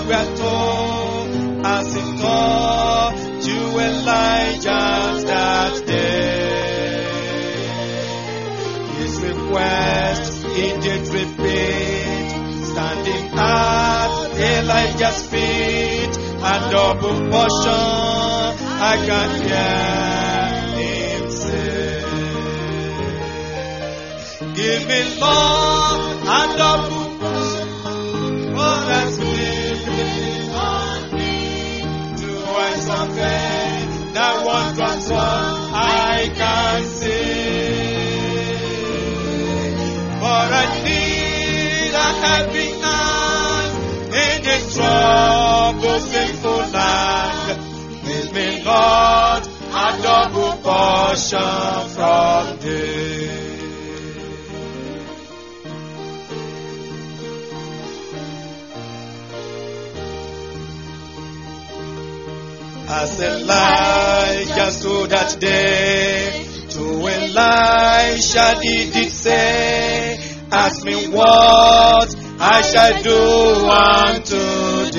what we are told as he taught to Elijah that day. His request he did repeat, standing at Elijah's feet, a double portion I can hear him say. Give me Lord a double portion for the spirit on me. To eyes of faith, that wondrous one I can see. For I need a happy hand in this troubled, sinful land. Give me, Lord, a double portion from thee. As Elijah stood that day, to Elisha he did say, Ask me what I shall do unto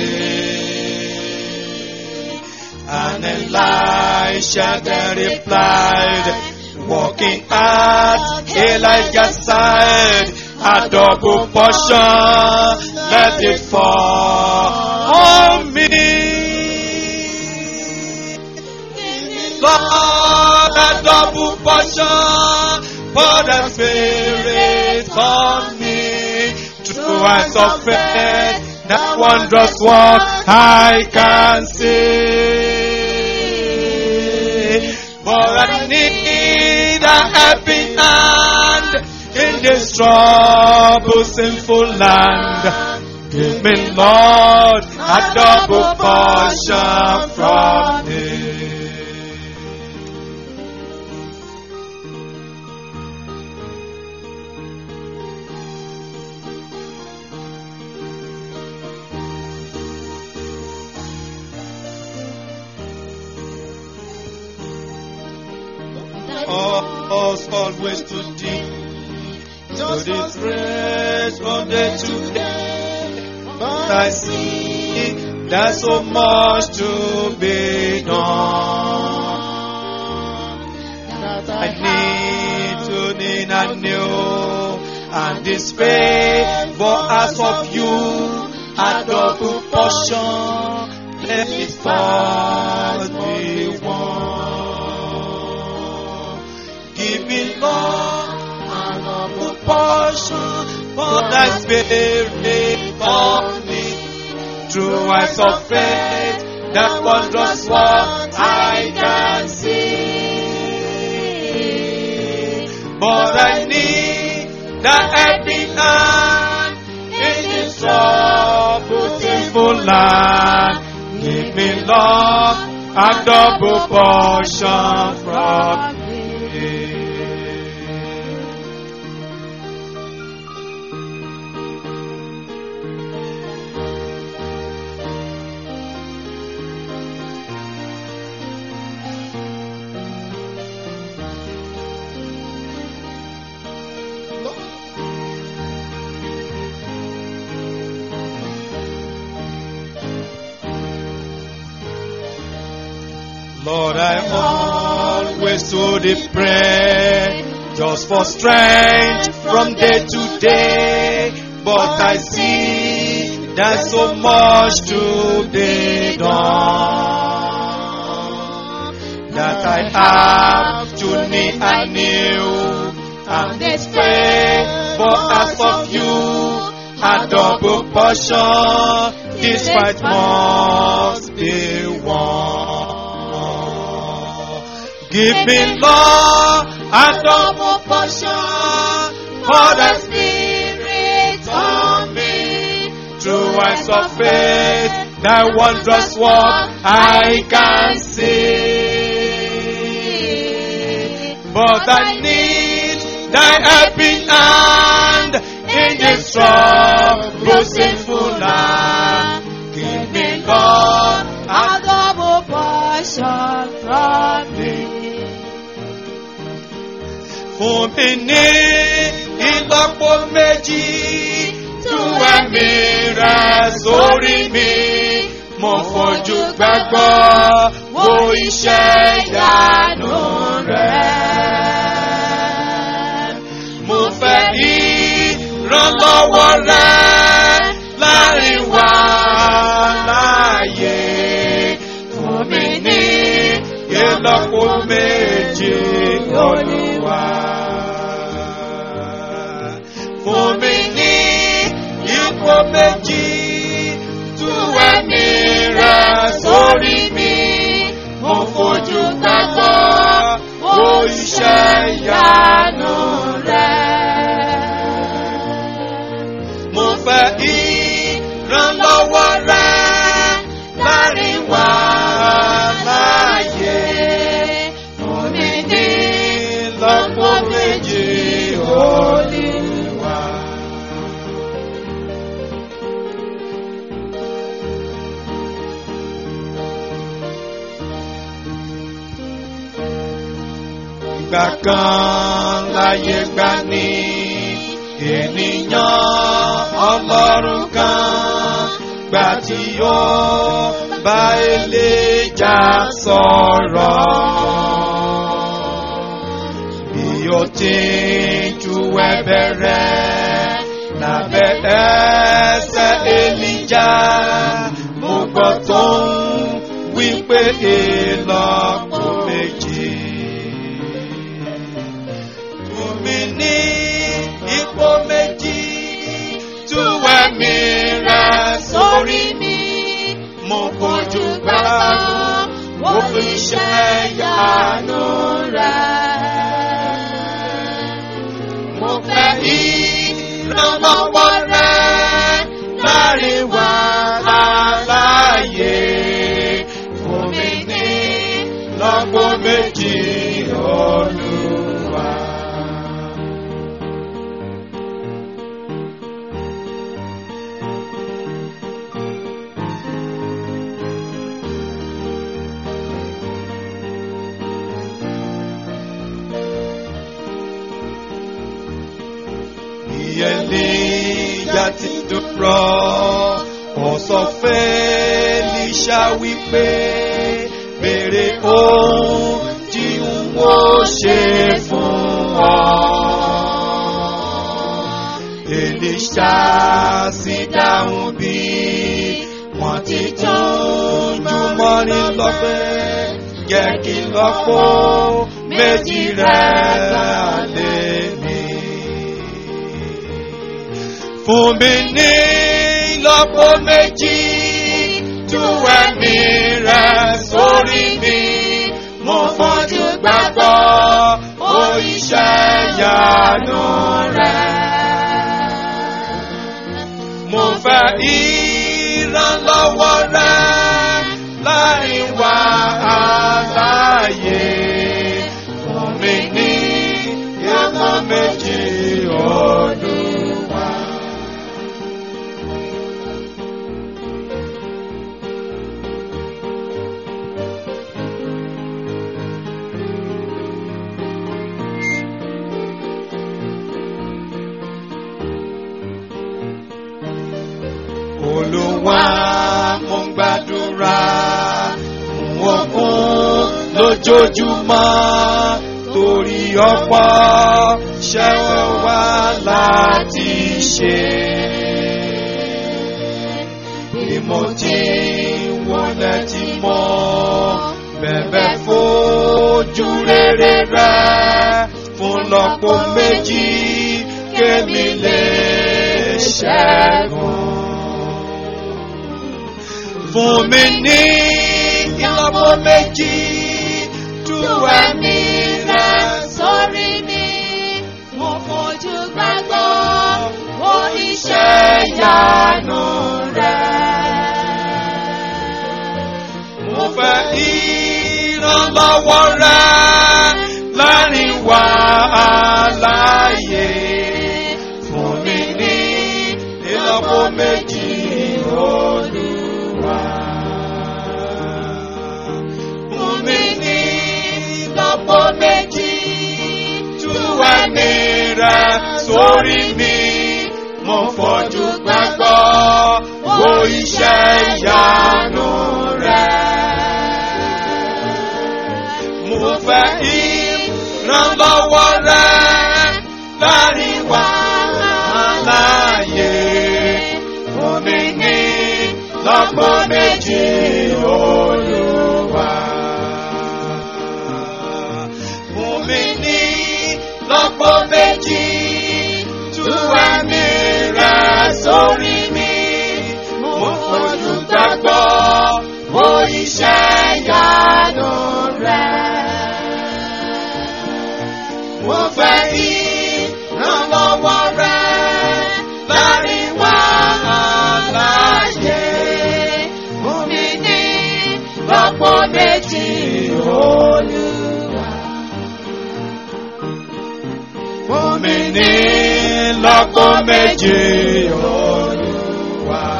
thee. And Elisha then replied, Walking at Elijah's side, a double portion, let it fall on me. Lord, a double portion for the Spirit on me. True eyes of faith, that wondrous work I can see. For I need a helping hand in this troubled, sinful land. Give me, Lord, a double portion from thee. us always to thee. To this grace from day to day. But I see there's so much to be done. That I need to need anew. And this favor as of you, a double portion. Let it first be one. Give me Lord an double portion for thy spirit on me. Through eyes of faith, that wondrous work I can see. But I need the helping hand in this troubled, sinful land. Give me Lord a double portion from thee. Lord, I always to thee pray, just for strength from day to day. But I see there's so much to be done that I have to need anew. And this favor as of you, a double portion, this fight must be won. Give me, Lord, a double portion for the Spirit on me. Through eyes of faith, thy wondrous work I can see. But I need thy helping hand in this troubled, sinful land. Give me, Lord, A double portion from thee. fún mi ní ìlọ́po méjì tú ẹ̀mí rẹ̀ sórí mi. Mo fojú gbàgbọ́ wo iṣẹ́ ìyanu rẹ̀. Mo fẹ́ ìrànlọ́wọ́ rẹ̀ láàrin wa láàyè. Fún mi ní ìlọ́po méje olúwa. Fún mi ní ipò méjì tú ẹ̀mí rẹ̀ sórí mi. Mo fojú gbàgbọ́ wo iṣẹ́ ìyanu rẹ̀. Mo fẹ́ ìrànlọ́wọ́ rẹ̀ láàrin wa láàyè. Fún mi ní lọ́pọ̀ méjì olúwa. Ìgbà kan láyé gbà ní ènìyàn ọlọ́run kan gbà tí ó bá Èlíjà sọ̀rọ̀. Bí ó ti ń ju ẹ̀bẹ̀ rẹ̀ lábẹ́ ẹsẹ̀ Èlíjà, mo gbọ́ tó ń wí pé ìlọ́po méjì. Fún mi ní ipò méjì, tú ẹ̀mí rẹ̀ sórí mi. Mo fojú gbàgbọ́, wo iṣẹ́ ìyanu rẹ̀. Mo fẹ́ ìrànlọ́wọ́ rẹ̀ láàrin wa aláyè. Fún mi ní lọ́gbọ́ méjì olúwa. Ìyẹ̀lẹ́yà ti dúró, ó sọ f'Èlíṣà wípé béèrè ohun tí n ó ṣe fún ọ. Èlíṣà sì dáhùn bí wọ́n ti tún jùmọ̀ ní lọ́pẹ́ jẹ́ kí lọ́pọ̀ méjì rẹ̀ lé mi fún mi ní ìlọ́po méjì tú ẹ̀mí rẹ̀ sórí mi. Mo fojú gbàgbọ́ ó iṣẹ́ ìyanu rẹ̀. Mo fẹ́ ìrànlọ́wọ́ rẹ̀ láàrin wa aláyè. Fún mi ní ìlọ́po méjì Olúwa. Olúwa mo ń gbàdúrà fún okun lójoojúmọ́ torí ọ̀pọ̀ ṣẹ́wọ̀n wá láti ṣe. Bí mo ti wọlé tí mo bẹ̀bẹ̀ fojú rere rẹ̀ fún lọ́pọ̀ méjì kémi lè ṣẹ́gun fún mi ní ìlọ́po méjì tú ẹ̀mí rẹ̀ sórí mi. Mo fojú gbàgbọ́ wo iṣẹ́ ìyanu ìyanu rẹ̀. mo fẹ́ ìrànlọ́wọ́ rẹ̀ láàrin wa aláyè fún mi ní ìlọ́po méjì olúwa. Fún mi ní ìlọ́po méjì tú ẹ̀mí rẹ̀ sórí mi. Mo fojú gbàgbọ́ iṣẹ́ ìyanu rẹ̀. mo fẹ́ ìrànlọ́wọ́ rẹ láàrin wàhálà yé fún mi ní lọ́pọ̀ méjì olúwa. Fún mi ní lọ́pọ̀ méjì tú ẹ̀mí rẹ sórí mi. Mo fojú gbàgbọ́ mo iṣẹ́ ìyanu rẹ̀. Mo fẹ́ ìrànlọ́wọ́ rẹ láàrin wàhálà yé. Fún mi ní lọ́pọ̀ méjì olúwa. Fún mi ní lọ́pọ̀ méjì olúwa.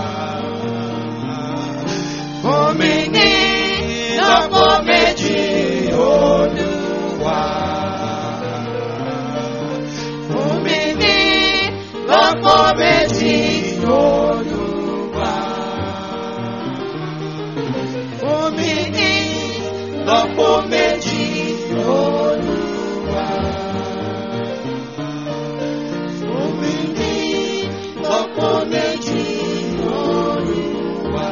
Fún mi ní lọ́pọ̀ méjì olúwa. Fún mi ní lọ́pọ̀ méjì olúwa. Fún mi ní lọ́pọ̀ méjì olúwa. Fún mi ní lọ́pọ̀ méjì olúwa.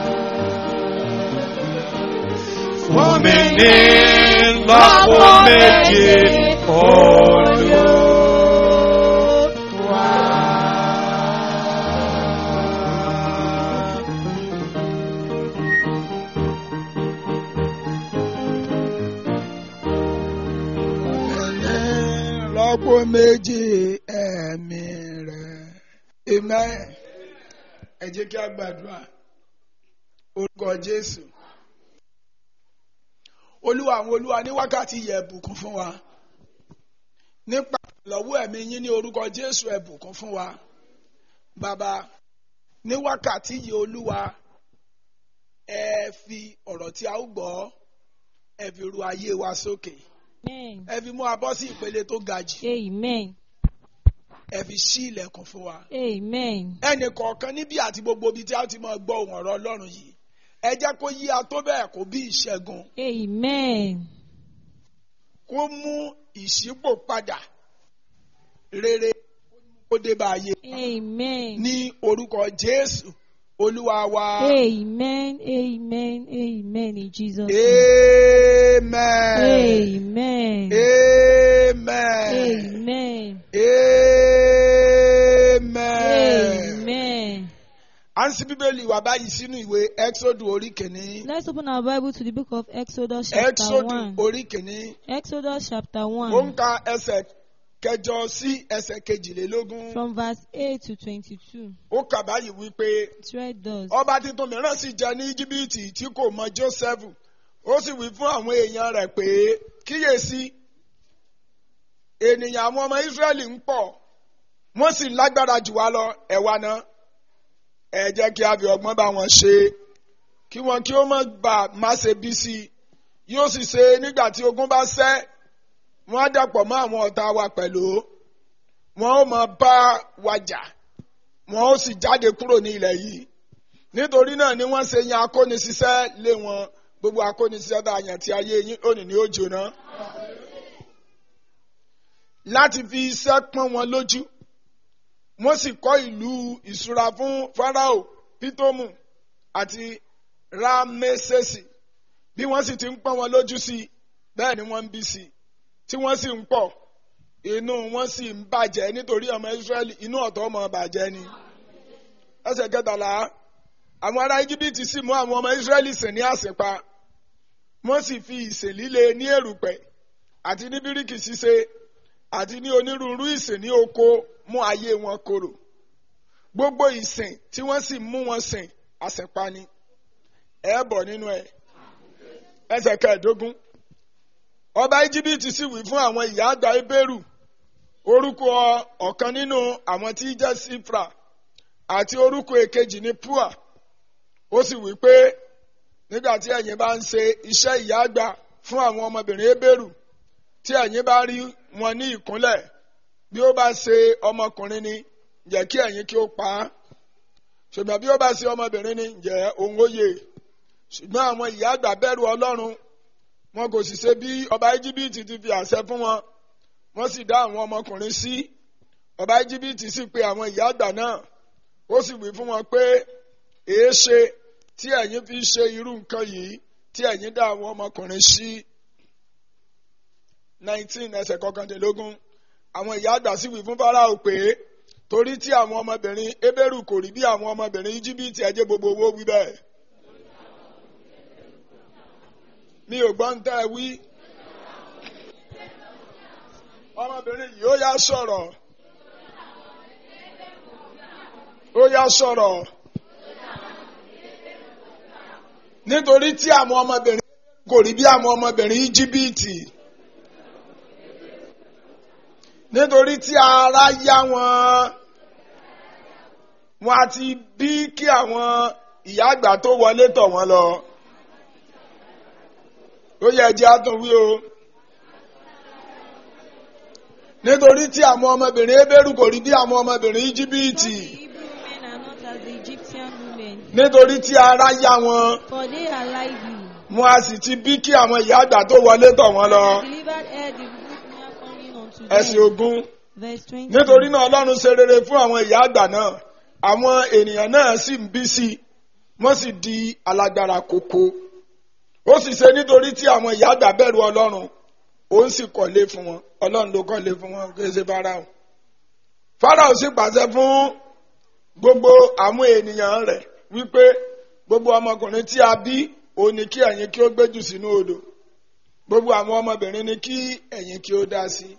Fún mi ní lọ́pọ̀ méjì olúwa. rọ́pò méjì ẹ̀mí rẹ̀. Amen. Ẹ jẹ́ kí a gbàdúrà. Orúkọ Jésù. Olúwa àwọn olúwa ní wákàtí yẹ ẹ̀bùkún fún wa. Nípa ìlọ́wọ́ ẹ̀mí yín ní orúkọ Jésù ẹ̀bùkún fún wa. Bàbá ní wákàtí yìí olúwa ẹ fi ọ̀rọ̀ tí a ó gbọ́ ẹ fi ru ayé wa sókè. Amen. Ẹ fi mú wa bọ́ sí ìpele tó ga jù. Amen. Ẹ fi ṣí ilẹ̀kùn fún wa. Amen. ẹnì kọ̀ọ̀kan níbí àti gbogbo ibi tí a ti máa gbọ́ ohùn ọ̀rọ̀ Ọlọ́run yìí ẹ jẹ́ kó yí a tó bẹ́ẹ̀ kó bí ìṣẹ́gun Amen. kó mú ìṣípò padà rere kó dé bá ayé Amen. ní orúkọ Jésù Olúwa wa Amen. Amen. Amen. In Jesus' name. amen Amen. amen Amen. amen. Amen. à ń ṣí bíbélì wa báyìí sínú ìwé Exodus orí kìíní Let's open our Bible to the book of Exodus chapter Exodus 1. orí kìíní. Exodus chapter ó ń 1 ka ẹsẹ̀ kẹjọ sí ẹsẹ̀ kejìlélógún. from verse 8 to 22. ó kà báyìí wípé It's read thus. ọba tuntun mìíràn sì jẹ ní íjíbítì tí kò mọ Jósẹ́fù ó sì wí fún àwọn èèyàn rẹ̀ pé kíyèsí ènìyàn àwọn ọmọ Ísírẹ́lì ń pọ̀ wọ́n sì lágbára jù wá lọ ẹ wá náà ẹ jẹ́ kí a fi ọgbọ́n bá wọn ṣe kí wọn kí ó má bà má ṣe bí sí i yóò sì ṣe nígbà tí ogun bá ṣẹ́ wọ́n á dàpọ̀ mọ́ àwọn ọ̀tá wa pẹ̀lú wọn ó máa bá wa jà wọn ó sì jáde kúrò ní ilẹ̀ yìí nítorí náà ni wọ́n ṣe yan akónisíṣẹ́ lé wọn gbogbo akónisíṣẹ́ tá a yàn tí ayé yín òní ní ó jóná láti fi iṣẹ́ pọ́n wọn lójú wọ́n sì kọ́ ìlú ìṣúra fún Fáráò Pítómù àti Rámẹ́sẹ̀sì bí wọ́n sì ti ń pọ́n wọn lójú sí i bẹ́ẹ̀ ni wọ́n ń bí sí i tí wọ́n sì ń pọ̀ inú wọn sì ń bàjẹ́ nítorí ọmọ Ísírẹ́lì inú ọ̀tọ̀ ọmọ bàjẹ́ ni. ẹsẹ̀ kẹtàlá àwọn ará Íjíbítì sì mú àwọn ọmọ Ísírẹ́lì sìn ní àsìpa wọ́n sì fi ìsìn líle ní èrùpẹ̀ àti ní bíríkì ṣíṣe àti ní onírúurú ìsìn ní oko mú ayé wọn korò gbogbo ìsìn tí wọ́n sì mú wọn sìn àsìpa ni ẹ bọ̀ nínú ẹ̀ ẹsẹ̀ kẹẹ̀dógún ọba íjíbítì sì wí fún àwọn ìyá àgbà ebéèrú orúkọ ọ̀kan nínú àwọn tí í jẹ́ sífra àti orúkọ èkejì ní pua ó sì wí pé nígbà tí ẹ̀yin bá ń ṣe iṣẹ́ ìyá àgbà fún àwọn ọmọbìnrin ebéèrú tí ẹ̀yin bá rí wọn ní ìkúnlẹ̀ bí ó bá ṣe ọmọkùnrin ni jẹ́ kí ẹ̀yin kí ó pa á ṣùgbọ́n bí ó bá ṣe ọmọbìnrin ni ǹjẹ́ òun ó yè ṣùgbọ́n àwọn ìyá àgbà bẹ̀rù ọlọ́run wọn kò sì ṣe bí ọba íjíbítì ti fi àṣẹ fún wọn wọ́n sì dá àwọn ọmọkùnrin sí ọba íjíbítì sì pe àwọn ìyá àgbà náà ó sì wí fún wọn pé èé ṣe tí ẹ̀yin fi ṣe irú nǹkan yìí tí ẹ̀yin dá àwọn ọmọkùnrin sí nineteen ẹsẹ̀ kọkàndínlógún àwọn ìyá àgbà sì wí fún Fáráò pé torí tí àwọn ọmọbìnrin Hébérù kò rí bí àwọn ọmọbìnrin íjíbítì ẹjẹ gbogbo owó wí bẹ́ẹ̀. mi ò gbọ́ ń tẹ́ ẹ wí. ọmọbìnrin yìí ó yá sọ̀rọ̀. ó yá sọ̀rọ̀. nítorí tí àwọn ọmọbìnrin kò rí bí àwọn ọmọbìnrin íjíbítì. nítorí tí ara yá wọn wọn àti bí kí àwọn ìyá àgbà tó wọlé tọ̀ wọ́n lọ ó yẹ ẹjẹ àtúnwí o nítorí tí àwọn ọmọbìnrin Hébérù kò rí bí àwọn ọmọbìnrin íjíbítì The Hebrew women are not as the Egyptian women, nítorí tí ara yá wọn for they are lively. wọn a sì ti bí kí àwọn ìyá àgbà tó wọlé tọ̀ wọ́n lọ Delivered ere the good near coming unto ẹsẹ̀ them. ogún Verse 20. nítorí náà Ọlọ́run ṣe rere fún àwọn ìyá àgbà náà àwọn ènìyàn náà sì ń bí sí i wọ́n sì di alágbára kókó ó sì ṣe nítorí tí àwọn ìyá àgbà bẹ̀rù Ọlọ́run òun sì kọ́lé fún wọn Ọlọ́run ló kọ́lé fún wọn kì í ṣe Fáráò Fáráò sì pàṣẹ fún gbogbo àwọn ènìyàn rẹ̀ wípé gbogbo ọmọkùnrin tí a bí òun ni kí ẹ̀yin kí ó gbéjù sínú odò gbogbo àwọn ọmọbìnrin ni kí ẹ̀yin kí ó dá sí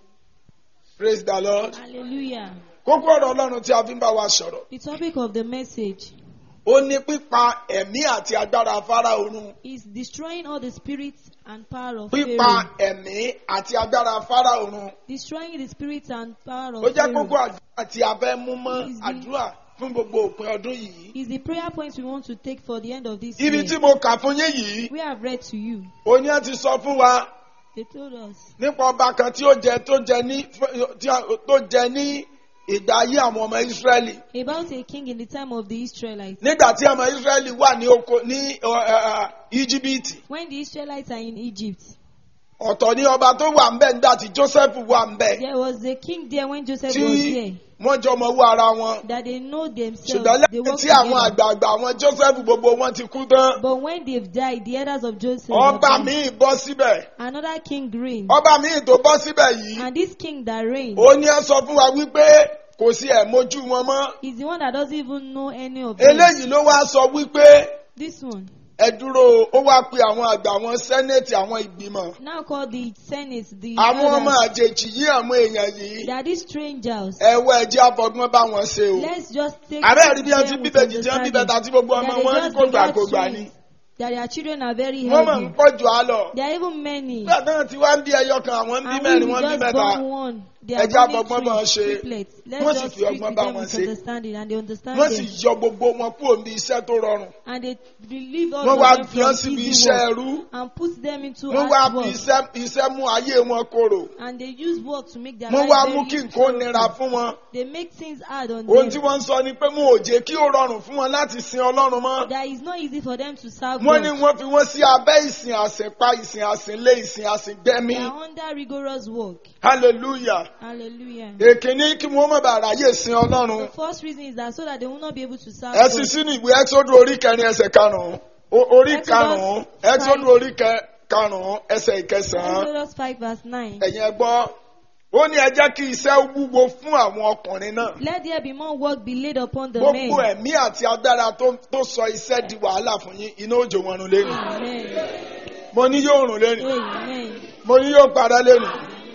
praise the Lord Hallelujah. kókó ọ̀rọ̀ Ọlọ́run tí a fi ń bá wa sọ̀rọ̀ The topic of the message ó ní pípa ẹ̀mí àti agbára Fáráò run is destroying all the spirits and power of pípa Pharaoh. ẹ̀mí àti agbára Fáráò run Destroying the spirits and power ó of jẹ́ kókó Pharaoh àdúrà tí a fẹ́ mú mọ́ Is the- àdúrà fún gbogbo òpin ọdún yìí is the prayer point we want to take for the end of this ibi year. tí mo kà fún yín yìí We have read to you. oní ẹ ti sọ fún wa They told us nípa ọba kan tí ó jẹ tó jẹ ní tí a- tó jẹ ní ìgbà ayé àwọn ọmọ Ísírẹ́lì about a king in the time of the Israelites. nígbà tí ọmọ Ísírẹ́lì wà ní oko ní ọ, ẹ, ẹ, Íjíbítì When the Israelites are in Egypt, ọ̀tọ̀ ní ọba tó wà ń bẹ̀ nígbà tí Joseph wà ń bẹ̀ there was a king there when Joseph tí was there. wọ́n jọ mọ owó ara wọn That they know themselves. ṣùgbọ́n They lẹ́yìn work tí àwọn together. àgbààgbà àwọn Joseph gbogbo wọn ti kú tán But when they've died, the elders of Joseph. have ọba died. míì bọ́ síbẹ̀ Another king reigned. ọba míì tó bọ́ síbẹ̀ yìí And this king that reigned ó ní ẹ sọ fún wa wípé kò sí ẹ̀ mójú wọn mọ́ is the one that doesn't even know any of them. eléyìí ló wá sọ wípé This one. ẹ dúró ó wá pe àwọn àgbà àwọn sẹ́nẹ̀tì àwọn ìgbìmọ̀ Now called the Senate, the àwọn ọmọ elders. àjèjì yìí àwọn èèyàn yìí They are these strangers. ẹ̀wọ́ ẹ̀jẹ̀ afọgbọ́n bá wọn ṣe o Let's just take àbẹ́ rí bí wọ́n ti them with bíbẹ̀ jíjẹ́ bíbẹ̀ understanding. tàbí gbogbo ọmọ That they wọn ní just kò gbà begat kò gbà ni twins. That their children are very wọ́n mọ̀ ń healthy. pọ̀ jù á lọ There are even many. nígbà náà tí wọ́n ń bí ẹyọ kan àwọn ń bí And mẹ́rin we wọ́n ń bí just mẹ́ta born one. They are Ẹ jẹ́ born àfọgbọ́n bá wọn twins, ṣe. triplets. Wọ́n Let's sì just fi treat ọgbọ́n with bá them wọn with ṣe. understanding and they understand wọ́n sì them. yọ gbogbo wọn kúrò ní iṣẹ́ tó rọrùn And they relieve all wọ́n of wá them fi hàn from síbi easy iṣẹ́ work ẹrú and put them into wọ́n wá hard fi work. iṣẹ́ iṣẹ́ mú ayé wọn korò And they use work to make their wọ́n life wá very mú kí nǹkan ó nira sorrowful. fún wọn They make things hard on ohun tí them. wọ́n ń sọ ni pé mo ò jẹ́ kí ó rọrùn fún wọn láti sin Ọlọ́run mọ́ That is not easy for them to serve wọ́n ní God. wọ́n fi wọ́n sí abẹ́ ìsìn àsìnpa ìsìn àsìnlé ìsìn àsìngbẹ́mí They are under rigorous work. hallelujah Hallelujah. èkìní kí wọ́n má bàa ráyè sin Ọlọ́run The first reason is that so that they will not be able to serve ẹ sì God. sínú ìwé ẹ́sọ́dún orí kẹrin ẹsẹ̀ karùn-ún O- orí Exodus karùn-ún five. ẹ́sọ́dún orí kẹ- karùn-ún ẹsẹ̀ ìkẹsàn-án Exodus 5 verse 9. ẹ̀yin ẹ gbọ́ ó ní ẹ jẹ́ kí iṣẹ́ wúwo fún àwọn ọkùnrin náà Let there be more work be laid upon the gbogbo men. ẹ̀mí àti agbára tó tó sọ iṣẹ́ di wàhálà fún yín iná òjò wọn run lẹ́nu Amen. mo ní yóò rùn lẹ́nu Amen. mo ní yóò padà lẹ́nu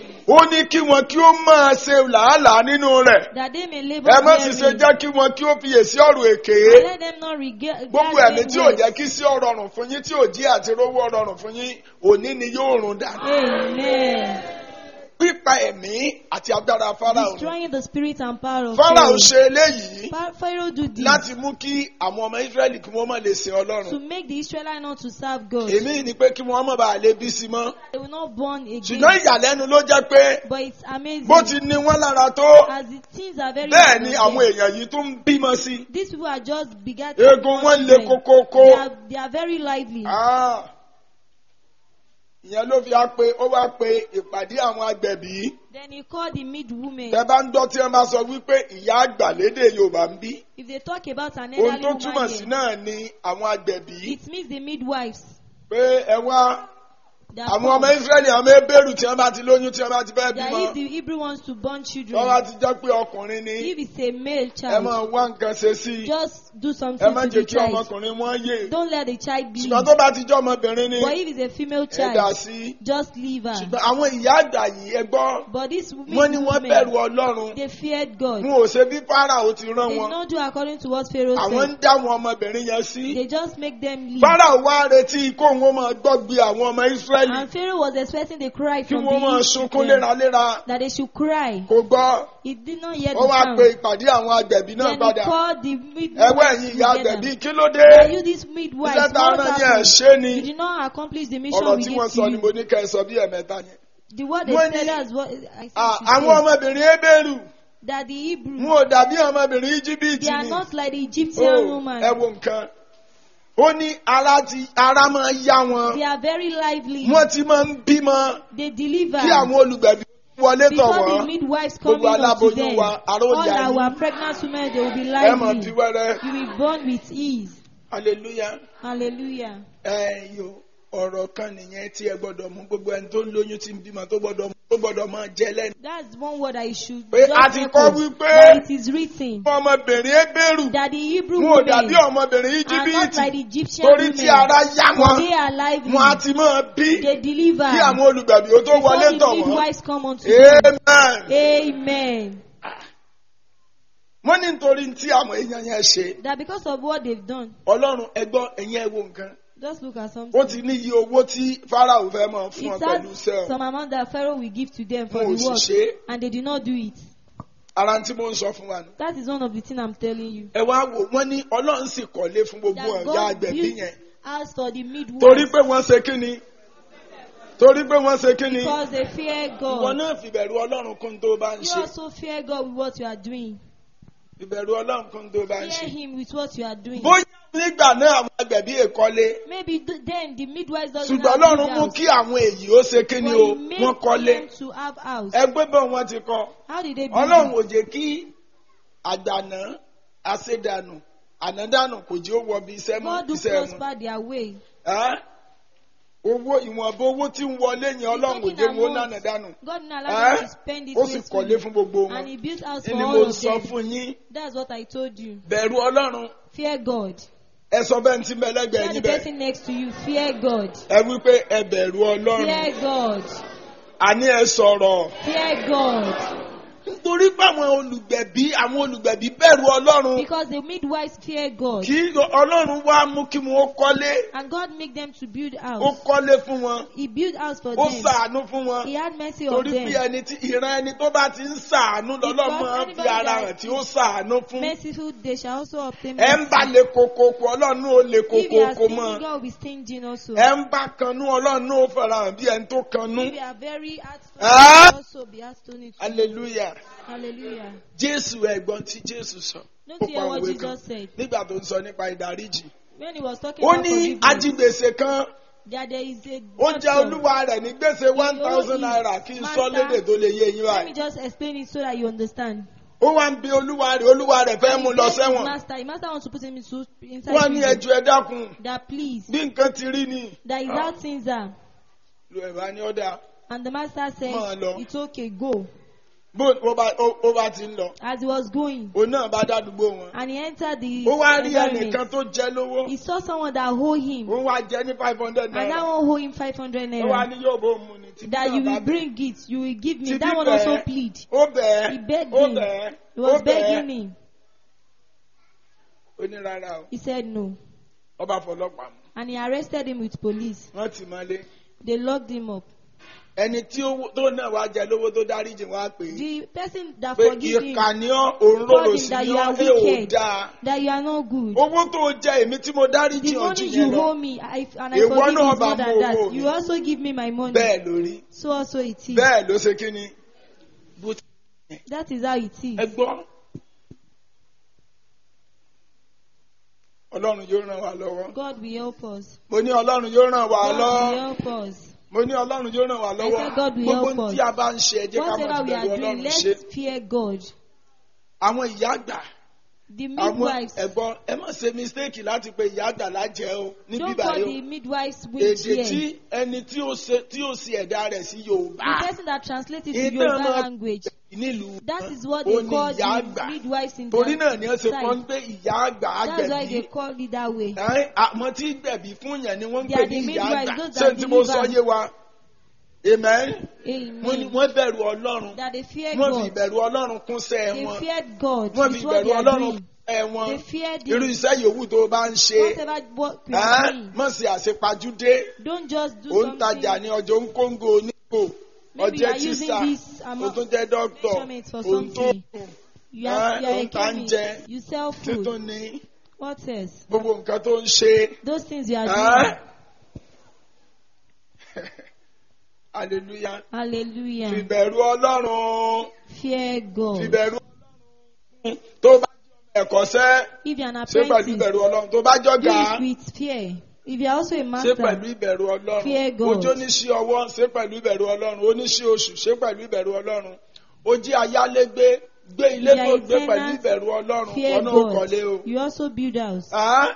ó ní kí wọn kí ó máa ṣe làálàá nínú rẹ̀ That they may labor ẹ má sì ṣe therein. jẹ́ kí wọn kí ó fiyèsí ọ̀rọ̀ èké And let them not regret gbogbo ẹ̀mí tí ò jẹ́ kí sí ọ̀rọ̀ ọ̀rùn fún yín tí ò jí àti rówó ọ̀rọ̀ ọ̀rùn fún yín òní ni yóò rùn dànù Amen. pípa ẹ̀mí ẹ̀mí àti agbára Fáráò ni. destroying the spirit and power of Fáráò Pharaoh. ṣe eléyìí Fa- Pharaoh do this láti mú kí àwọn ọmọ Ísírẹ́lì kí wọ́n má lè sin to Ọlọ́run. make the Israelites not to serve God. Èmi ni pé kí wọ́n má bàa lè bí sí mọ́. They will not born again. Ṣùgbọ́n ìyàlẹ́nu ló jẹ́ pé But it's amazing. bó ti ní wọ́n lára tó As the things are very bẹ́ẹ̀ ni important, àwọn èèyàn yìí tún ń bímọ sí. These people are just begat. Eegun wọn le kókókó. They are, they are very lively. Ah. Ìyẹn ló fi á pé ó wá pe ìpàdé àwọn agbẹ̀bí. Then he called the midwomen. Tẹ bá ń gbọ́ tí wọ́n bá sọ wípé ìyá àgbà lédè Yorùbá ń bí. If they talk about an Ohun elderly tó woman túmọ̀ sí here, náà ni àwọn agbẹ̀bí. it means the midwives. Pé ẹ wá That àwọn come. ọmọ Ísírẹ́lì àwọn ebéèrú tí wọ́n bá ti lóyún tí wọ́n bá ti fẹ́ That bímọ. if the Hebrew wants to born children, Wọ́n bá ti jẹ́ pé ọkùnrin ni if it's a male ẹ child, máa wá nǹkan ṣe sí i. just do Ẹ something má to jẹ́ the kí child. ọmọkùnrin wọn yè. Don't let the child bleed. Ṣùgbọ́n tó bá ti jẹ́ ọmọbìnrin ni But if it's a female ẹ dà child, sí i. just leave her. Ṣùgbọ́n àwọn ìyá àgbà yìí ẹ gbọ́. But these Wọ́n ní wọ́n bẹ̀rù women, Ọlọ́run. they feared God. Wọn ò ṣe bí Fáráò ti rán They did wọn. not do according to what Pharaoh Àwọn said. ń dá àwọn ọmọbìnrin yẹn sí. They just make them leave. Fáráò wá retí kó wọn máa gbọ́gbe àwọn ọmọ Ísírẹ́lì And Pharaoh was expecting the cry kí from wọ́n máa the sunkún Israelites léraléra. that they should cry. Kò gbọ́. He did not hear Ó the wá sound. pe ìpàdé àwọn agbẹ̀bí náà Then he padà. called the Ẹwọ́ midwives ẹ̀yin ìyá together. agbẹ̀bí kí ló dé? Are you this midwives? Iṣẹ́ tá a What rán yẹn happened? ṣé ni? You did not accomplish the mission Ọ̀rọ̀ we tí gave wọ́n to sọ ni mo you. ní kẹ́ ẹ sọ bí ẹ̀mẹ́ta yẹn. The word they Wọ́n said ní- that's what I Ah, said. Àwọn ọmọbìnrin Hébérù That the Hebrew, wọn ò dàbí ọmọbìnrin Íjíbítì they are ni. not like the Egyptian Oh, woman. Ẹ wo nǹkan. Ó ní ara ti ara máa yá wọn. They are very lively. Wọ́n ti máa ń bímọ They deliver. kí àwọn olùgbẹ̀bí wọlé tọ̀ Before the wọ́n. midwives coming Gbogbo unto aláboyún them, wa, ara ó all yá yín. our pregnant women, they will be Ẹ mọ̀ bí lively. wẹ́rẹ́. You will born with ease. Hallelujah. Hallelujah. Ẹ yo ọ̀rọ̀ kan nìyẹn tí ẹ gbọ́dọ̀ mú gbogbo ẹni tó ń lóyún tí ń bímọ tó gbọ́dọ̀ tó gbọ́dọ̀ máa jẹ lẹ́nu. That's one word I should Pé just a ti echo, kọ́ wípé that it is written ọmọbìnrin Hébérù that the Hebrew wọn ò women dàbí ọmọbìnrin are not Íjíbítì like the Egyptian torí tí women. ara yá wọn They are lively. wọn á ti máa bí They deliver. kí àwọn olùgbẹ̀bí ó tó Before wọlé the tọ̀ wọ́n. midwives come unto them. Amen. Amen. Wọ́n ní nítorí tí àwọn èèyàn yẹn ṣe That because of what they've done, Ọlọ́run ẹgbọ́n ẹ̀yin ẹ wo nǹkan. just look at something. Ó ti ní iye owó tí Fáráò fẹ́ máa fún ọ It pẹ̀lú has iṣẹ́ some amount that Pharaoh will give to them for fún the work, òṣìṣẹ́. and they did not do it. Ara tí mo ń sọ fún wa nù. That is one of the things I'm telling you. Ẹ wá wò wọ́n ní Ọlọ́run sì kọ́lé fún gbogbo That ọ̀gá God agbẹ̀bí built yẹn. house for the midwives Torí pé wọ́n ṣe kí ni? Torí pé wọ́n ṣe kí ni? because they fear Ìwọ God. náà fìbẹ̀rù Ọlọ́run kún tó bá ń You ṣe. also fear God with what you are doing. Ìbẹ̀rù Ọlọ́run kún tó bá ń Fear ṣe. Him with what you are doing. Bóyá nígbà náà àwọn agbẹ̀bí èkọ́lé. Maybe th- then the midwives doesn't Ṣùgbọ́n have Ọlọ́run good mú house. kí àwọn èyí ó ṣe kí ni But o? He made Wọ́n kọ́lé. them to have house. Ẹgbẹ́ bọ̀ wọ́n ti kọ́. How did they do Ọlọ́run it? ò jẹ́ kí àgbàná àṣedànù ànádànù kò jẹ́ ó wọ bí iṣẹ́ mọ́ God do iṣẹ́ wọn. prosper their way. Ẹ́? Owó ìwọ̀nba owó tí ń wọlé yẹn Ọlọ́run ò jẹ́ wọn ó nánàdànù. God didn't allow them Ẹ́? to spend it Ó sì kọ́lé wastefully. fún gbogbo And wọn. He built house Kí for ni all mo of sọ them. fún yín? That's what I told you. Bẹ̀rù Ọlọ́run. Fear God. Ẹ sọ bẹ́ẹ̀ tí mẹ́lẹ́gbẹ̀ẹ́ Tell yín the bẹ́ẹ̀. person next to you, fear God. Ẹ wí pé ẹ bẹ̀rù Ọlọ́run. Fear God. Àní ẹ sọ̀rọ̀. Fear God. Nítorí pé àwọn olùgbẹ̀bí àwọn olùgbẹ̀bí bẹ̀rù Ọlọ́run. Because the midwives fear God. Kí Ọlọ́run wá mú kí wọn ó kọ́lé. And God make them to build Ó house. kọ́lé fún wọn. He built house for Ó them. ṣàánú fún wọn. He had mercy on Torí bí them. ẹni tí ìran ẹni tó bá ti ń ṣàánú lọ́lọ́ Because máa ń fi anybody ara that hàn tí ó ṣàánú fún. Merciful, they shall also obtain Ẹ ń bá mercy. le kokoko Ọlọ́run ó le If you are kokoko stingy, mọ́. God will be stingy also. Ẹ ń bá kanú Ọlọ́run ó fara hàn bí ẹni tó kanú. If you are very heartful, Ah! God will also be heartful. Hallelujah. Hallelujah. Jésù ẹ̀gbọ́n tí Jésù sọ. Don't Ó you hear pa what òwe kan Jesus said? nígbà tó ń sọ nípa ìdáríjì. When he was talking Ó about ní forgiveness, ajigbèsè kan that there is a ó jẹ doctor. olúwa rẹ̀ ní gbèsè one thousand naira kí n sọ lédè tó lè yé yín Let me báyìí. just explain it so that you understand. Ó wá ń bi olúwa rẹ̀ olúwa rẹ̀ fẹ́ mú lọ He begged his sẹ́wọ̀n. Master, his master wants to put him into, inside Wọ́n ní prison. ẹjọ́ ẹ dákun That please, bí nǹkan ti rí ni. that is how things are. Lu ẹ̀bá ní ọ̀dà And the master Máa said, lọ. it's okay, go. bó ó bá ó- ó bá ti ń lọ. As he was going, Òun náà bá dádúgbò wọn. and he entered the Ó wá rí environment, ẹnìkan tó jẹ lówó. he saw someone that owed him. Ó wá jẹ ní five hundred And that naira. one owed him 500 Ó wá naira. ní yóò bó mu ni. Títí That you náà will bá bẹ̀. bring it, you will give me. Títí That one bẹ́ẹ̀. also plead. Ó bẹ̀ẹ́. He begged Ó him. bẹ̀ẹ́. He was Ó begging bẹ̀ẹ́. him. Ó ní rárá o. He said no. Ọba fọlọ́pàá mu. And he arrested him with police. Wọ́n ti mọ́lé. They locked him up. ẹni tí ó tó náà wá jẹ lówó tó dáríjì wá pé The person that pé forgive him, ìkà ni ọ́ òun Call rorò him sí that ni you ọ́ are ẹ ò wicked. dáa that you are not good. owó tó jẹ èmi tí mo dáríjì The ojú money yẹn you lọ owe me, I, and I Èwo forgive náà is bá more mú than owó that. mi. You also give me my money. bẹ́ẹ̀ lórí So also it is. bẹ́ẹ̀ ló ṣe kí ni bó ti That is how it is. ẹ gbọ́ ọlọ́run yóò ràn wá lọ́wọ́ God will help us. mo ní ọlọ́run yóò ràn wá God will lọ́wọ́ help us. mo ní ọlọ́run yóò ràn wá I lọ́wọ́ said God will gbogbo help ohun us. tí a bá ń ṣe ẹ jẹ́ ká máa Whatever we bẹ̀rù are doing, ọlọ́run ṣe let's fear God. àwọn ìyá àgbà The àwọn midwives, ẹ̀gbọ́n ẹ má ṣe mistake láti pe ìyá àgbà lájẹ́ o ní don't bíbá call yìí the midwives o witch èdè tí here. ẹni tí ó ṣe tí ó ṣe ẹ̀dá rẹ̀ sí Yorùbá The person that translates it to Ìtàn Yoruba náà- language, nílùú that is what ó they ní call ìyá the àgbà midwives in torí their náà ni wọ́n ṣe kọ́ ń side. pé ìyá àgbà That's why they àgbẹ̀bí call it that way. Ẹ́n, àmọ́ tí gbẹ̀bí fún yẹn ni wọ́n ń They pè are ní the ìyá midwives, àgbà those ṣé are tí mo sọ believers. yé wa amen wọ́n ní Amen. wọ́n bẹ̀rù Ọlọ́run That they fear wọ́n fi God. ìbẹ̀rù Ọlọ́run kún sẹ́ They wọn feared God. wọ́n fi It's what ìbẹ̀rù they are Ọlọ́run doing. kún sẹ́ wọn They feared irú Him. iṣẹ́ yòówù tó o bá ń ṣe Whatever work you are ẹ́n, doing, mọ̀ sí àṣepajúdé don't just do ó ń tajà something. ní ọjọ́ ń kóńgò onígbò Maybe you ọjẹ́ are using tíṣà this ó amount tún jẹ́ dókítọ̀ measurement for ó ń tó something. You are, you are Eh, a ó ń ta ń chemist. jẹ. You sell títún food. ní What else? gbogbo nǹkan tó ń ṣe. Those things you are ẹ́n. doing. hallelujah Hallelujah. fìbẹ̀rù ọlọ́run Fear God. fìbẹ̀rù ọlọ́run tó bá jẹ́ ọmọ ẹ̀kọ́ṣẹ́ If you are an ṣé pẹ̀lú apprentice, ìbẹ̀rù ọlọ́run tó bá do jọ̀gá it with fear. If you are also a ṣé master, pẹ̀lú ìbẹ̀rù ọlọ́run Fear God. ojú oníṣẹ́ ọwọ́ ṣé pẹ̀lú ìbẹ̀rù ọlọ́run oníṣẹ́ oṣù ṣé pẹ̀lú ìbẹ̀rù ọlọ́run ó jí ayálégbé gbé ilé You are tó a gbé pẹ̀lú tenant, ìbẹ̀rù ọlọ́run fear ọ̀nà òkọ̀lé o. God. You also build house. Ẹ́n?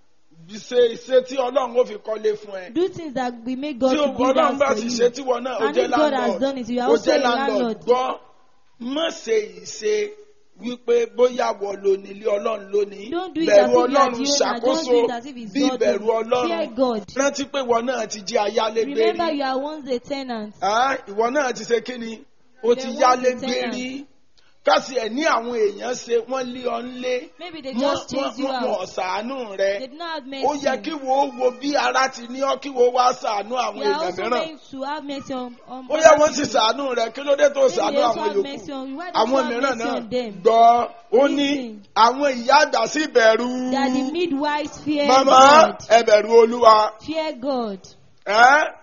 ṣe ṣe tí ọlọ́run ó fi kọ́lé fún ẹ. Do things that will make God tí to build ọlọ́run bá house ti for ṣe you. tí wọn náà ó And jẹ́ if God has landlord done it, you are ó also jẹ́ a landlord landlord. gbọ́ má ṣe ìṣe wípé bóyá wọ lónìí ilé ọlọ́run lónìí Don't do it bẹ̀rù as if you are ọlọ́run the owner. ṣàkóso Don't do it as if it's bí God. bẹ̀rù Fear ọlọ́run God. rántí pé wọn náà ti jí ayálégbé Remember, rí you are once a tenant. Ah, ìwọ náà ti ṣe kí ni o ti There was yálégbé a tenant. rí kásì ẹ̀ ní àwọn èèyàn ṣe wọ́n lé ọ nílé Maybe they wọ́n just chase you wọ́n wọ́n out. ṣàánú rẹ They did not have ó yẹ kí mercy. wo wo bí ara ti ní ọ kí wo wá ṣàánú àwọn You are èèyàn also mìíràn meant to have mercy on, on ó yẹ other wọ́n sì people. ṣàánú rẹ kí ló dé tó Maybe ṣàánú they also àwọn have yòókù mercy on you. Why don't àwọn you have mìíràn mercy náà on them? gbọ́ ó ní Listen. àwọn ìyá àgbà sí bẹ̀rù They are the midwives fear màmá God. ẹ bẹ̀rù olúwa Fear God. ẹ́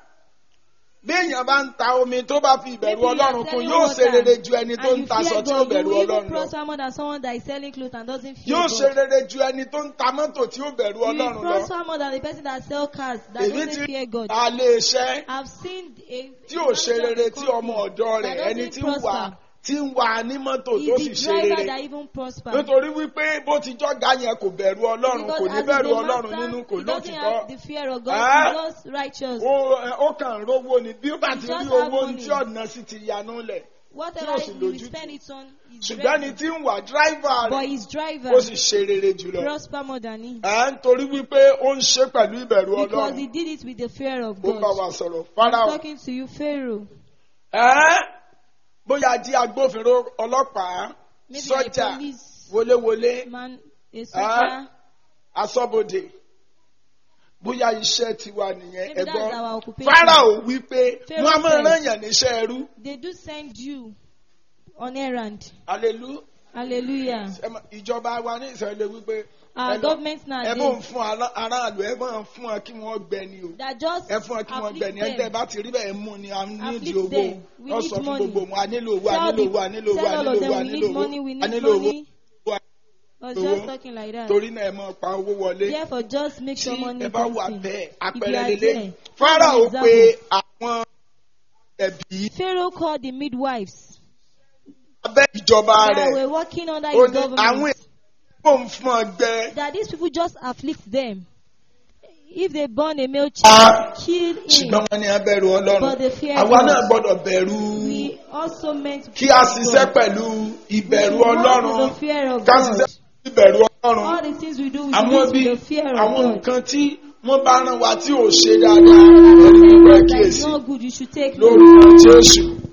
bí èèyàn bá ń ta omi tó bá fi ìbẹ̀rù Maybe you are ọlọ́run kún selling yóò ṣe water rere ju ẹni tó And ń you taṣọ fear tí ó God. You bẹ̀rù will even ọlọ́run lọ prosper more than someone that is selling clothes and doesn't fear yóò ṣe God. rere ju ẹni tó ń ta mọ́tò tí ó bẹ̀rù You will ọlọ́run lọ prosper more than the person that sells cars that èmi ti doesn't fear God. alẹ́ iṣẹ́ I've seen a tí ò ṣe rere tí ọmọ ọ̀dọ́ rẹ̀ that ẹni doesn't tí ń wà prosper. tí ń wà ní mọ́tò tó sì Is ṣe the driver rere that even prosper. nítorí wípé bó ti jọ́gá yẹn kò bẹ̀rù ọlọ́run kò Because ní as bẹ̀rù he's a ọlọ́run master, nínú kò he doesn't lótìkọ́ have the fear of God. Ah. He's just righteous. ó ó kàn ń rówó ni bí ó bá He ti just rí have owó money. tí ọ̀nà sì ti yanú lẹ̀ Whatever tí ò sì he will lójú spend it on, he's ṣùgbọ́n ni ready. tí ń wà dráìvà But rẹ̀ his driver ó sì ṣe rere jùlọ prosper more than him. à ń torí wípé ó ń ṣe pẹ̀lú ìbẹ̀rù Because ọlọ́run he did it with the fear of ó bá wa God. sọ̀rọ̀ I'm fáráò talking to you, Pharaoh. ẹ́ bóyá jí agbófinró ọlọ́pàá Maybe sọ́jà a police wọléwọlé man, a soldier. asọ́bodè bóyá iṣẹ́ tiwa nìyẹn Maybe that's ẹ̀gbọ́n our occupation. fáráò wípé Pharaoh wọ́n á máa said- rán yàn níṣẹ́ ẹrú They do send you on errand. alelu Hallelujah. ẹ mọ̀, ìjọba wa ní ìsọ̀lẹ̀ wípé Our ẹ lọ- government ẹ bó ń nowadays fún ará- aráàlú ẹ bó ń fún ọ kí wọ́n gbẹ ni o that just ẹ fún ọ kí wọ́n gbẹ afflict ni ẹ tẹ́ ẹ them. bá ti rí bẹ́ẹ̀ mú ni a nídìí Afflict owó them. We ọ need sọ fún money. gbogbo wọn a nílò owó a Tell nílò the- owó a nílò owó tell a all nílò of them owó a we nílò need money, we owó a need nílò owó money. owó I was owó. just talking like that. torí náà ẹ máa pa owó wọlé Therefore, just make tí sure money ẹ bá wà comes in. bẹ́ẹ̀ If you àpẹẹrẹ are lélẹ̀ there, Fáráò example. pé àwọn ẹbí Pharaoh called the midwives abẹ́ ìjọba that rẹ̀ were working under ó his ní àwọn government. èèyàn ń fún ọ gbẹ That these people just afflict them. If they burn a male Ah, child, kill him. ṣùgbọ́n wọn ní abẹ́rù ọlọ́run But they fear àwa God. náà gbọ́dọ̀ bẹ̀rù We also meant to kí fear a ṣiṣẹ́ God. pẹ̀lú We ìbẹ̀rù should walk ọlọ́run with the fear of ká God. ṣiṣẹ́ pẹ̀lú ìbẹ̀rù ọlọ́run All the things we do, we should do àwọn it bí with the fear of àwọn God. nǹkan tí wọ́n bá rán wa tí ò ṣe dáadáa Whatever ẹni is pípẹ́ that is kíyèsí not good, you should take note. lórúkọ Jésù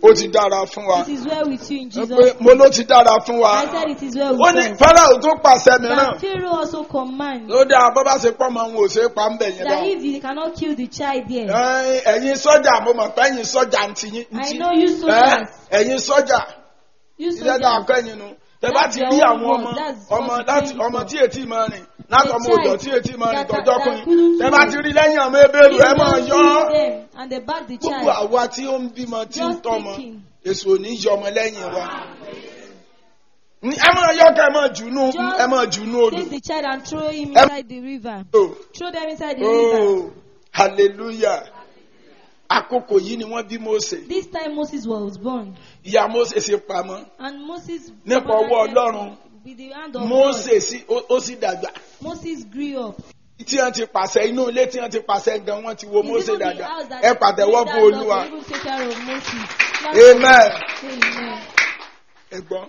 ó ti dára fún wa It is well with you in Jesus. pé mo ló ti dára fún wa I said it is well ó with ní us. Fáráò tó pàṣẹ mìíràn That Pharaoh also commands ló dáa bó bá ṣe pọ́ mọ òun ò ṣe é pa ń bẹ̀ yẹn that dáa. if you cannot kill the child there, Ẹ, ẹ̀yin sọ́jà mo mọ̀ pé ẹ̀yin sọ́jà ń ti yín. ń I ti- know you Ẹ, soldiers. ẹ̀yin sọ́jà You ilé dáa soldiers. kẹ́yìn nu tẹ bá That's ti your rí own àwọn word. ọmọ That's ọmọ what láti you ọmọ think tí ètí máa rìn láti A ọmọ òjò child tí ètí máa rìn that- tọjọ́ that kùnrin couldn't tẹ bá do ti rí lẹ́yìn ọmọ ebéèrú If ẹ máa don't yọ ọ́. kill them and they back the gbogbo child, àwa tí ó ń bímọ tí ń Just tọ́mọ thinking. èso ò ní yọ ọmọ lẹ́yìn wa. Ní- ẹ máa yọ ká ẹ máa jù nú Just ẹ máa jù nú odò. take the child and throw him Em- inside the river. Oh, Throw them inside the river. oh, hallelujah àkókò yìí ni wọ́n bí Mósè This time Moses was born. ìyá Mósè ṣe pamọ́ And Moses Nípa ọwọ́ Ọlọ́run. with the hand of Mósè God. sí ó ó sì dàgbà. Moses grew up. tí wọ́n ti pàṣẹ inú ilé tí wọ́n ti pàṣẹ gan wọ́n ti wo It's Mósè even the dàgbà house that ẹ pàtẹ́wọ́ made fún that Olúwa Lord to even take care of Moses. amen Amen. ẹ̀gbọ́n.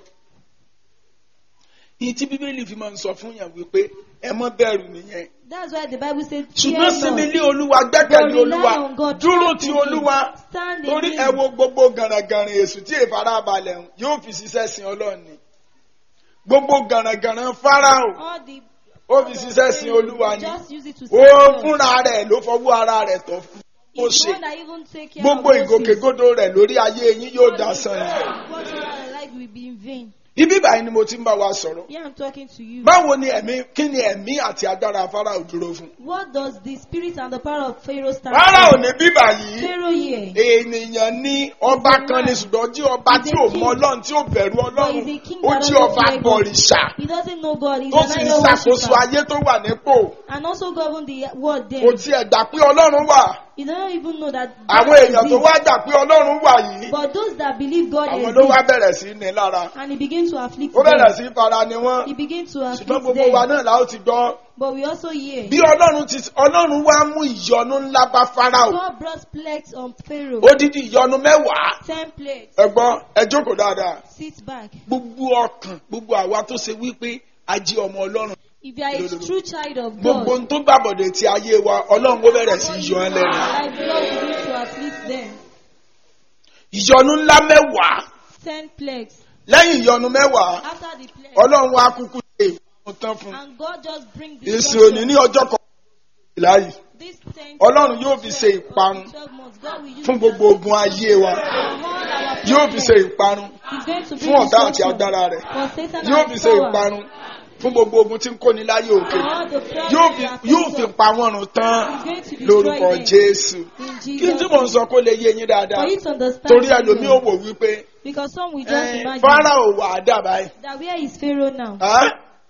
Ìyí tí Bíbélì fi máa ń sọ fún yàn wípé ẹ mọ́ bẹ̀rù nìyẹn. That's why the Bible says, ṣùgbọ́n "Fear sinmi not, lé Olúwa but gbẹ́kẹ̀lé rely Olúwa on God, dúró trust ti in Him, Olúwa stand in torí Him." ẹ wo gbogbo gànràngànràn èṣù tí ìfarabalẹ̀ ń yóò fi ṣiṣẹ́ sin Ọlọ́run ni gbogbo gànràngànràn Fáráò All the ó fi ṣiṣẹ́ sin Olúwa ni just use it to ó serve God. fúnra rẹ̀ ló fọwọ́ ara rẹ̀ tọ́ fún ó He's the ṣe one that even take care gbogbo of Moses. ìgòkègbodò rẹ̀ lórí ayé yín yóò dasán ni. What you are like will be in vain. ibi báyìí ni mo ti ń bá wa sọ̀rọ̀ Here I'm talking to you. báwo ni ẹ̀mí kí ni ẹ̀mí àti agbára Fáráò dúró fún. What does the spirit and the power of Pharaoh stand Fáráò for? ní bíbà yìí Pharaoh here. ènìyàn ní ọba kan ní ṣùgbọ́n jí ọba tí ò mọ ọlọ́run tí ò bẹ̀rù ọlọ́run But he's a king ó that jí doesn't ọba fear God. bọ̀rìṣà He doesn't know God. He's tó an sì ń idol ṣàkóso worshiper. ayé tó wà nípò And also govern the world kò there. tiẹ̀ gbà pé ọlọ́run wà He doesn't even know that àwọn God èèyàn tó exists. wá gbà pé ọlọ́run wà yìí But those that believe God àwọn ló wá exists, bẹ̀rẹ̀ sí ní lára and he begins to afflict ó bẹ̀rẹ̀ them. sí fara ni wọ́n He begins to ṣùgbọ́n afflict gbogbo wa them. náà la ó ti gbọ́ But we also hear bí ọlọ́run ti ọlọ́run wá mú ìyọnu ńlá bá Fáráò God brought plagues on Pharaoh. odidi ìyọnu mẹ́wàá Ten plagues. ẹ̀gbọ́n ẹ jókòó dáadáa Sit back. gbogbo ọkàn gbogbo àwa tó ṣe wípé a jí ọmọ ọlọ́run If you are a true child of gbogbo God, ohun tó gbàbọ̀dẹ̀ ti ayé wa ọlọ́run ó bẹ̀rẹ̀ sí í yọ ẹ́ lẹ́nu. like God begins to afflict them. ìyọnu ńlá mẹ́wàá Ten plagues. lẹ́yìn ìyọnu mẹ́wàá After the plague, ọlọ́run wa kúkú ṣe ìfún tán fún un. and God just bring the èsì òní ní ọjọ́ kan láàyè This ten Ọlọ́run yóò fi ṣe ìparun twelve months, God will use fún it gbogbo ogun ayé wa for all our yóò fi ṣe problems. ìparun He's going to fún bring ọ̀tá àti destruction agbára rẹ̀ for Satan yóò and fi his ṣe power. ìparun fún gbogbo ogun tí ń kóni láyé òkè For all the problems yóò fi that yóò face fi us. pa wọ́n run tán He's going to destroy lórúkọ them. Jésù In kí Jesus' tí mò ń sọ kó lè yé yín dáadáa For you to understand torí very ẹlòmíì well. ò wò wípé Because some will just eh, imagine Fáráò wà á dà báyìí. that where is Pharaoh now? Hàn?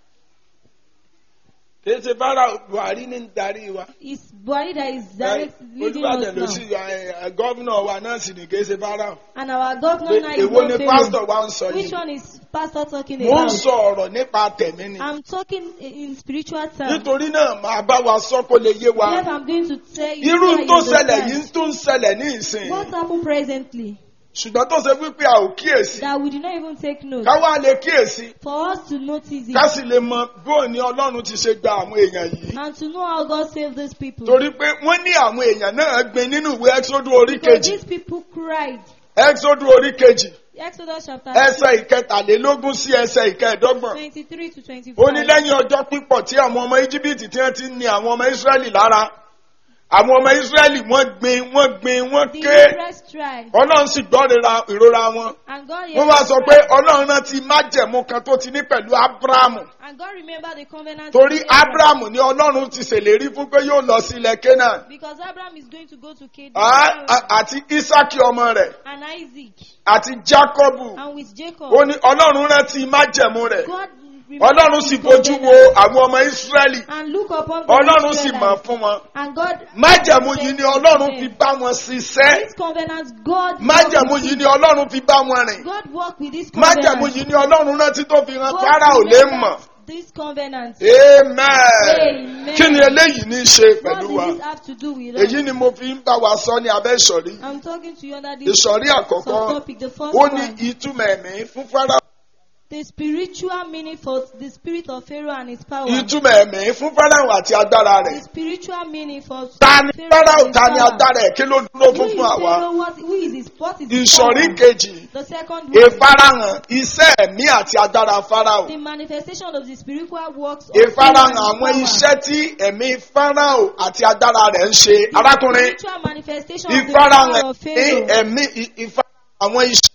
kìí ṣe Fáráò Buhari ní ń darí wa. It's Buhari that is direct leading Olúbàdàn us ló now. sì gọ́vnà wa náà sì ní kìí ṣe Fáráò. And our governor now is Èwo not ni Pharaoh. pásítọ̀ wa ń sọ Which yìí? one is pastor talking Mo ń about? sọ ọ̀rọ̀ nípa tẹ̀mí ni. I'm talking in spiritual terms. Nítorí náà màá bá wa sọ kó lè yé wa. Yes, I'm going to tell you. Irú so you tó ṣẹlẹ̀ understand. yìí tó ń ṣẹlẹ̀ ní ìsìn. What happened presently Ṣùgbọ́n tó ṣe wípé a ò kíyèsí. that we did not even take note Ká wá lè kíyèsí. for us to notice Ká it sì lè mọ bóun ni Ọlọ́run ti ṣe gba àwọn èèyàn yìí. and to know how God saved these people. Torí pé wọ́n ní àwọn èèyàn náà gbin nínú ìwé Ẹ́xódù orí Because kejì. these people cried. Ẹ́xódù orí kejì. Exodus chapter Ẹsẹ̀ ìkẹtàlélógún sí ẹsẹ̀ ìkẹẹ̀dọ́gbọ̀n. 23 to 25. ó ní lẹ́yìn ọjọ́ pípọ̀ tí àwọn ọmọ íjíbítì tí wọ́n ti ń ni àwọn ọmọ ísírẹ́lì lára àwọn ọmọ ísírẹ́lì wọ́n gbin wọ́n gbin wọ́n The ké Hebrews tried. ọlọ́run sì gbọ́ ìrora- ìrora wọn And God wọ́n wá sọ pé ọlọ́run rántí májẹ̀mú kan tó ti ní pẹ̀lú ábúráàmù And God remembered the covenant. torí with Abraham. ábúráàmù ni ọlọ́run ti ṣèlérí fún pé yóò lọ sí ilẹ̀ canaan Because Abraham is going to go to Canaan. Á- á- àti ísákì ọmọ rẹ̀ And Isaac. àti jákọ́bù And with Jacob. ó ní ọlọ́run rántí májẹ̀mú rẹ̀ God ọlọ́run sì bójú wo àwọn ọmọ ísírẹ́lì And look upon the ọlọ́run sì Israelites. mọ̀ fún wọn. And God. májẹ̀mú yìí ni ọlọ́run fi bá wọn ṣiṣẹ́ This covenant, God. májẹ̀mú yìí ni ọlọ́run fi bá wọn rìn God worked with this covenant. májẹ̀mú yìí ni ọlọ́run rántí tó fi hàn God Fáráò lè remembered mọ̀ This covenant. amen Amen. kí ni eléyìí ní í ṣe What pẹ̀lú does wa this have to do with us? èyí ni mo fi ń bá wa sọ ní abẹ́ ìsọ̀rí I'm talking to you under this ìsọ̀rí àkọ́kọ́ subtopic. The first ó ní one. ìtumọ̀ ẹ̀mí fún Fáráò The spiritual meaning for the spirit of Pharaoh and his power. ìtumọ̀ ẹ̀mí fún fáráhùn àti agbára rẹ̀ The spiritual meaning for ta ni Pharaoh fáráhùn and ta his ni power. agbára ẹ̀ kí ló dúró Who fún is fún àwa Pharaoh? What, who is his, what is his ìsọ̀rí power? kejì The second one. ìfarahàn iṣẹ́ ẹ̀mí àti agbára fáráhùn The manifestation of the spiritual works of Pharaoh ìfarahàn and his àwọn power. iṣẹ́ tí ẹ̀mí fáráhùn àti agbára rẹ̀ ń ṣe The arákùnrin spiritual manifestation of the ìfarahàn power of ní Pharaoh. ẹ̀mí ì- ìfarahàn àwọn iṣẹ́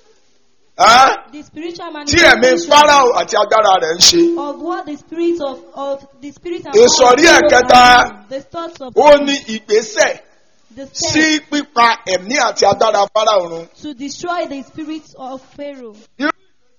Ẹ́? The spiritual tí ẹ̀mí manifestation fáráhùn àti agbára rẹ̀ ń ṣe of what the spirit of, of the spirit and Ìsọ̀rí power of Pharaoh ẹ̀kẹta. and the thoughts of ó ní ìgbésẹ̀ the sí step pípa ẹ̀mí àti agbára fáráhùn run. to destroy the spirit of Pharaoh. Irú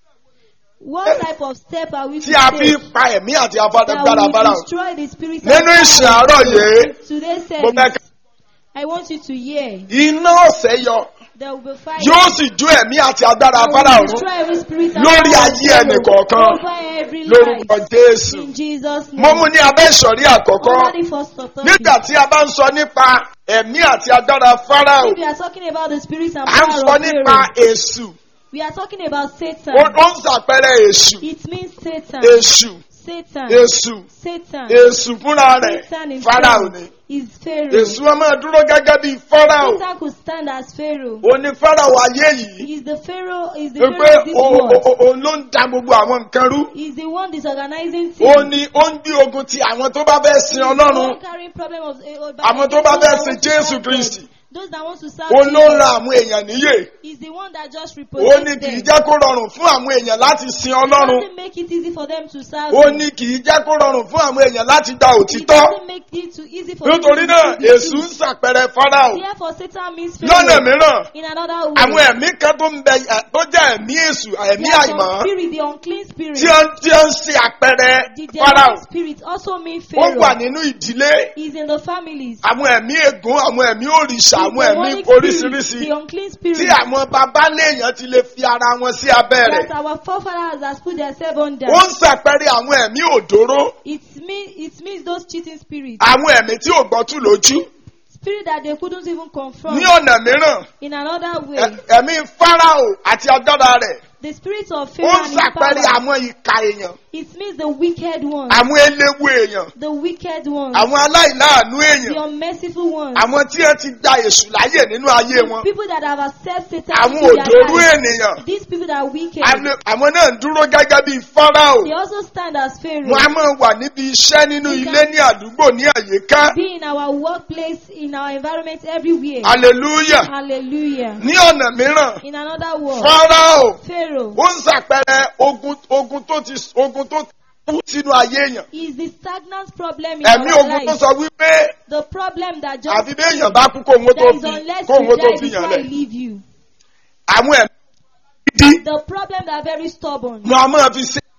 What type of step are we to tí a fi take pa ẹ̀mí àti agbára that fáráhùn. will destroy the spirit Nínú of ìsìn Pharaoh? àárọ̀ yìí, Today's mo fẹ́ service, ká I want you to hear. iná ọ̀sẹ̀ yọ There will be fire. yóò sì jó ẹ̀mí àti agbára that fáráhùn will run destroy every spirit and lórí power of ayé Pharaoh ẹnìkọ̀ọ̀kan over every lórúkọ life. Jésù. In Jesus' Mo mú name. ní abẹ́ ìsọ̀rí àkọ́kọ́ Under the first authority. nígbà tí a bá ń sọ nípa ẹ̀mí àti agbára fáráhùn If we are talking about the spirits and à ń power sọ of nípa Pharaoh, èṣù we are talking about Satan. ó ó ń ṣàpẹẹrẹ èṣù It means Satan. èṣù Satan. èṣù Satan. èṣù fúnra rẹ̀ Satan fáráhùn ni himself is Pharaoh. èṣù wọn máa dúró gẹ́gẹ́ bíi fáráhùn Satan could stand as Pharaoh. ó ní fáráhùn ayé yìí He is the Pharaoh. Is the pé Pharaoh of this o- world. o- o- òun ló ń da gbogbo àwọn nǹkan rú He is the one disorganizing ó things. ní ó ń gbé ogun ti àwọn tó bá fẹ́ sin He is the ọlọ́run one carrying problem of eh, oh, Àwọn tó those bá fẹ́ that sin want to Jésù serve Kristi. God. Those that want to serve ó ló ń ra Jesus. àwọn èèyàn níyè Is the one that just ó represents ní kì í them. jẹ́ kó rọrùn fún àwọn èèyàn láti sin It ọlọ́run doesn't make it easy for them to serve. ó him. ní kì í jẹ́ kó rọrùn fún àwọn èèyàn láti gba It òtítọ́ doesn't make it too easy for them nítorí to náà receive the èṣù ń truth. ṣàpẹẹrẹ fáráhùn Therefore, Satan means lọ́nà Pharaoh mìíràn in another àwọn way. ẹ̀mí kan tó ń bẹ ẹ̀, tó jẹ́ ẹ̀mí èṣù ẹ̀mí There are some àìmọ́ spirit, the unclean spirit, tí ó ń tí ó ń ṣe àpẹẹrẹ the fáráhùn demonic spirit also mean ó wà Pharaoh. nínú ìdílé Is in the families. àwọn ẹ̀mí ègún àwọn ẹ̀mí òrìṣà The àwọn ẹ̀mí demonic oríṣiríṣi spirit, the unclean spirit tí àwọn baba léèyàn ti lè fi ara wọn sí abẹ́ rẹ̀ that our forefathers has put themselves under. ó ń ṣàpẹẹrẹ àwọn ẹ̀mí òdòró It means it means those cheating spirits, àwọn ẹ̀mí tí ò gbọ́tù lójú spirit that they couldn't even confront. ní ọ̀nà mìíràn In another way, ẹ̀- ẹ̀mí fáráò àti agbára rẹ̀ the spirit of ó Pharaoh ń and his ṣàpẹẹrẹ power. àwọn ìka èèyàn It means the wicked ones, àwọn eléwu èèyàn the wicked ones, àwọn aláìláàánú èèyàn the unmerciful ones, àwọn tí ẹ ti gba èṣù láyè nínú ayé wọn people that have accepted Satan àwọn into òdòrú their lives. ènìyàn These people that are wicked, àwọn àwọn náà ń dúró gẹ́gẹ́ bíi fáráò they also stand as Pharaoh. wọn a máa wà níbi iṣẹ́ nínú ilé ní àdúgbò ní àyíká Be in our workplace, in our environment, everywhere. hallelujah Hallelujah. ní ọ̀nà mìíràn In another word, fáráò Pharaoh ó ń ṣàpẹẹrẹ ogun ogun tó ti ogun tó kú sínú ayé èèyàn is the stagnant problem in ẹ̀mí our ogun tó life. sọ wípé The problem that just àfi bí èèyàn bá kú kóhun ó tó that is fi unless kóhun ó you tó die fi before yàn I lẹ̀ leave you. àwọn ẹ̀mí gidi The problem that are very stubborn. wọn a máa fi ṣe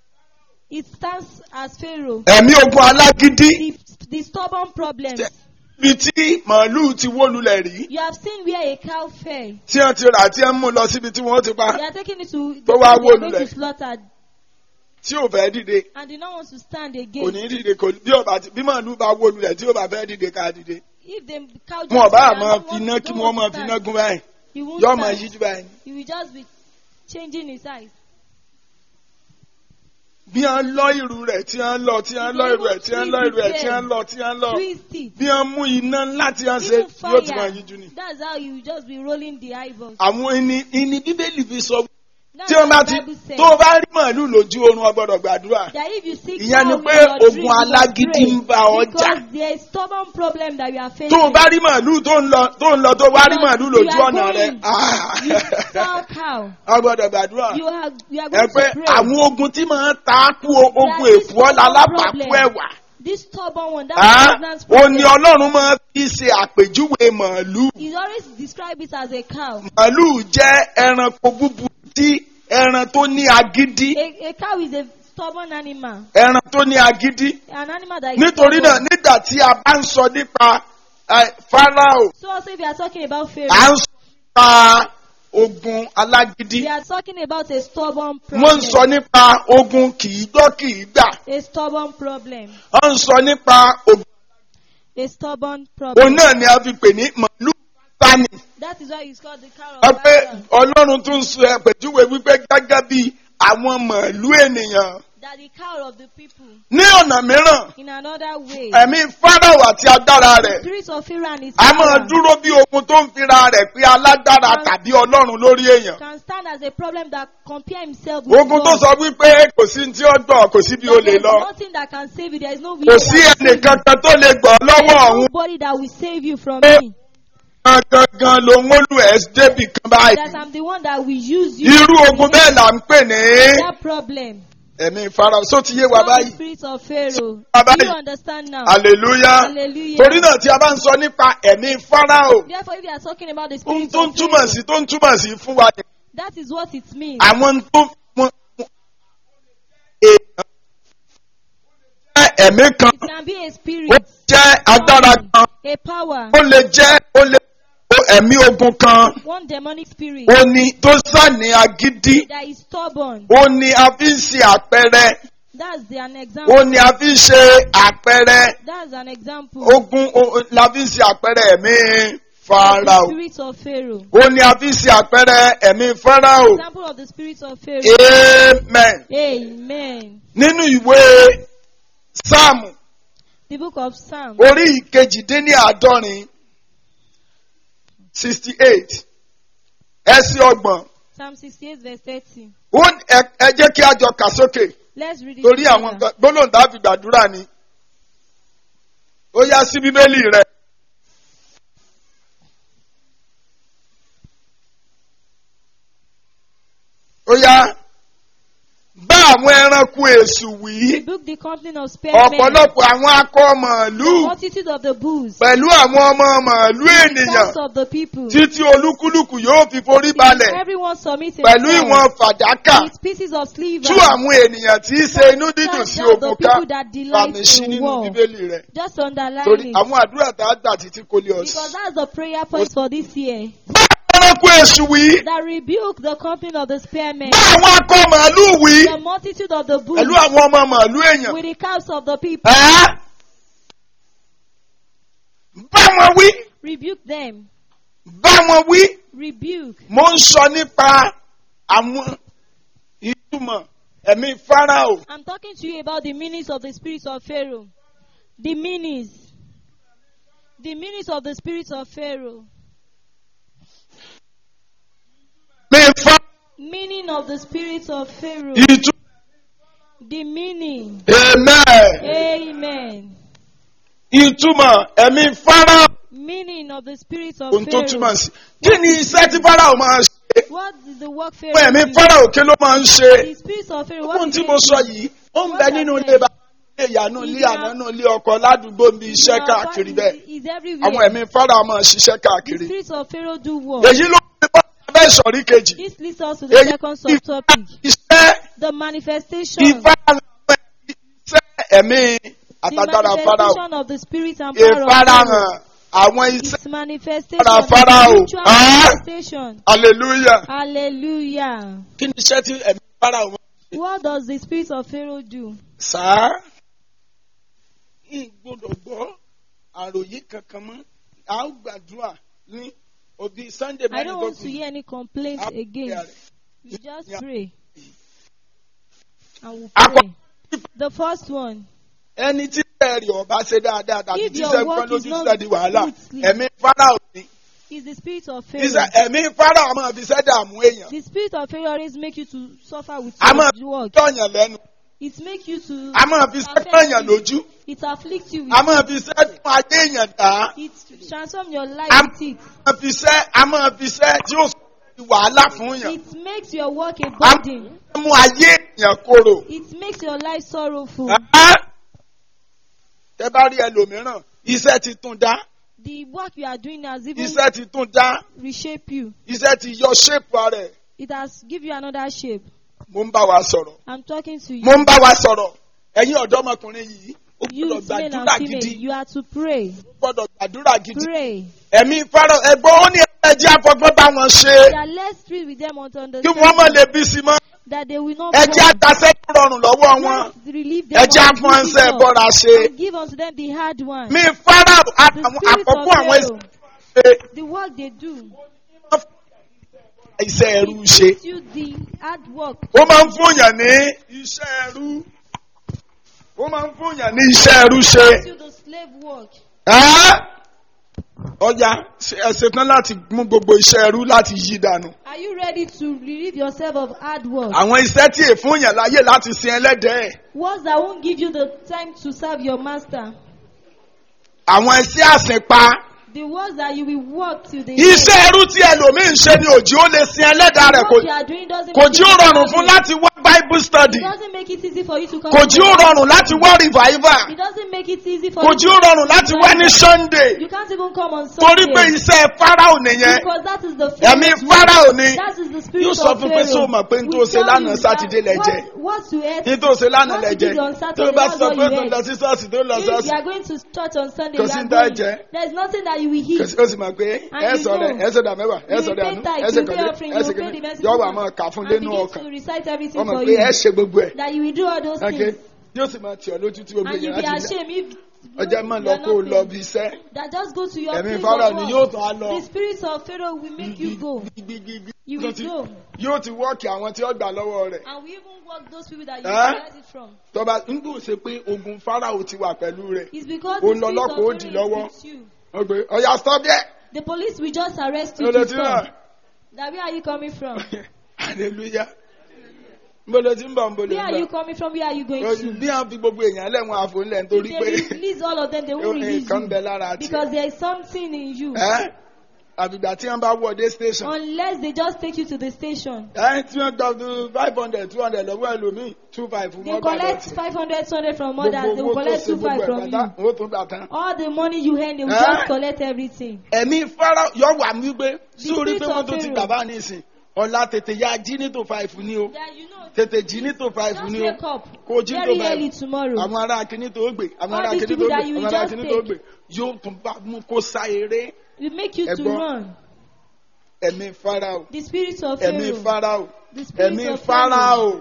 It stands as Pharaoh. ẹ̀mí ogun alágídí The, the stubborn problems. ibi tí màálùú ti wó lulẹ̀ rí You have seen where a cow fell. tí wọ́n ti rà tí wọ́n mú lọ síbi tí wọ́n ti pa They are taking it to Tó the wá place they wó are going lulẹ̀. to slaughter tí ò fẹ́ dìde and they don't want to stand kò again. ní dìde kò bí ọba bí màálùú bá wó lulẹ̀ tí ò bá fẹ́ dìde ká dìde If the cow just wọn ò bá fell and máa don't fi want- iná kí don't wọ́n want máa to fi stand, iná gún báyìí He won't yóò máa stand. yíjú báyìí. He will just be changing his eyes. bí wọ́n lọ ìrù rẹ̀ tí wọ́n lọ tí wọ́n lọ ìrù rẹ̀ tí wọ́n lọ ìrù rẹ̀ tí wọ́n lọ tí wọ́n lọ Twist it. bí wọ́n mú iná ńlá tí wọ́n ṣe Even yóò tún máa fire. yíjú ni. That's how you just be rolling the eyeballs. àwọn ẹni ẹni bíbélì fi sọ That's tí wọ́n bá what ti the Bible says. tó o bá rí màálùú lójú oorun o gbọ́dọ̀ gbàdúrà That if you seek ìyẹn ni cow pé in your ogun dream, you must alágídí pray. ń bá ọ jà Because there is stubborn problem that you are facing. tó o bá rí màálùú tó ń lọ tó ń lọ tó bá rí Because màálùú you lójú are ọ̀nà rẹ̀ going. You saw cow. a gbọ́dọ̀ gbàdúrà You are, you are ẹ going pé to pray. àwọn ogun tí máa ń ta kú o- ogun There is èfú ọ̀la no alábàákú problem. ẹ̀wà This stubborn one, that Ah, pregnant ó ní problem, ọlọ́run máa fi ṣe àpèjúwe màálùú is always describe it as a cow. màálùú jẹ́ ẹranko búburú tí ẹran tó ní agídí A, a cow is a stubborn animal. ẹran tó ní agídí An animal that is nítorí náà stubborn. nígbà tí a bá ń sọ nípa eh, Fáráò So also if you are talking about à Pharaoh, ń sọ nípa ogun alágídí we are talking about a stubborn wọ́n ń sọ problem. nípa ogun kìí gbọ́ kìí gbà A stubborn problem. wọ́n ń sọ nípa ogun A stubborn òun problem. náà ni a fi pè ní màálùú sani That is why it's called the cow wọ́n of pé Bashan. ọlọ́run tún sọ àpèjúwe wípé gẹ́gẹ́ bí àwọn màálù ènìyàn that the cow of the people, ní ọ̀nà mìíràn in another way, ẹ̀mí fáráò àti agbára the rẹ̀ spirit of Pharaoh and his a máa power dúró bí ogun tó ń fira rẹ̀ pé alágbára tàbí ọlọ́run lórí èèyàn can stand as a problem that compare himself with ogun tó God. sọ wípé kò sí tí ó gbọ́ kò sí bí o That lè there is lọ nothing that can save you. There is no kò video sí that will save you. ẹnìkankan tó lè gbọ́ There lọ́wọ́ is ọ̀hún nobody that will save you from Eh. me. gangan ló ń wọ́lù ẹ̀ débì kan báyìí That I'm the one that will use you. irú ogun bẹ́ẹ̀ là ń pè ní That problem. ẹ̀mí fáráò só ti yé wa Not the báyìí spirit of Pharaoh. Wa Do you báyìí. understand now? hallelujah Hallelujah. torí náà tí a bá ń sọ nípa ẹ̀mí fáráò Therefore, if you are talking about the ohun spirit tó ń of túmọ̀ Pharaoh, sí tó ń túmọ̀ sí fún wa ni that is what it means. àwọn tó wọn èèyàn jẹ́ ẹ̀mí kan It can be a ó spirit, jẹ́ agbára kan a power, ó lè jẹ́ ó lè ó ẹ̀mí ogun kan one demonic spirit ó ní tó sàní agídí that is stubborn. ó ní a fi ń ṣe àpẹẹrẹ That's the, an ó example. ní a fi ń ṣe àpẹẹrẹ That's an example. ogun ó- la fi ń ṣe àpẹẹrẹ ẹ̀mí of the farao spirit of Pharaoh. ó ní a fi ń ṣe àpẹẹrẹ ẹ̀mí farao Example of the spirit of Pharaoh. amen Amen. nínú ìwé sáàmù The book of Psalm. orí ìkejìdínláàádọ́rin sixty eight ẹsẹ̀ ọgbọ̀n Psalm 68 verse 30. ó ní ẹ- ẹ jẹ́ kí a jọ kà sókè Let's read it. torí àwọn together. nǹkan- gbólóhùn tá a fi gbàdúrà ni ó yá sí bíbélì rẹ. ó yá bá àwọn ẹranko èṣù wí Rebuke the company of spearmen. ọ̀pọ̀lọpọ̀ àwọn akọ màálù The multitude of the bulls. pẹ̀lú àwọn ọmọ màálù The ènìyàn sons of the people. títí olúkúlùkù yóò fi forí balẹ̀ Everyone submit pẹ̀lú himself ìwọ̀n fàdákà with pieces of silver. tú àwọn ènìyàn tí í ṣe inú dídùn sí Cast down the ogun ká people that delight fàmì sí in nínú war. bíbélì rẹ Just underline torí it. àwọn àdúrà tá a gbà títí kò lè Because ọ̀sán. that's the prayer point for this year. bá ẹranko èṣù wí That rebuke the company of the spearmen. bá àwọn akọ màálù wí The multitude of the bulls. pẹ̀lú àwọn ọmọ màálù èèyàn With the calves of the people. ẹ́ bá wọn wí Rebuke them. bá wọn wí Rebuke. mo ń sọ nípa àwọn ìtumọ̀ ẹ̀mí fáráò I'm talking to you about the meanings of the spirit of Pharaoh. The meanings. The meanings of the spirit of Pharaoh. mi fa Meaning of the spirit of Pharaoh. ìtumọ̀ The meaning. amen Amen. ìtumọ̀ ẹ̀mí fáráò Meaning of the spirit of ohun tó túmọ̀ Pharaoh. sí kí ni iṣẹ́ tí fáráò máa ṣe What is the work fún Pharaoh ẹ̀mí do? fáráò kí ló máa ń ṣe The spirit of Pharaoh. ohun What tí is mo it sọ do? yìí ó ń bẹ nínú ilé bá ilé ìyànú ilé àná náà ilé ọkọ ládùúgbò bí iṣẹ́ Your káàkiri body bẹ́ẹ̀ Is everywhere. àwọn ẹ̀mí fáráò máa ṣiṣẹ́ The káàkiri spirit of Pharaoh do work. èyí ló ń bá abẹ́ ìsọ̀rí kejì This leads us to the èyí second subtopic. iṣẹ́ The manifestation. ìfarahàn iṣẹ́ ẹ̀mí The àtàgbára fáráò manifestation of the spirit and power of ìfarahàn Pharaoh. àwọn iṣẹ́ Its manifestation. Para the Pharaoh. spiritual Ah. manifestation. hallelujah Hallelujah. kí ni iṣẹ́ tí ẹ̀mí fáráò máa What does the spirit of Pharaoh do? sáá ìgbọ́dọ̀ gbọ́ àròyé kankan mọ́ a ó gbàdúrà ní òbí sunday I don't want to mẹ́rin hear any complaints gbọ́dọ̀ again. You just pray. And we'll Akọ- pray. The first one. ẹni tí ẹ̀rì ọba ṣe dáadáa tàbí If tí your iṣẹ́ work nǹkan is lójú not sílẹ̀ di wàhálà smoothly. ẹ̀mí fáráò ni is the spirit of Iṣẹ́- Pharaoh. ẹ̀mí fáráò máa fi ṣẹ́ dààmú èèyàn The spirit of Pharaoh always make you to suffer with a máa your work. tọ̀yàn lẹ́nu It make you to a máa fi ṣẹ́ tọ̀yàn lójú it afflicts you a with máa fi ṣẹ́ tún adé èèyàn dá it transform your life Am- with it. a máa fi ṣẹ́ a máa fi ṣẹ́ tí ó sọ di wàhálà fún yàn It makes your work a a burden. máa mú ayé èèyàn korò. It makes your life sorrowful. Ẹ́ tẹ bá rí ẹlòmíràn iṣẹ́ ti tún dá The work you are doing has even iṣẹ́ ti tún dá reshape you. iṣẹ́ ti yọ ṣépù rẹ̀ It has give you another shape. mo ń bá wa sọ̀rọ̀ I'm talking to you. mo ń bá wa sọ̀rọ̀ ẹ̀yin ọ̀dọ́mọkùnrin yìí ó gbọ́dọ̀ Youth, male gbàdúrà and gidi female, you are to pray. ó gbọ́dọ̀ gbàdúrà gidi Pray. ẹ̀mí fárọ̀ ẹ̀gbọ́n ó ní ẹ̀jẹ̀ afọgbọ́n bá wọn ṣe That let's treat with them unto kí wọ́n mọ̀ understand lè bí sí mọ́ that they will not ẹ̀jẹ̀ fall. àtàṣẹ́ tó rọrùn lọ́wọ́ wọn Let's relieve them ẹ̀jẹ̀ of the afọ́nṣẹ́ difficult bọ́ra ṣe and give unto them the hard one. mi fárọ̀ The àtàwọn spirit of àkọ́kọ́ àwọn Pharaoh, ẹ̀sìn the work they do, iṣẹ́ ẹrú ṣe Gives you the hard work. ó máa ń fún yàn ní iṣẹ́ ẹrú ó máa ń fún yàn ní iṣẹ́ ẹrú ṣe. Gives you the slave work. Ẹ́? ọjà ẹ ṣetán láti mú gbogbo iṣẹ́ ẹrú láti yí dànù. Are you ready to relieve yourself of hard work? àwọn iṣẹ́ tí èèfún yàn láyè láti sin ẹlẹ́dẹ̀ẹ́ Works that won't give you the time to serve your master. àwọn iṣẹ́ àsìnpa The works that you will work till the iṣẹ́ ẹrú tí ẹlòmíín ṣe ni òjì ó lè sin ẹlẹ́dàá rẹ̀ kò What you are doing doesn't kò make jí ó it rọrùn easy. fún láti wá bible study It doesn't make it easy for you to come. kò to jí ó church. rọrùn láti wá revival It doesn't make it easy for kò you. jí ó rọrùn láti wá ní sunday You can't even come on torí Sunday. pé iṣẹ́ farao nìyẹn Because that is the ẹ̀mí Pharaoh's farao ni That is the spirit yóò of sọ fún pé Pharaoh. sọ ma pé n tó We ṣe tell lánàá you sátidé that lẹ́jẹ̀ what- What you ate. ní tó ṣe lánàá what you lẹ́jẹ̀ did on tó Saturday, bá that's sọ what pé you tó ate. lọ sí ṣọ́ọ̀ṣì tó lọ If you ṣọ́ọ̀ṣì are going to church on Sunday, Kò you sí are ní tá going. jẹ. There's nothing that you will kò eat. sí- ó sì mọ̀ pé And ẹ you sọ̀rọ̀ know. ẹ sọ̀dà mẹ́wàá ẹ You sọ̀dà pay nù tithe, ẹ ṣe you pay kọ̀lé offering, ẹ you ṣe pay kọ̀lé the best yọ wà you máa want. kà fún And lẹ́nu begin ọkàn to recite everything ọmọ for pé ẹ you. ṣe gbogbo ẹ̀ That you will do all those ok things. yóò sì máa tì ọ́ lójú tí gbogbo And you'll èèyàn be á ti lẹ̀ ashamed if ọjọ́ máa you lọ are kó o not lọ faithful. bí iṣẹ́ That just go to your ẹ̀mí place fara of ni work. yóò tún á lọ The spirit of Pharaoh will make you go. gbígbígbígbí You tó will ti- go. yóò ti wọ́ọ̀kì àwọn tí ó gbà lọ́wọ́ rẹ̀ And we even work those people that you Huh? collect it from. tọ́ba ń gbọ́ ṣe pé ogun farao ti wà pẹ̀lú rẹ̀ It's because Ó the lọ spirit lọ́kọ̀, ó of dì Pharaoh lọ́wọ́. is with you. ó gbé ọ̀yà stop there The police will just arrest you ó lè to ti stop. rà That where are you coming from? hallelujah nbolo tí ń bọ̀ nbolo Where ń are you bọ̀ coming from? Where are you going Ojú to? bí wọ́n fi gbogbo èèyàn lẹ́wọ̀n àfọ̀nlẹ̀ nítorí If pé they release all of them, they won't release nǹkan bẹ you. lára tiẹ̀ Because there is something in you. ẹ́ àbìgbà tí wọ́n bá wọ̀ dé station Unless they just take you to the station. ẹ́ tí wọ́n gbà five hundred two hundred lọ́wọ́ ẹlòmíì two five fún They wọn gbà collect lọ́tì 500, 200 from others. They gbogbo will owó tó collect ṣe 25 gbogbo ẹ̀ from pátá you. owó tó gbà tán. All the money you earn, they will Huh? just collect everything. ẹ̀mí fara yọ wà mí gbé sórí spirit pé wọ́n of tó ti Pharaoh. gbà bá nísìn ọ̀la tètè ya jí ní tó five ní o That you know, tètè jí ní tó five just ní o wake up kó jí tó very early five tomorrow. àwọn ará akíní tó gbé àwọn All ará these akíní tó people gbé that you àwọn will ará just akíní tó take. gbé yóò tún bá mú kó sá eré It make you to Ẹ̀gbọ́n. run. ẹ̀mí farao The spirit of ẹ̀mí Pharaoh. farao The spirit ẹ̀mí of Pharaoh. farao.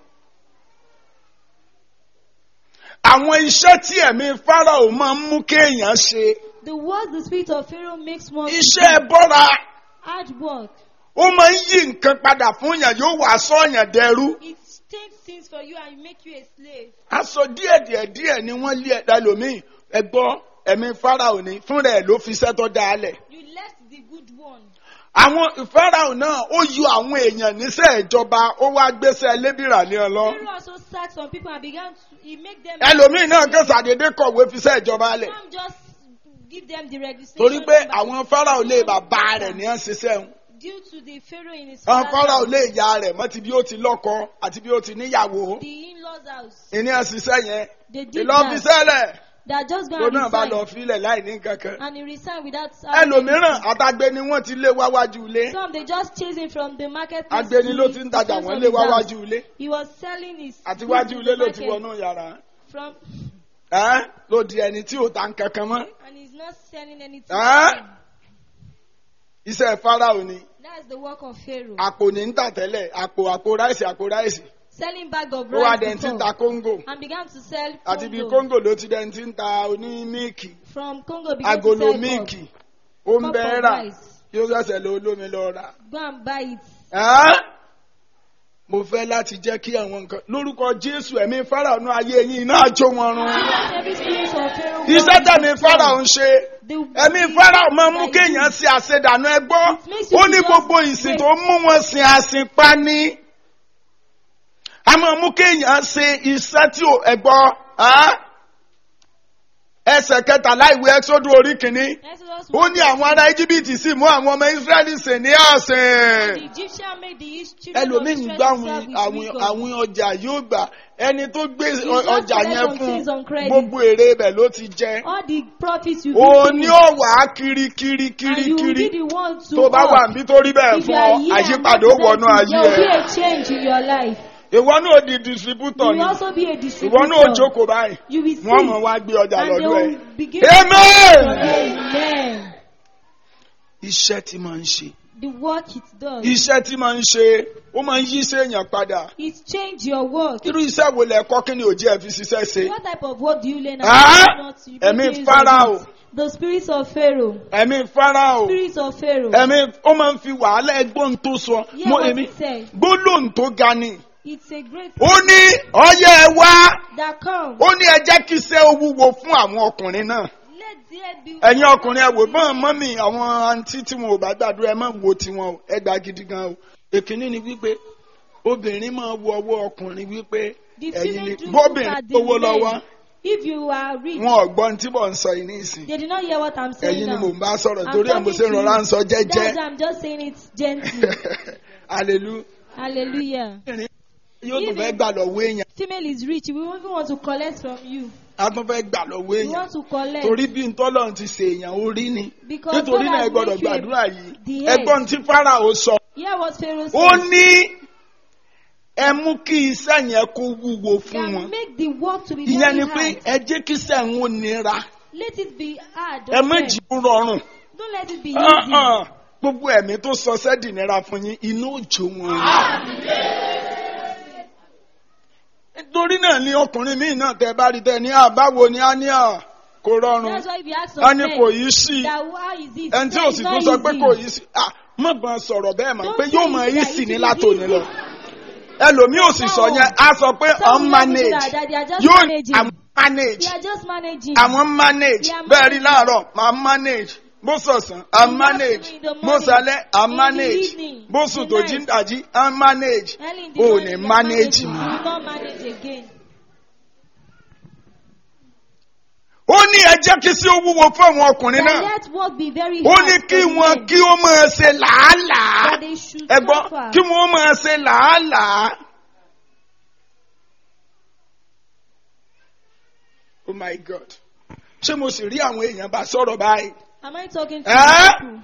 àwọn iṣẹ́ tí ẹ̀mí farao máa ń mú kéèyàn ṣe The words the spirit of Pharaoh makes one to iṣẹ́ do. bọ́ra hard work. ó máa ń yí nǹkan padà fún yàn yóò wá sọ́yàn dẹrú. It takes things for you and make you a slave. aṣọ díẹ̀ díẹ̀ díẹ̀ ni wọ́n lé ẹ̀dá lómìn ẹgbọ́ ẹ̀mí farao ní fúnra ẹ̀ ló fi iṣẹ́ tó dáa lẹ̀. You left the good one. àwọn farao náà ó yọ àwọn èèyàn níṣẹ́ ìjọba ó wá gbéṣẹ́ lébìrà ní ọ lọ. Pharaoh also sacked some people and began to he make them. ẹlòmíì náà kàn sàdédé kọ̀wé fi iṣẹ́ ìjọba lẹ̀. Some just give them the registration. torí pé number. àwọn farao lè bàbá rẹ̀ ní ẹ̀ ń ṣiṣẹ́ wọn. Due to the Pharaoh in his àwọn father's farao house, lè ya rẹ̀ mọ́ ti bí ó ti lọ́kọ àti bí ó ti níyàwó. the in-laws house. ìní ẹ̀ ṣiṣẹ́ yẹn They did ìlọ fi that. sẹ́lẹ̀ That just go tó and náà bá lọ resign. fílẹ̀ láì ní kankan. And he resigned without. having ẹlòmíràn anything. àtàgbé ni wọ́n ti lé wáwájú ilé. Some they just chase him from the market. agbeni ló ti ń tajà wọ́n lé wáwájú ilé. He was selling his. àti goods wájú in ilé the ló ti market wọnú yàrá. From Ẹ́ ló di ẹni tí ò ta nkankan mọ́. and he's not selling anything. Huh? Iṣẹ́ Fáráò ni. That's the work of Pharaoh. Àpò ní ń tà tẹ́lẹ̀. Àpò àpò ráìsì àpò ráìsì. Selling bag of Ó wá rice dẹ̀ tí ń before, ta Kóńgò. and began to sell Àti bí Congo. Kóńgò ló ti dẹ̀ tí ń ta oní míìkì. From Congo began to Agolo sell cup. míìkì. Ó ń Cup bẹ́ẹ̀ of rà. rice. Yóò ṣẹ̀ṣẹ̀ lọ olómi lọ rà. Go and buy it. Ẹ́ mo fẹ́ láti jẹ́ kí àwọn nǹkan lórúkọ Jésù ẹ̀mí Fáráò nú ayé yín iná àjò wọn run. Let every spirit of Pharaoh Iṣẹ́ want tẹ̀mí to Fáráò ń destroy. ṣe. The- ẹ̀mí the- Fáráò máa ń mú that kéèyàn is- ṣe àṣedànù ẹgbọ́ It makes you ó ní to just gbogbo ìsìn wait. tó mú wọn sin àsìnpa ní. a máa mú kéèyàn ṣe iṣẹ́ tí ò ẹgbọ́ ẹsẹ̀ kẹtàlá ìwé ẹ́sọ́dù orí kìíní Exodus ó ní àwọn ará íjíbítì sì mú àwọn ọmọ ísírẹ́lì sìn ní The àsìn. Egyptian made the East children of ẹlòmíì ń Israel gbá to àwọn serve with àwọn wisdom. àwọn ọjà yóò gbà ẹni tó gbé just ọjà collect yẹn some fún things on credit. gbogbo èrè ibẹ̀ ló ti jẹ. All the profits you òun give ni him, ó wà á kiri kiri and kiri you will kiri be the one to tó bá wà work. níbi tó rí bẹ́ẹ̀ If you fún are ọ here and àyípadà ó not wọnú there ayé will be ẹ a change in your life. ìwọ náà di distributor You ni will also be a ìwọ náà distributor. jókòó báyìí You will see. wọ́n mọ̀ wá gbé ọjà and they lọ́dọ̀ ẹ̀. will begin Amen. Amen. iṣẹ́ tí máa ń ṣe the work it does. iṣẹ́ tí máa ń ṣe ó máa ń yí iṣẹ́ èèyàn padà It change your work. irú iṣẹ́ wo lẹ kọ́ kí ni òjì ẹ̀ fi ṣiṣẹ́ ṣe What type of work do you learn? Ah! and not you Ẹ̀mí don't use Pharaoh. it? The spirits of Pharaoh. ẹ̀mí Fáráò Spirits of Pharaoh. ẹ̀mí ó máa ń fi wàhálà ẹgbọ́n tó sọ Hear mo what èmi it said. gbólóhùn tó ga ni It's a great ó ní ọyẹ ẹ wá that comes. ó ní ẹ jẹ́ kí iṣẹ́ ó wúwo fún àwọn ọkùnrin náà Let there be. ẹ̀yin ọkùnrin ẹ wò bọ́n mọ́mì àwọn àǹtí tí wọn ò bá gbàdúrà ẹ má wo tiwọn o ẹ gbà gidi gan o èkínní ni wípé obìnrin máa wo ọwọ́ ọkùnrin wípé The ẹ̀yin ni female do look bóbìnrin at the owó lọ́wọ́ men. If you are rich, wọn ò gbọ́n tí mò ń sọ yìí ní ìsìn they did not hear what I'm saying ẹ̀yin ni now. mò ń bá sọ̀rọ̀ I'm torí ẹ̀ mo talking ṣe ń to rọra you. ń sọ That's jẹ́jẹ́ why I'm just saying it gently. hallelujah Hallelujah. yóò tún Even- fẹ́ gbà lọ́wọ́ èèyàn Female is rich. We even want to collect from you. a tún fẹ́ gbà lọ́wọ́ We èèyàn want to collect. torí bí ntọ́lọ́run ti ṣe èèyàn orí ni Because nítorí God náà ẹ has gbọ́dọ̀ made you a- gbàdúrà yìí the head. ẹgbọ́n tí Fáráò sọ Hear what Pharaoh ó said. ní ẹ mú kí iṣẹ́ yẹn kó wúwo fún Can wọn make the work to be ìyẹn very ni pé hard. ẹ jẹ́ kí iṣẹ́ ń ó nira Let it be hard. ẹ on má them. jì ó rọrùn Don't let it be Ah, easy. ah. gbogbo ẹ̀mí tó sọ sẹ́dì nira fún yín inú òjò wọn. nítorí náà ni ọkùnrin míì náà tẹ bá rí tẹ ní àbáwo ni á ní à kò rọrùn That's why if you ask á some ní men kò yí sí that how is it? ẹni tí Say ò it's sì not tún sọ pé easy. kò yí sí à má bàa sọ̀rọ̀ bẹ́ẹ̀ mọ̀ Don't pé say yóò mọ it yí that sí it ní is látòní easy. lọ ẹlòmíì ò sì sọ yẹn á sọ pé Some will not do unmanaged that, that they are just yóò managing. àwọn manage They are just managing. àwọn manage They are bẹ́ẹ̀ rí managing. láàárọ̀ máa manage bó sọ̀sán à In the manage afternoon, in the bó morning, sálẹ̀ à in the manage evening, bó sùn tó tonight. jí ń dàjí à manage Early in the ò morning, ní you are manage managing. mọ́. You will not manage again. ó ní ẹ jẹ́ kí sí ó wúwo fún àwọn ọkùnrin That náà let work be very ó hard ní for kí the wọn men. kí ó máa ṣe làálàá That they should ẹ gbọ́ suffer. kí wọ́n máa ṣe làálàá. oh my god ṣé mo sì rí àwọn èèyàn bá sọ̀rọ̀ báyìí. Am I talking to Eh? people?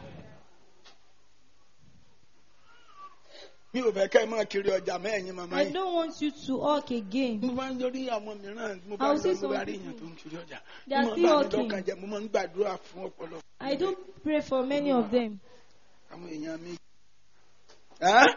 mi ò fẹ́ kẹ́ ẹ máa kiri ọjà mẹ́ẹ̀yìn màmá I yìí. don't want you to hawk again. mo máa ń lórí àwọn mìíràn mo bá I'll ń see lọ mo bá some rí èèyàn tó ń kiri ọjà They are mo máa ń still bá mi hawking. lọ́kàn jẹ́ mo máa ń gbàdúrà fún ọ̀pọ̀lọpọ̀ I do pray for many of them. àwọn èèyàn mi. Ẹ́?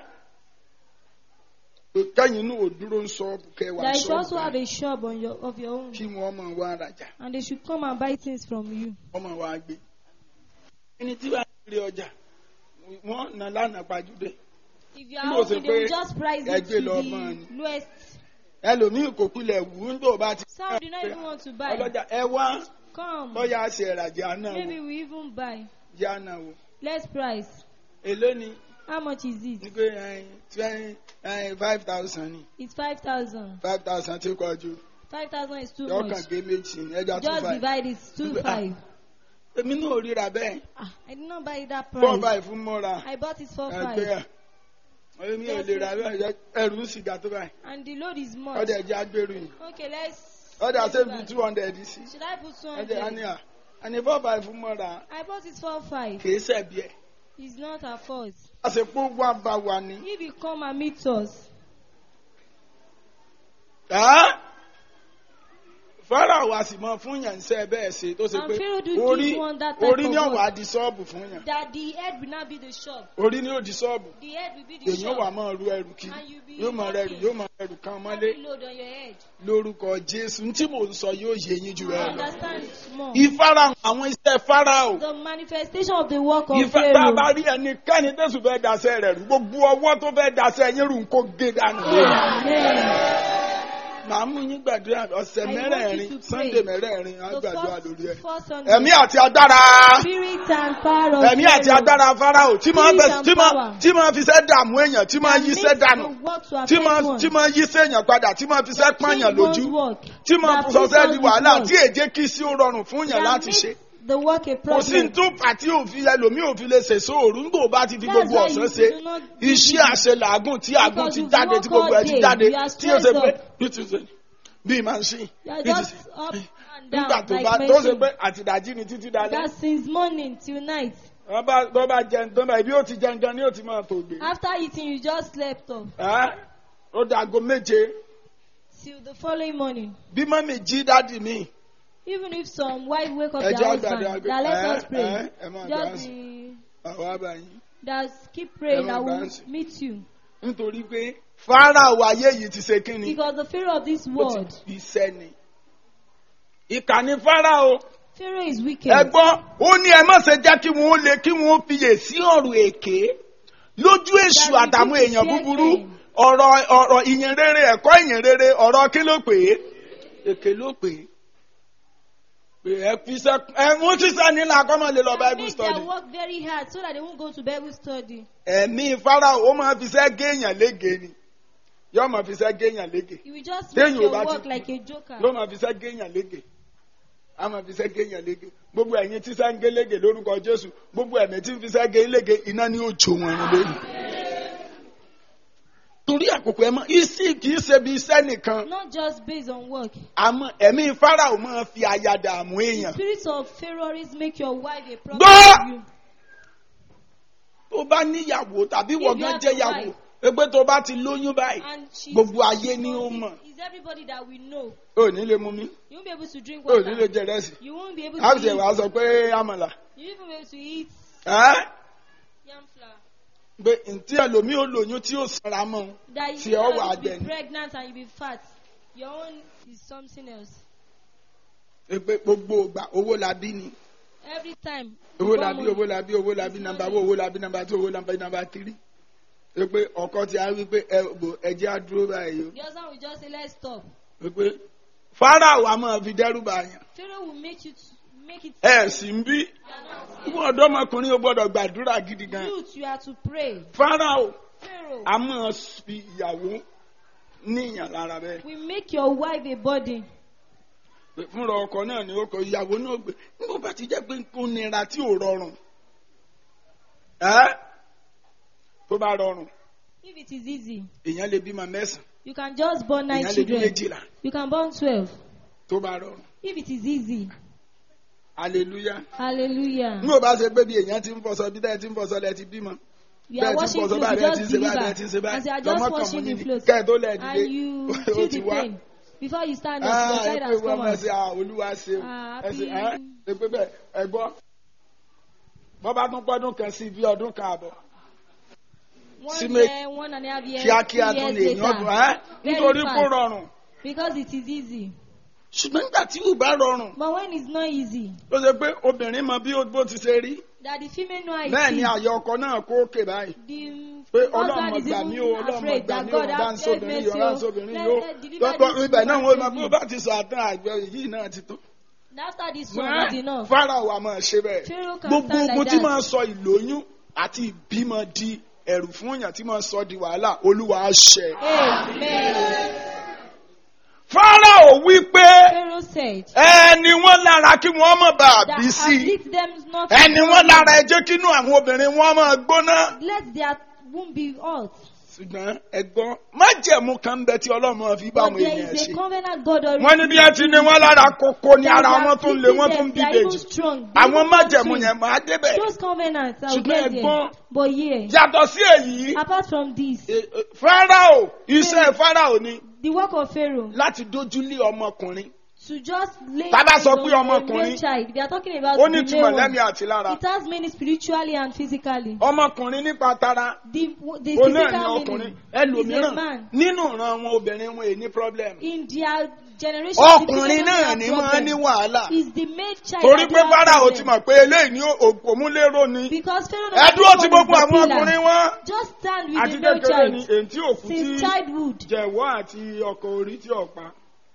kẹ́yìn inú ò dúró ń sọ kẹwàá That you should also have sọ́ọ̀bù a shop on your of your own, kí wọ́n máa wá rajà and they should come and buy things from you. wọ́n máa wá gbé. ẹni tí wàá kiri ọjà wọ́n nà lánàá pàjùdé If you Bí are o ṣe hawking, they will pé just price ẹ it gbé to lọ mọ́ ni. the lowest. ẹlòmíì kò pilẹ̀ wù ú tó bá ti. Some do not even want to buy. ọlọ́jà ẹ wá Come. bọ́yá ṣe ìràjà náà Maybe wò we even buy. jẹ́ àná wò Let's price. èló ni How much is ní it? pé ẹyin twenty ẹyin five thousand ni It's five thousand. five thousand tí kò ju Five thousand is too yọkàn much. gé méjì ní ẹja two Just five. divide it two Ah. five. èmi náà ò ríra bẹ́ẹ̀ Ah, I did not buy it that four price. five fún mọ́ra I bought it for ẹgbẹ́ five. ẹ̀ èmi ò lè ra bẹ́ẹ̀ ẹrù ń sìgá tó báyìí And the load is much. ọdẹ ẹja gbèrú yìí Okay, let's. ọdẹ let's àṣẹbi buy. two hundred sí Should I put two ọdẹ hundred? àníyà àní four five fún mọ́ra I bought it for five. kìí ṣẹ̀bi ẹ̀ It's not our fault. àṣepọ̀ wà bá wa ni. If you come and meet us, Ẹ́? Fáráò a sì mọ fún yàn ṣe bẹ́ẹ̀ ṣe tó ṣe And pé Pharaoh do orí give one that type orí of ní work. ọ̀wà di ṣọ́ọ̀bù fún yàn that the head will not be the shop. orí ní òdi ṣọ́ọ̀bù The head will be the èèyàn wà shop. máa ru ẹrù kiri And you be yóò máa rẹrù walking. yóò máa rẹrù kan mọ́lé Every load on your head. lórúkọ Jésù tí mò ń sọ yóò yé yín jù You ẹ lọ. understand more. ìfarahàn àwọn iṣẹ́ Fáráò The manifestation of the work of ìfẹ́ tá a bá Pharaoh. rí ẹnikẹ́ni tẹ̀sù fẹ́ daṣẹ́ rẹ̀ rú gbogbo ọwọ́ tó fẹ́ daṣẹ́ yín rù ń kó gé dànù lórí. Amen. màá mú yín gbàdúrà ọ̀sẹ̀ I want you mẹ́rẹ̀ẹ̀rin to pray. Sunday mẹ́rẹ̀ẹ̀rin á The gbàdúrà lórí ẹ̀. first, first Sunday. ẹ̀mí àti agbára Spirit and power of ẹ̀mí àti Pharaoh. agbára Fáráò tí máa Spirit fẹ́ and tí máa power. tí máa fi ṣẹ́ dààmú èèyàn tí máa That yí makes ṣẹ́ dànù the work to tí affect máa one. tí máa yí sẹ́yàn padà tí máa fi ṣẹ́ pààyàn Change lójú one's work. tí máa That fi sọ́sẹ́ puts di us wàhálà with tí work. èjé kí sí ó rọrùn fún yàn That láti makes ṣe The work a kò sí problem. tó pàtí òfin ẹlòmíì òfin lè ṣèṣó òru ńgbò bá ti fi That's gbogbo why ọ̀sán you ṣe do not do iṣẹ́ it. àṣelàágùn tí àgùn Because ti you jáde work tí gbogbo ẹ ti all jáde day. You are tí ó ṣe stressed pé up. bí ti ṣe bíi machine You are bí ti just ṣe up and nígbà down tó like bá tó ṣe machine. pé àtìdájí ni títí dalẹ́ That since morning till night. wọ́n bá tó bá jẹun tó bá ibi ó ti jẹun gan ni ó ti máa tó gbé After eating, you just slept off Ẹ́, ó dàgó méje till the following morning. bí mọ́mì jí dádì mi Even if some wife wake up Ẹ their jẹ́ husband, àgbàdo àgbẹ̀- that let ẹ, us pray. ẹ, ẹ máa gbà á Just sí. be, àwọn àbáyín that keep praying, Never I will dance. meet you. nítorí pé Fáráò ayé yìí ti ṣe kí ni Because the Pharaoh of this ó world, ti iṣẹ́ ni. ìkànnì Fáráò Pharaoh is wicked. ẹ gbọ́ ó ní ẹ má ṣe jẹ́ kí wọ́n lè kí wọ́n fiyè sí ọ̀rọ̀ èké lójú èṣù That àtàwọn repeats èèyàn the búburú same. ọ̀rọ̀ ọ̀rọ̀ ìyìn rere ẹ̀kọ́ ìyìn rere ọ̀rọ̀ kí ló pè é èké ló pè é pé ẹ fi sẹ ẹ ń ṣiṣẹ́ nílà kọ́mọ lè lọ And bible make study their work very hard so that they won't go to Bible study. ẹ̀mí Fáráò ó máa fi sẹ́ géèyàn lége ni yóò máa fi sẹ́ géèyàn lége You will just Then make you your back work it. like a joker. yóò máa fi sẹ́ géèyàn lége a máa fi sẹ́ géèyàn lége gbogbo ẹ̀yin tí sẹ́ ń gé lége lórúkọ Jésù gbogbo ẹ̀mí tí ń fi sẹ́ gé lége iná ni ó jó wọn run lónìí. torí àkókò ẹ mọ isi kì í ṣe bí iṣẹ́ nìkan Not just based on work. àmọ́ ẹ̀mí Fáráò máa fi aya dààmú èèyàn Spirits of Pharaohs make your wife a problem Gbọ́! to you. tó bá níyàwó tàbí you wọ̀gán have jẹ́ a yàwó wife. pé tó bá ti lóyún báyìí And she's gbogbo ayé ni ó mọ̀ It's everybody that we know. ò ní lè mú mi You won't be able to drink ò ní lè water. jẹ rẹ́sì You won't be able á to sì wá eat. sọ pé àmàlà You won't be able to eat ẹ́ yam flour. pé ntí ẹlòmíì ò lóyún tí ó sanra mọ́ ọ́n. That Tí you ọ are wà able to jẹ be ni. pregnant and you be fat. Your own is something else. Ẹ pé gbogbo ìgbà owó la bí ni Every time. owó you la come bí on- owó la bí owó la bí nàmbà wo owó la bí nàmbà tó owó la bí nàmbà tírì ẹ pé ọkọ ti á wí pé ẹ bò ẹjẹ á dúró báyìí o The husband will just say, let's stop. ẹ pé Fáráò a máa fi dẹ́rù bá yàn Pharaoh will make you to make it. ẹ sì ń bí ìwọ ọ̀dọ́mọkùnrin o gbọ́dọ̀ gbàdúrà gidi gan Youth, you are to pray. Fáráò Pharaoh a máa fi ìyàwó níyàn lára bẹ́ẹ̀ will make your wife a burden. pé fúnra ọkọ náà ni ó kọ ìyàwó náà gbé nígbà bá ti jẹ́ pé nǹkan nira tí ò rọrùn ẹ́ tó bá rọrùn If it is easy, èèyàn lè bímọ mẹ́sàn-án you can just born nine èèyàn lè bí children. méjìlá You can born twelve. tó bá rọrùn If it is easy, hallelujah. hallelujah. n ò bá ṣe pé bí èèyàn ti ń fọṣọ bí tẹ́ ẹ ti ń fọṣọ lẹ ti bímọ You are bẹ́ẹ̀ ti ń washing fọṣọ clothes, báyìí you ẹ ti ń just ṣe báyìí ẹ ti ń ṣe deliver. As you are báyìí just lọ́mọ kan mú washing the níbi clothes. kẹ́ ẹ tó lẹ̀ And dìde you ó feel ti the wá. pain. Before you stand up, Ah, your ẹ child pé has wọ́n come máa out. ṣe ah, olúwa ṣe o Ah, ẹ sì happy. ẹ́ ẹ pé bẹ́ẹ̀ ẹ gbọ́ bọ́ bá tún pọ́dún kan sí bí ọdún kan àbọ̀ sí One mé- year, one and a half years, kíákíá two tún years lè yàn ọdún later. ẹ́ Very nítorí kó fast. rọrùn Because it is easy. ṣùgbọ́n nígbà tí ò bá rọrùn But when it's not easy, ó ṣe pé obìnrin mọ bí ó- bó ti ṣe rí that the female know how it bẹ́ẹ̀ ni is. àyè ọkọ náà kó òkè báyìí The pé ọlọ́run husband is gbà mí o even ọlọ́run afraid gbà that mí o God bá ń has sóbìnrin mercy yìí ọlọ́run o. sóbìnrin Let- yìí o let deliver lọ́pọ̀ this ibẹ̀ náà woman wọ́n to máa me. bó bá ti sọ àtàn àgbẹ̀ yìí náà ti tó. After this one, not enough. Fáráò wa máa ṣe bẹ́ẹ̀ Pharaoh can gbogbo stand ogun like tí that. máa sọ ìlóyún àti ìbímọ di ẹ̀rù fún èèyàn tí máa sọ di wàhálà olúwa á ṣẹ. Amen. Fáráò wí pé Pharaoh said ẹni wọn lára kí wọn má bàa that bí sí i afflict them not ẹni wọn lára ẹ jẹ́ kínú àwọn obìnrin wọn máa gbóná. let their womb be hot. ṣùgbọ́n ẹ̀gbọ́n májẹ̀mú kan bẹ tí ọlọ́run máa fi bá But àwọn there èèyàn is a ṣe. covenant God already. wọ́n ní bí ẹ ti ní wọn lára kókó ní ara wọn tún lé wọn tún bí They are even bèjì. strong. They àwọn even májẹ̀mú strong. yẹn máa débẹ̀. Those covenants are ṣùgbọ́n get ẹ̀gbọ́n there. But yeah, yàtọ̀ sí èyí apart from this, e- e- Fáráò iṣẹ́ Fáráò ni the work of Pharaoh láti dójúlé ọmọkùnrin to just lay Tá bá eyes sọ on pé the ọmọkùnrin, male child. They are talking about ó the ní male túmọ̀ one. lẹ́mí àti lára It has meaning spiritually and physically. ọmọkùnrin nípa tara The, the òun náà ní physical ọkùnrin meaning is a ẹlòmíràn man. nínú ìran wọn obìnrin wọn èyí ní problem In their generation, the ọkùnrin people náà have ní problem. máa ní wàhálà Is the male child torí that pé have Fáráò problem. ti mọ̀ pé eléyìí ní òmúlérò ni Because Pharaoh ẹ dúró ti knows gbogbo the àwọn pillar. ọkùnrin wọn Just stand with àti the male kékeré ni child. èyí tí òkú tí Since childhood, jẹ̀wọ́ àti ọkọ̀ orí tí ọ̀pá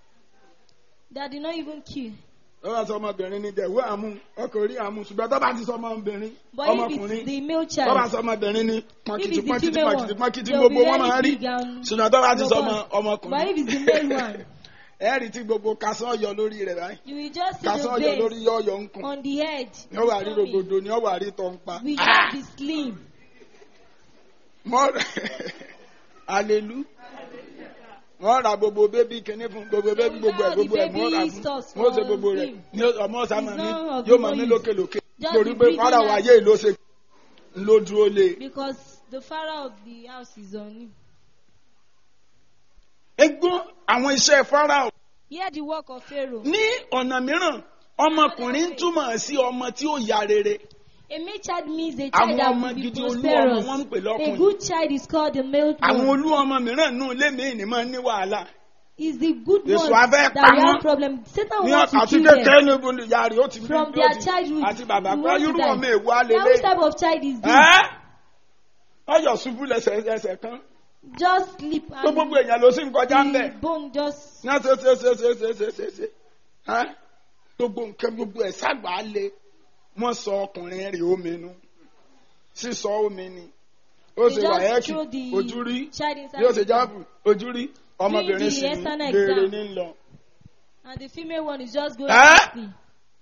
that did not even kill. ó bá sọ ọmọbìnrin ní jẹ̀wọ́ àmú ọkọ̀ orí àmú ṣùgbọ́n tó bá ti sọ ọmọbìnrin But if ọmọkùnrin it's the male tó bá child, sọ ọmọbìnrin ní if pọ́nkìtì it's the pọ́nkìtì female pọ́nkìtì one, pọ́nkìtì they will gbogbo be wọn máa very rí big and ṣùgbọ́n tó bá ti sọ ọmọ robust. But ọmọkùnrin if it's the male one, ẹ rí tí gbogbo kasán yọ lórí rẹ̀ báyìí you will just see kasán the yọ lórí veins yọ̀ọ̀yọ̀ ń kùn on the head. ní ó wà rí Tummy rògbòdò ní ó wà rí tọ́ ń pa. will just be slim. Mọ́ alelu wọ́n ra gbogbo bébí kìíní fún gbogbo bébí gbogbo ẹ̀ gbogbo ẹ̀ wọ́n rà Baby fún stuff wọ́n ṣe for gbogbo rẹ̀ him. ní ọmọ sáma It's mi none of yóò the máa ní boys. lókèlókè Just torí be pé breathing fara out. wáyé ló ṣe ló dúró lé. Because the father of the house is on him. egbọn àwọn iṣẹ́ Fáráò Hear the work of Pharaoh. ní ọ̀nà mìíràn ọmọkùnrin ń túmọ̀ sí ọmọ tí ó ya rere A male child means a àwọn child that ọmọ will be gidi olú ọmọ prosperous. wọn ń pè A lọ́kùnrin good child is called a male àwọn one. olú ọmọ mìíràn nù lémi ní máa ní wàhálà Is the good Èso one abẹ́ that pa we wọ́n. have problem. Satan ní wants to àti kill kékeré them. níbo ni ìyá rẹ̀ ó ti bí From ó their ti- childhood, àti bàbá we pé want to irú die. ọmọ èwo Now, alẹ́lẹ́ which type of child is this? ẹ́ ọyọ̀ ṣubú lẹ́sẹ̀ ẹsẹ̀ kan Just sleep tó gbogbo and èèyàn ló sì ń kọjá ń bẹ̀ the bone just. ní àti ṣe ṣe ṣe ṣe ṣe ṣe ṣe ẹ́ gbogbo nǹkan gbogbo ẹ̀ ságbà á le wọ́n sọ ọkùnrin rẹ̀ omi nu sísọ omi ni ó They ṣe wà just ẹ́kì throw the ojú rí child inside yóò ṣe the jáàbù ojú rí ọmọbìnrin the sì ní external béèrè exam. ní lọ And the female one is just going Eh? to sleep.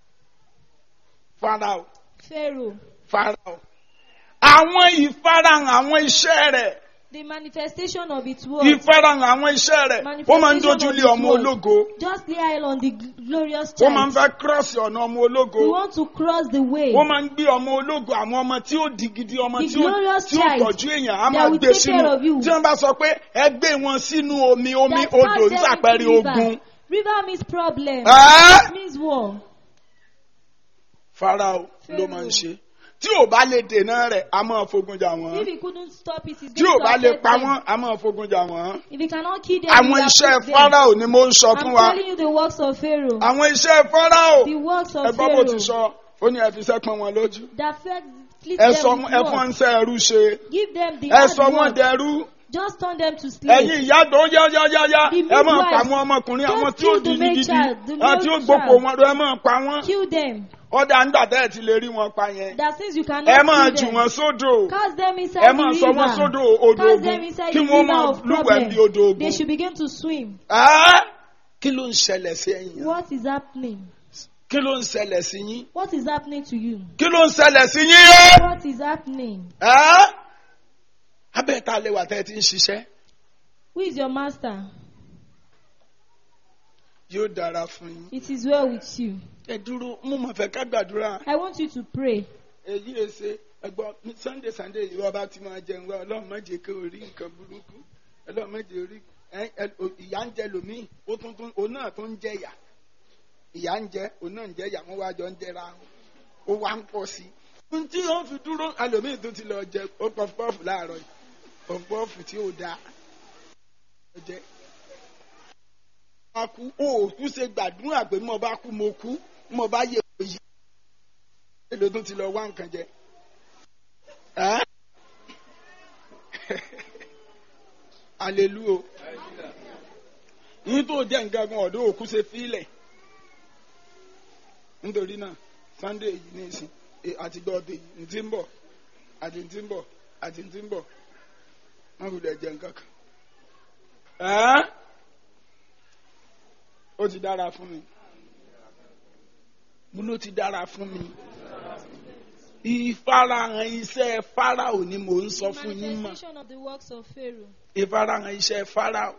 farao Pharaoh. farao àwọn ìfarahàn àwọn iṣẹ́ rẹ̀ The manifestation of its word. ìfarahàn àwọn iṣẹ́ rẹ̀ ó máa ń dojú lé ọmọ ológo Just lay on the glorious ó máa ń child. fẹ́ kírọ́ọ̀sì ọ̀nà ọmọ ológo We want to cross the way. ó máa ń gbé ọmọ ológo àwọn ọmọ tí ó di gidi ọmọ The tí ó glorious tí ó child tọ́jú èèyàn á that máa will gbé take sínú care of you. tí wọ́n bá sọ pé ẹ gbé wọn sínú omi omi That odò pass them ìsàpẹrẹ into river. ogun River means problem. Ẹ́? It means war. farao ló máa ń ṣe tí ò bá lè dènà rẹ̀ á máa fogun jà If wọ́n he couldn't stop it, he's tí ò going to bá lè affect pa them. wọ́n á máa fogun jà wọ́n. If he cannot kill them, àwọn he will iṣẹ́ afflict them. farao ni mo ń sọ fún I'm wa telling you the works of Pharaoh. àwọn iṣẹ́ farao The works of ẹgbọ́n bó ti Pharaoh. sọ ó ní ẹ fi iṣẹ́ pọ́n wọn lójú That fed- fleet ẹ them sọ with ẹ fún work. wọn ṣe ẹrú ṣe Give them the ẹ hard sọ wọn work. dẹrú Just turn them to ẹ̀yin slaves. ìyá tó yá yá yá yá The ẹ máa midwives, pa àwọn ọmọkùnrin àwọn don't tí ó kill di the male gidi child, the àwọn tí ó male gboko child. wọn lọ ẹ máa pa wọn Kill them. ọ̀dà ńgbà tẹ́ ẹ ti lè rí wọn pa yẹn That since you ẹ cannot máa kill jù them, wọn sódò cast them inside ẹ the máa river. sọ wọn sódò odò Cast ogun them inside kí the wọ́n river máa of lúwẹ̀ẹ́ bí problem. odò ogun They should begin to swim. Ẹ́? kí ló ń ṣẹlẹ̀ sí ẹ̀yin yẹn? What is happening? kí ló ń ṣẹlẹ̀ sí yín What is happening to you? kí ló ń ṣẹlẹ̀ sí yín yẹn? What is happening? Ẹ́? abẹ́ẹ̀ta lè wà tẹ́ ẹ ti ń ṣiṣẹ́ Who is your master? yóò dára fún yín. It is well with you. ẹ dúró mo mọ̀ fẹ́ ká gbàdúrà I want you to pray. èyí ẹ ṣe ẹgbọ́n ní sunday sunday yìí wọ́n bá ti máa jẹun wá ọlọ́run má jẹ́ kí o rí nǹkan burúkú ọlọ́run má jẹ́ orí ẹ- ẹ- o- ìyá ń jẹ lòmíì ó tún tún òun náà tún ń jẹ ìyà ìyá ń jẹ òun náà ń jẹ ìyà wọ́n wá jọ ń jẹra wọn ó wá ń pọ̀ sí i. n tí wọ́n fi dúró ẹlòmíì tó ti lọ jẹ ó pọfupọ́ọ̀fù láàárọ̀ yìí pọfupọ́ọ̀fù tí ó dáa ó jẹ. wọ́n kú ó tún ṣe gbàdúrà pé mo bá kú mo kú mo bá yẹ òyì èlò tó ti lọ wá nǹkan jẹ. Ẹ́? Hallelujah. Yín tó jẹ́ nǹkan gan ọ̀dọ́ òkú ṣe fílẹ̀. Nítorí náà, Sunday yìí ní ìsìn eh, àti gbọ́dọ̀ ní ti ń bọ̀ àti ti ń bọ̀ àti ti ń bọ̀. Wọ́n kò lè jẹ nǹkan kan. Ẹ́? Ó ti dára fún mi. Mo ló ti dára fún mi ìfarahàn iṣẹ́ farao ni mò ń sọ fún yín mọ̀ Manifestation of the works of Pharaoh. ìfarahàn iṣẹ́ farao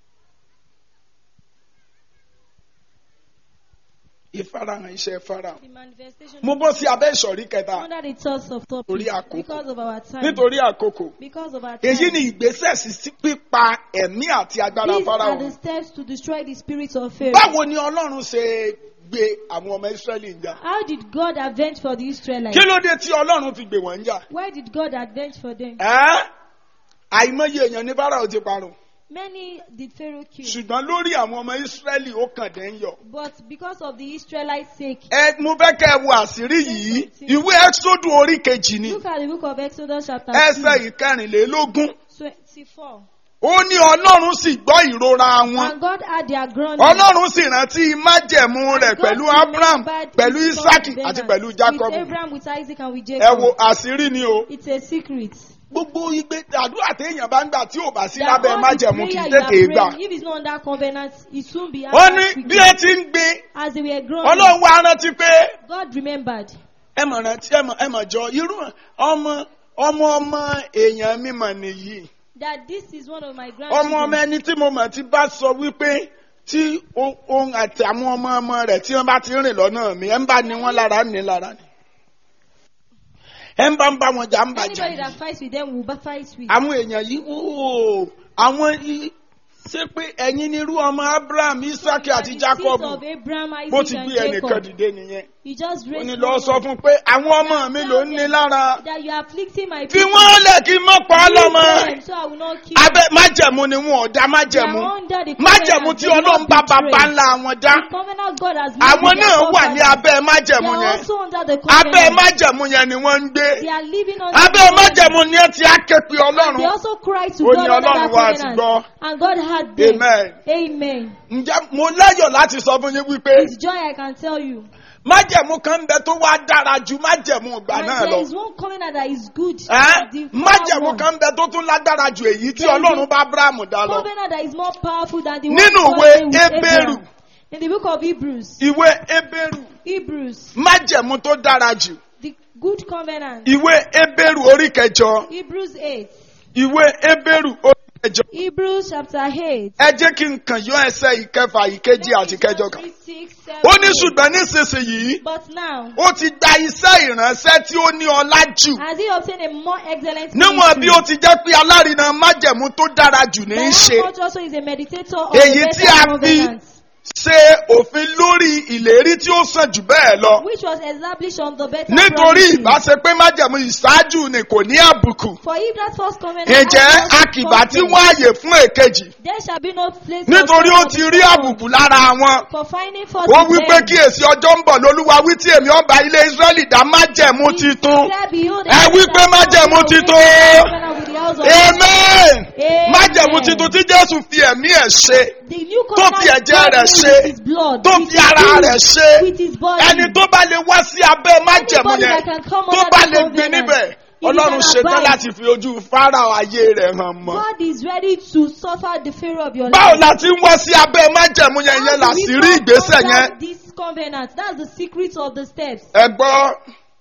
ìfarahàn iṣẹ́ farao. The manifestation mo bọ́ sí abẹ́ ìsọ̀rí kẹta under the thoughts of topic Torí àkókò. because of our time. nítorí àkókò Because of our time. èyí ni ìgbésẹ̀ sí sí pípa ẹ̀mí àti agbára These farao. are the steps to destroy the spirit of Pharaoh. báwo ni ọlọ́run ṣe gbé àwọn ọmọ israẹli ń jà How did God avenge for the Israelites? kí ló dé tí ọlọ́run fi gbé wọ́n ń jà. Why did God avenge for them? ẹ́ àìmọye èèyàn ní farao ti parun Many did Pharaoh kill, ṣùgbọ́n lórí àwọn ọmọ israẹli ó kàn dé ń yọ. but because of the Israelites' sake, ẹ mo fẹ́ kẹ́ ẹ wo àṣírí yìí ìwé ẹ́sọ́dù orí kejì ni look at the book of Exodus chapter ẹsẹ̀ ìkẹrìnlélógún 24. ó ní ọlọ́run sì gbọ́ ìrora wọn And God had their ground. ọlọ́run sì rántí májẹ̀mú rẹ̀ God pẹ̀lú abraham remembered pẹ̀lú his isaki covenant àti pẹ̀lú With jacob Abraham, with Isaac, and with ẹ Jacob. wo àṣírí ni o It's a secret. gbogbo igbe àdúrà téèyàn bá ń gbà tí ò bá sí That lábẹ́ all the májẹ̀mú kì í prayer you are tètè gbà praying, if it's not under covenant, it soon be ó ní answered bí ẹ quickly. ti ń gbé As they were growing, ọlọ́run wá rántí pé God remembered. ẹ mọ̀ rántí ẹ mọ̀ ẹ mọ̀ jọ irú ọmọ ọmọ ọmọ èèyàn mímọ̀ nìyí. That this is one of my ọmọ ọmọ grandchildren. ẹni tí mo mọ̀ ti bá sọ wípé tí o- òun àti àwọn ọmọ ọmọ rẹ̀ tí wọ́n bá ti rìn lọ́nà mi ẹ̀ ń bá ní wọ́n lára ní lára ni. ẹ̀ ń bá ń bá wọn jà ń bá jà Anybody ní. that fights with them will ba- fight with. àwọn èèyàn yìí ooo àwọn yìí ṣé pé ẹ̀yin ni irú ọmọ abraham isaki àti The jacob seeds of Abraham, bó Isaac, ti and gbé ẹnìkan Jacob. dìde nìyẹn You just ó raised ní one lọ sọ up. fún un pé àwọn ọmọ mi ló ń ní lára that you are afflicting my fi people. wọ́n lẹ̀ kí n mọ́ pa á Leave lọ́mọ them, so I will not kill abẹ́ májẹ̀mú ni wọn ò dá They májẹ̀mú are under the májẹ̀mú covenant, tí they will ọlọ́run not bá betray. bàbá ńlá wọn dá The covenant God has made àwọn with their náà wà ní forefathers. abẹ́ They májẹ̀mú are yẹn also under the abẹ́ covenant. májẹ̀mú yẹn ni wọ́n ń gbé They are living under abẹ́ the covenant. májẹ̀mú ni ẹ ti á ké pe They ọlọ́run also cry to Ó God ní under Ọlọ́run that wa ti covenant. gbọ́. And God had them. amen Amen. ǹjẹ́ mo láyọ̀ láti sọ fún yín wípé With joy I can tell you. májẹ̀mú kan ń bẹ tó wá dára ju májẹ̀mú ìgbà And náà there lọ is one covenant that is good. Ẹ́? The former májẹ̀mú one. kan ń bẹ tó tún lágbára ju èyí tí There is ọlọ́run a bá abrahamu dá lọ Covenant that is more powerful than the one Nínú God ìwé made with Hébérù. Abraham. In the book of Hebrews. ìwé ebéèrú Hebrews. májẹ̀mú tó dára jù The good covenant. ìwé ebéèrú orí kẹjọ Hebrews 8. ìwé ebéèrú orí kẹjọ Hebrews chapter 8. ẹ jẹ́ kí n kàn yọ ẹsẹ̀ ìkẹfà ìkejì àti kẹjọ kan Three, six, seven, ó ní eight. ṣùgbọ́n nísinsìnyí But now, ó ti gba iṣẹ́ ìránṣẹ́ tí ó ní ọlá jù has he obtained a more excellent níwọ̀n bí ministry? ó ti jẹ́ pé alárinà májẹ̀mú tó dára jù ní í That ṣe much also is a meditator of Èyí the tí better a covenant, ṣe òfin lórí ìlérí tí ó sàn jù bẹ́ẹ̀ lọ which was established on the better nítorí promises. ìbáṣe pé májẹ̀mú ìṣáájú ni kò ní àbùkù For if that first covenant ǹjẹ́ has not akìbá tí fulfilled, wọ́n àyè fún èkejì there shall be no place for nítorí ó sin ti of rí the àbùkù lára wọn For finding fault ó with wí pé them. kíyèsí ọjọ́ ń bọ̀ lólúwa wí tí èmi ọba ilé israẹli dá májẹ̀mú titun Declare, behold, Ẹ I wí shall pé not májẹ̀mú make titun. a covenant with the house of amen Amen. májẹ̀mú titun tí jésù fi ẹ̀mí ẹ̀ ṣe The new tó covenant fi ẹ̀jẹ̀ God rẹ̀ made ṣe, with his blood, tó with fi his ara blood, rẹ̀ ṣe with his body. ẹni tó bá lè wá sí abẹ́ májẹ̀mú Anybody yẹn that can come tó under bá the lè gbé covenant, níbẹ̀ if you ọlọ́run can ṣetán abide. láti fi ojú fáráò ayé rẹ̀ hàn mọ́. God is ready to suffer the Pharaoh of your báwo life. la ti ń wá sí abẹ́ májẹ̀mú yẹn How yẹn do là we sí rí come ìgbésẹ̀ under yẹn This covenant, that's the secret of the steps. ẹ gbọ́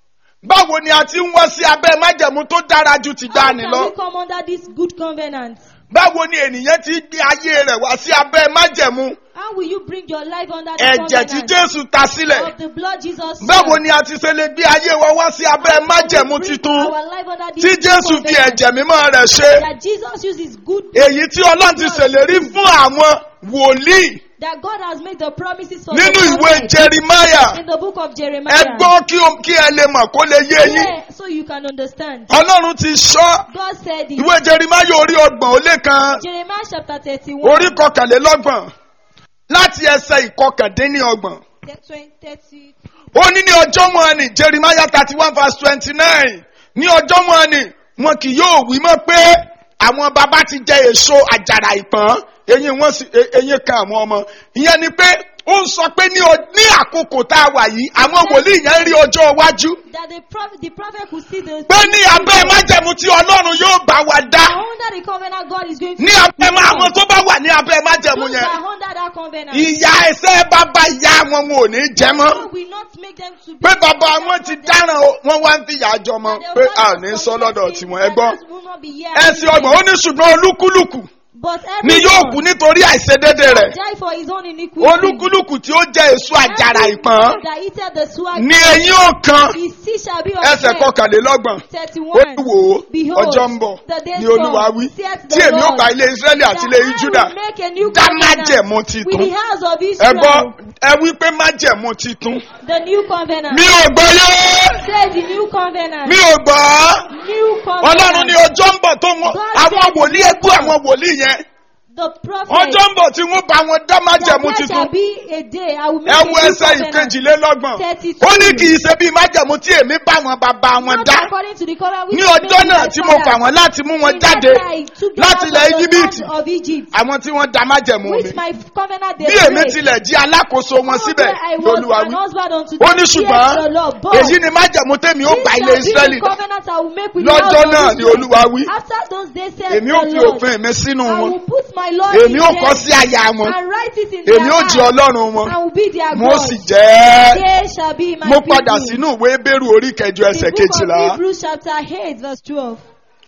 báwo ni a ti ń wá sí abẹ́ májẹ̀mú tó dára ju ti How dání can lọ we come under this good covenant? báwo ni ènìyàn ti gbé ayé rẹ̀ wá sí abẹ́ májẹ̀mú How will you bring your life under the ẹ̀jẹ̀ tí covenant jésù ta sílẹ̀ of the blood Jesus báwo shed? ni a ti ṣe lè gbé ayé wa wá sí abẹ́ How can we májẹ̀mú bring titun our life under this tí good jésù fi covenant ẹ̀jẹ̀ mímọ́ rẹ̀ ṣe That Jesus uses good èyí tí ọlọ́run ti ṣèlérí fún àwọn wòlíì that God has made the promises for nínú the ìwé prophet jeremiah in the book of ẹ Jeremiah. gbọ́ kí o- kí ẹ lè mọ̀ kó lè yé yín Yeah, so you can understand. ọlọ́run ti sọ God said it. ìwé jeremiah orí ọgbọ̀n ó lé kan Jeremiah chapter 31. orí kọkànlélọ́gbọ̀n láti ẹsẹ̀ ìkọkàndínlọ́gbọ̀n the 20, 30. ó ní ní ọjọ́ wọn ni jeremiah thirty one verse twenty nine ní ọjọ́ wọn ni wọn kì yóò wí mọ́ pé àwọn baba ti jẹ èso àjàrà ìpọ́n eyín wọn sì e- eyín kan àwọn ọmọ ìyẹn ni pé ó ń sọ pé ní o- ní àkókò tá a wà yìí àwọn wòlíì yẹn rí ọjọ́ iwájú That the prophet, the prophet could see the. pé ní abẹ́ májẹ̀mú tí ọlọ́run yóò bá wa dá Under the covenant, God is going to. ní abẹ́ má- àwọn tó bá wà ní abẹ́ májẹ̀mú Those yẹn that are under that covenant. ìyá ẹsẹ̀ bàbá ìyá wọn wọn ò ní jẹ mọ́. God will not make them to be. pé bàbá wọn ti dáràn o wọn wá ń fìyà jọ mọ pé a ò ní sọ lọ́dọ̀ tiwọn ẹ gbọ́ ẹsìn ọgbọ̀n ó ní ṣùgbọ́n olúkúlùkù But ni yóò kú everyone nítorí àìṣedédé rẹ̀ die for his own iniquity. olúkúlùkù tí ó jẹ èso àjàrà ìpọ́n That eateth the swag. ní eyín ọ̀kan His seed shall be of ẹsẹ̀ shame. kọkànlélọ́gbọ̀n ó 31. ní wò ó Behold, ọjọ́ ń bọ̀ the days ní olúwa come, wí saith tí the èmi ó Lord, bá ilé israẹli àti that ilé I juda will make a new dá covenant májẹ̀mú with titun the house of ẹ Israel. gbọ́ ẹ wí pé májẹ̀mú titun The new covenant. mi ò gbọ́ yé Say the new covenant. mi ò gbọ́. New covenant. ọlọ́run ní ọjọ́ ń bọ̀ tó wọn God àwọn said wòlíì he ẹgbẹ́ àwọn wòlíì yẹn The prophet. ọjọ́ ń bọ̀ tí wọ́n bá wọn dá that májẹ̀mú there titun shall be a day I will make ẹ a wo new ẹsẹ̀ covenant. ìkejìlélọ́gbọ̀n Thirty-two. ó ní kì í ṣe bí májẹ̀mú tí èmi bá wọn bàbá wọn Not dá according to the covenant which ní I made ọjọ́ with náà my tí mo fà fathers. wọ́n láti mú wọn In jáde that day I took them láti out ilẹ̀ of the íjíbítì land of Egypt. àwọn tí wọ́n dá májẹ̀mú mi Which my covenant they bí èmi break. tilẹ̀ jí alákòóso wọn síbẹ̀ Although I was lolúwa an wí husband unto ó them, ní saith ṣùgbọ́n the Lord. But èyí ni májẹ̀mú tèmi ó this bá shall ilé be the israẹli dá covenant I will make with the lọ́jọ́ house of náà ni Israel. olúwa wí After those days saith èmi ó the fi Lord, òfin mi sínú I wọn will put my law èmi in ó them kọ sí àyà wọn and write it in èmi their ó di heart ọlọ́run wọn and will be their mo God. sì jẹ́ They shall be my mo people. padà sínú ìwé bẹ́rù orí kẹjọ ẹsẹ̀ The book kejìlá of Hebrews chapter 8 verse 12.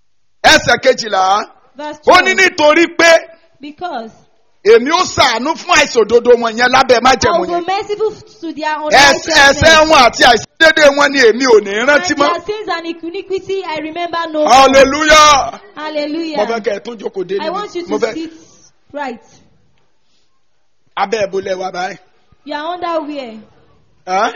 ẹsẹ̀ kejìlá Verse ó 12. ní nítorí pé Because èmi ó sàánú fún àìsòdodo wọn yẹn lábẹ́ I májẹ̀mú will yẹn be merciful to their Ẹs- unrighteousness. ẹ̀ṣẹ̀ wọn àti àìsídédé wọn ni èmi ò ní And rántí mọ́ their sins and iniquity I remember no more. hallelujah mo fẹ́ Hallelujah. kẹ́ ẹ tún jókòó dé I want you mo to fẹ́ sit. Right. abẹ́ ìbúlẹ̀ wa báyìí. You are under where? Ẹ́?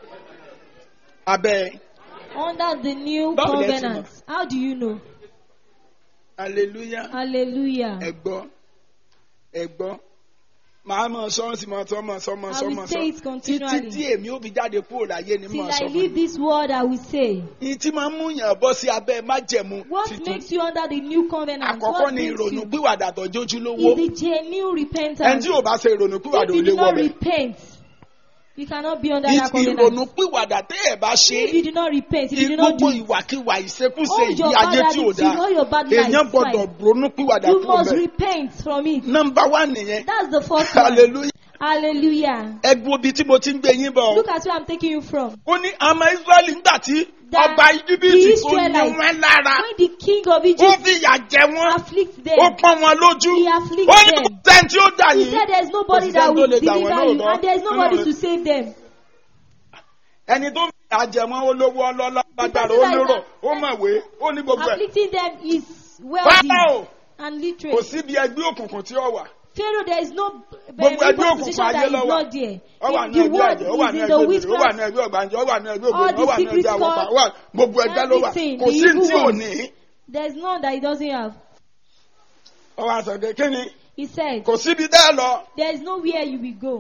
abẹ́ Under the new Báwo lẹ ti covenant. How do you know? hallelujah Hallelujah. ẹ̀gbọ́ ẹ̀gbọ́ màá mọ̀ sọ́ọ̀sì mọ̀ sọ́ mọ̀ sọ́ mọ̀ I sọ́ will mọ̀ say sọ́ it continually. títí tí èmi ò fi jáde kúrò láyé ni Till mọ̀ I sọ́ leave fún mi. this world, I will say. Ìyí tí máa ń mú yàn bọ́ sí abẹ́ májẹ̀mú What titun. makes you under the new covenant? Àkọ́kọ́ What ni makes ìrònú you? pìwàdà tọ́jú ojúlówó. Is the genuine Ẹni repentance. tí ò bá ṣe ìrònú pìwàdà If ò you lè do wọ not bẹ̀. repent, you cannot be under that Ìrònú covenant. pìwàdà tẹ́ ẹ̀ bá ṣe If you do not repent, if you do not gbogbo do ìwàkiwà ìṣekúṣe all ìdí your ayé bad tí ò attitude, dáa. all your bad Èèyàn life, gbọ́dọ̀ ronú pìwàdà you kúrò must bẹ̀. repent from it. Nọmba wá nìyẹn. That's the first one. Hallelujah. Hallelujah. Ẹgbẹ́ obi tí mo ti ń gbé yín bọ̀. Look at where I'm taking you from. Ó ní àmọ́ Ísírẹ́lì ńgbà tí That ọba the Íjíbítì tó ní Israelites, wọn lára. When the king of Ó Egypt fi ìyà jẹ wọ́n. afflicts Ó them, pọ́n wọn lójú. he afflicts Ó ní kò them. sẹ́ni tí ó dà He yín. said there's nobody Kò sí that sẹ́ni tó will lè gbà wọ́n deliver you, lóòótọ́. and there's nobody Nínú to save them. ẹni tó ń fi àjẹmọ́ olówó ọlọ́lá gbàgbàrà person that is olóró ó mọ̀wé ó ní gbogbo ẹ̀. Afflicting them is wealthy Fáráò and kò literate. síbi ẹgbẹ́ òkùnkùn tí ó wà. Pharaoh, there is no Gbogbo very ẹgbẹ́ position òkùnkùn that ayé is ló wà. not there. Ó wà In ní the ẹgbẹ́ word àjẹ́, ó wà is ní in the ẹgbẹ́ òbí, ó wà witchcraft. ní ẹgbẹ́ ọ̀gbànjẹ́, ó wà ní ẹgbẹ́ All ògbóni, the ó wà ní secret ẹgbẹ́ àwọ̀pá, cult, ó wà gbogbo ẹgbẹ́ ló wà. everything, Kò the sí evil tí ò ones. ní. There's none that he doesn't have. Ó wá sọ pé kí ni? He said, Kò síbi dẹ́ lọ. there is nowhere you will go.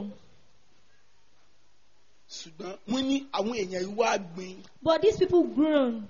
Ṣùgbọ́n wọ́n ní àwọn èèyàn yìí wá gbin. But these people groan.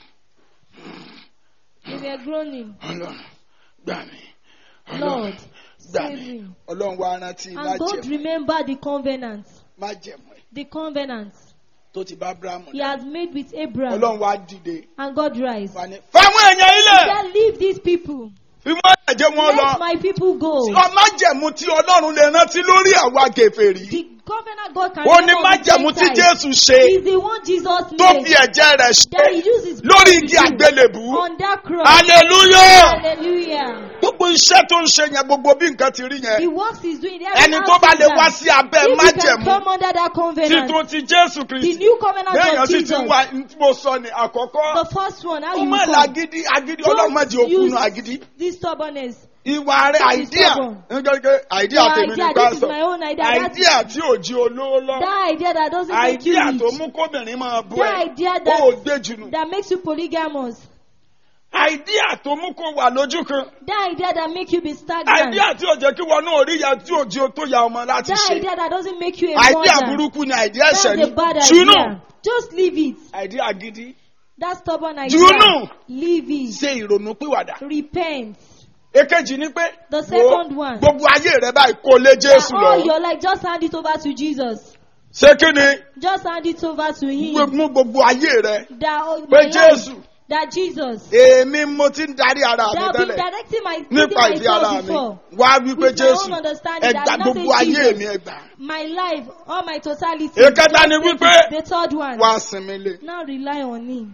They were groaning. Ọlọ́run gbà mí. Ọlọ́run Lord, gbà save mí. me. Ọlọ́run wá rántí And God májẹ̀mú remembered the covenant. májẹ̀mú ẹ̀ The covenant tó ti bá Ábúráhámù he dá. has made with Abraham. Ọlọ́run wá dìde. And God rise. Wà ní. Fáwọn èèyàn He ilẹ̀. said, Leave these people. Fi wọ́n ẹ̀jẹ̀ wọn lọ. Let my people go. Sọ májẹ̀mú tí Ọlọ́run lè rántí lórí àwa gèfèrí. The covenant God can Ó ní remember with májẹ̀mú tí Gentiles Jésù ṣe is the one Jesus tó fi made ẹ̀jẹ̀ rẹ̀ that he ṣe uses lórí igi àgbélébù. on that cross. Hallelujah! Hallelujah. Gbogbo iṣẹ́ tó ń ṣe yẹn gbogbo bí nǹkan ti rí The yẹn. works he's doing. Ẹni tó bá lè wá sí abẹ́ If you can májẹ̀mú come under that covenant, títún ti Jésù the Kristi. new covenant Béèyàn of sì ti Jesus, ń wá ní tí mo sọ ní àkọ́kọ́. the first one, how Ó you má come. lagídí agídí Ọlọ́run má jẹ́ Don't òkú use nu agídí. this stubbornness. Ìwà rẹ̀ Don't be àìdíà. stubborn. Nígbàgbé àìdíà Your tèmi idea, ní this is pásítọ̀. my own idea. That's- Àìdíà tí ò jí olówó lọ. That idea that doesn't make you Àìdíà tó rich. mú kóbìnrin máa bú That ẹ. idea Ó ò that, gbé jùnù. that makes you polygamous. Àìdíà tó mú kó wà lójú kan. That idea that make you be stagnant. Àìdíà tí ò jẹ́ kí wọn náà rí ya tí ò jí o tó ya ọmọ láti That ṣe. idea that doesn't make you a Àìdíà mother. burúkú ni àìdíà That's ẹ̀ṣẹ̀ a ni. bad Ṣùnú. idea. Just leave it. Àìdíà gidi. That stubborn idea. Jùnú. Leave it. Ṣe ìrònú pìwàdà. Repent. Èkejì ni pé. The wo second one. Gbogbo ayé rẹ báyìí kó lé Jésù That all lọ. your life, just hand it over to Jesus. Ṣé kí ni? Just hand it over to Him. Mú gbogbo ayé rẹ. That oh, Pé my life, Jésù. that Jesus. Èmi mo ti ń darí ara mi That I've been tẹ́lẹ̀. directing my leading Nípa ìdí ara myself mi. before. Wá wípé With my Jésù. own understanding, Ẹgbà I did not gbogbo say ayé Jesus. mi ẹgbà. My life, all my totality. Èkẹta ni Just take wípé- it. The third one. Wá sinmi lé. Now rely on Him.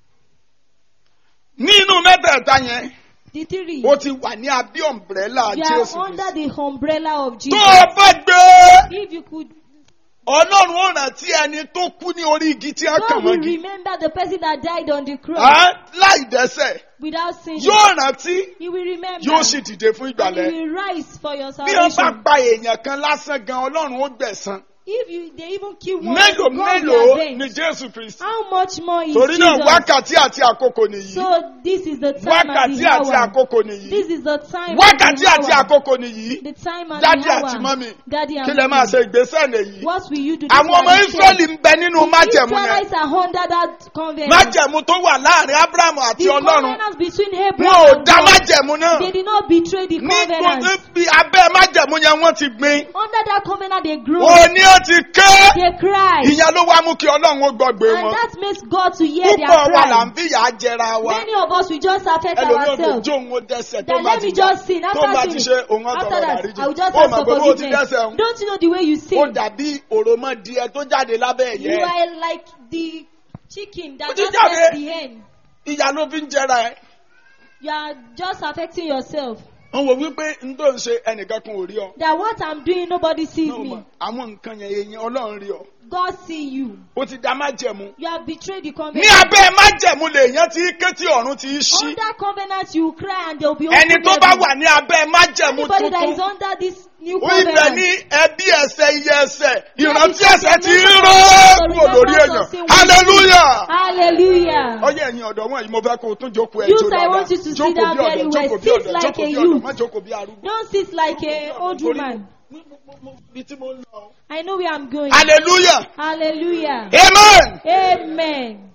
Nínú mẹ́tẹ̀ẹ̀ta yẹn, The three. ó ti wà ní abí ọ̀mbrẹ́là You Jésù. are under Kristi. the umbrella of Tó Jesus. o bá gbé If you could, Ọlọ́run ó rántí ẹni tó kú ní orí igi tí a kàn God will mọ́gi. remember the person that died on the cross Á, Láì dẹ́sẹ̀, without sin. yóò rántí, He will remember. yóò sì dìde fún and ìgbàlẹ̀. He will rise for your Bí wọ́n bá salvation. pa èèyàn kan lásán gan, Ọlọ́run ó gbẹ̀san. If you, they even kill one, Mélòó God mélòó will ni avenge. Jésù Kristi? How much more is Torí náà Jesus? wákàtí àti àkókò nìyí. So this is the time and Wákàtí the àti hour. àkókò nìyí. This is the time Wákàtí and the àti hour. àkókò nìyí. The time and Dádì the àti hour. mọ́mì. Daddy and Kí lẹ máa mommy. ṣe ìgbésẹ̀ nìyí? What will you do? Àwọn ọmọ Ísírẹ́lì ń bẹ nínú májẹ̀mú yẹn. Israelites are under that covenant. Májẹ̀mú tó wà láàrin Ábúráhámù àti The Ọlọ́run. covenant between Wọn Abraham ò and dá God. májẹ̀mú náà. They did not betray the Ní covenant. gbogbo bí abẹ́ májẹ̀mú yẹn wọ́n ti gbin. Under that covenant, they grew. Òní ó ti ké. They cried. Ìyẹn ló wá mú kí Ọlọ́run ó gbọ́gbé And wọn. that makes God to hear their Púpọ̀ wa là cry. ń fìyà jẹra wa. Many of us, we just affect Ẹlòmíì ò lè ourselves. jó òun ó dẹ́sẹ̀ tó Then bá let ti me jà. just sin. Tó bá After ti sin, ṣe òun after ọ̀tọ̀rọ̀ that, àríjì. I will just Ó ask mọ̀ for pé bó ti forgiveness. dẹ́sẹ̀ òun. Don't you know the way you Ó sin? dàbí òròmọdìẹ tó jáde lábẹ́ You ẹ̀yẹ. are like the chicken Ó that ti just jáde. left the hen. Ìyá ló fi ń jẹra ẹ̀. You are just affecting yourself. wọ́n wò wípé n tó ń ṣe ẹnìkan kan ò rí ọ. that what I'm doing, nobody sees Náà mà, me. àwọn nǹkan yẹn èèyàn ọlọ́run rí ọ. God see you. ó ti dá májẹ̀mú. You have betrayed the ní covenant. abẹ́ májẹ̀mú lèèyàn ti ké tí ọ̀run ti ṣí. Under covenant, you cry and there will be ẹni open tó bá heaven. wà ní abẹ́ májẹ̀mú Anybody that is tuntun. under this new ó ibẹ̀ covenant. ní ẹbí ẹsẹ̀ iye ẹsẹ̀ ìrántí There is ẹsẹ̀ ti condemnation rọ́ for kúrò lórí remembrance èèyàn of sin. hallelujah. Hallelujah. ọyẹ ẹ̀yin ọ̀dọ́ wọn yìí mo fẹ́ kó o tún jókòó ẹ Youth, jó I dáadáa want you to sit jókòó down bí ọ̀dọ́ very well. jókòó bí Sit ọ̀dọ́ like jókòó a bí ọ̀dọ́ youth. má jókòó bí arúgbó. Don't sit like a old Torí woman. mo- mo- mo- mo- bí tí mo ń lọ. I know where I'm going. hallelujah Hallelujah. amen. Amen.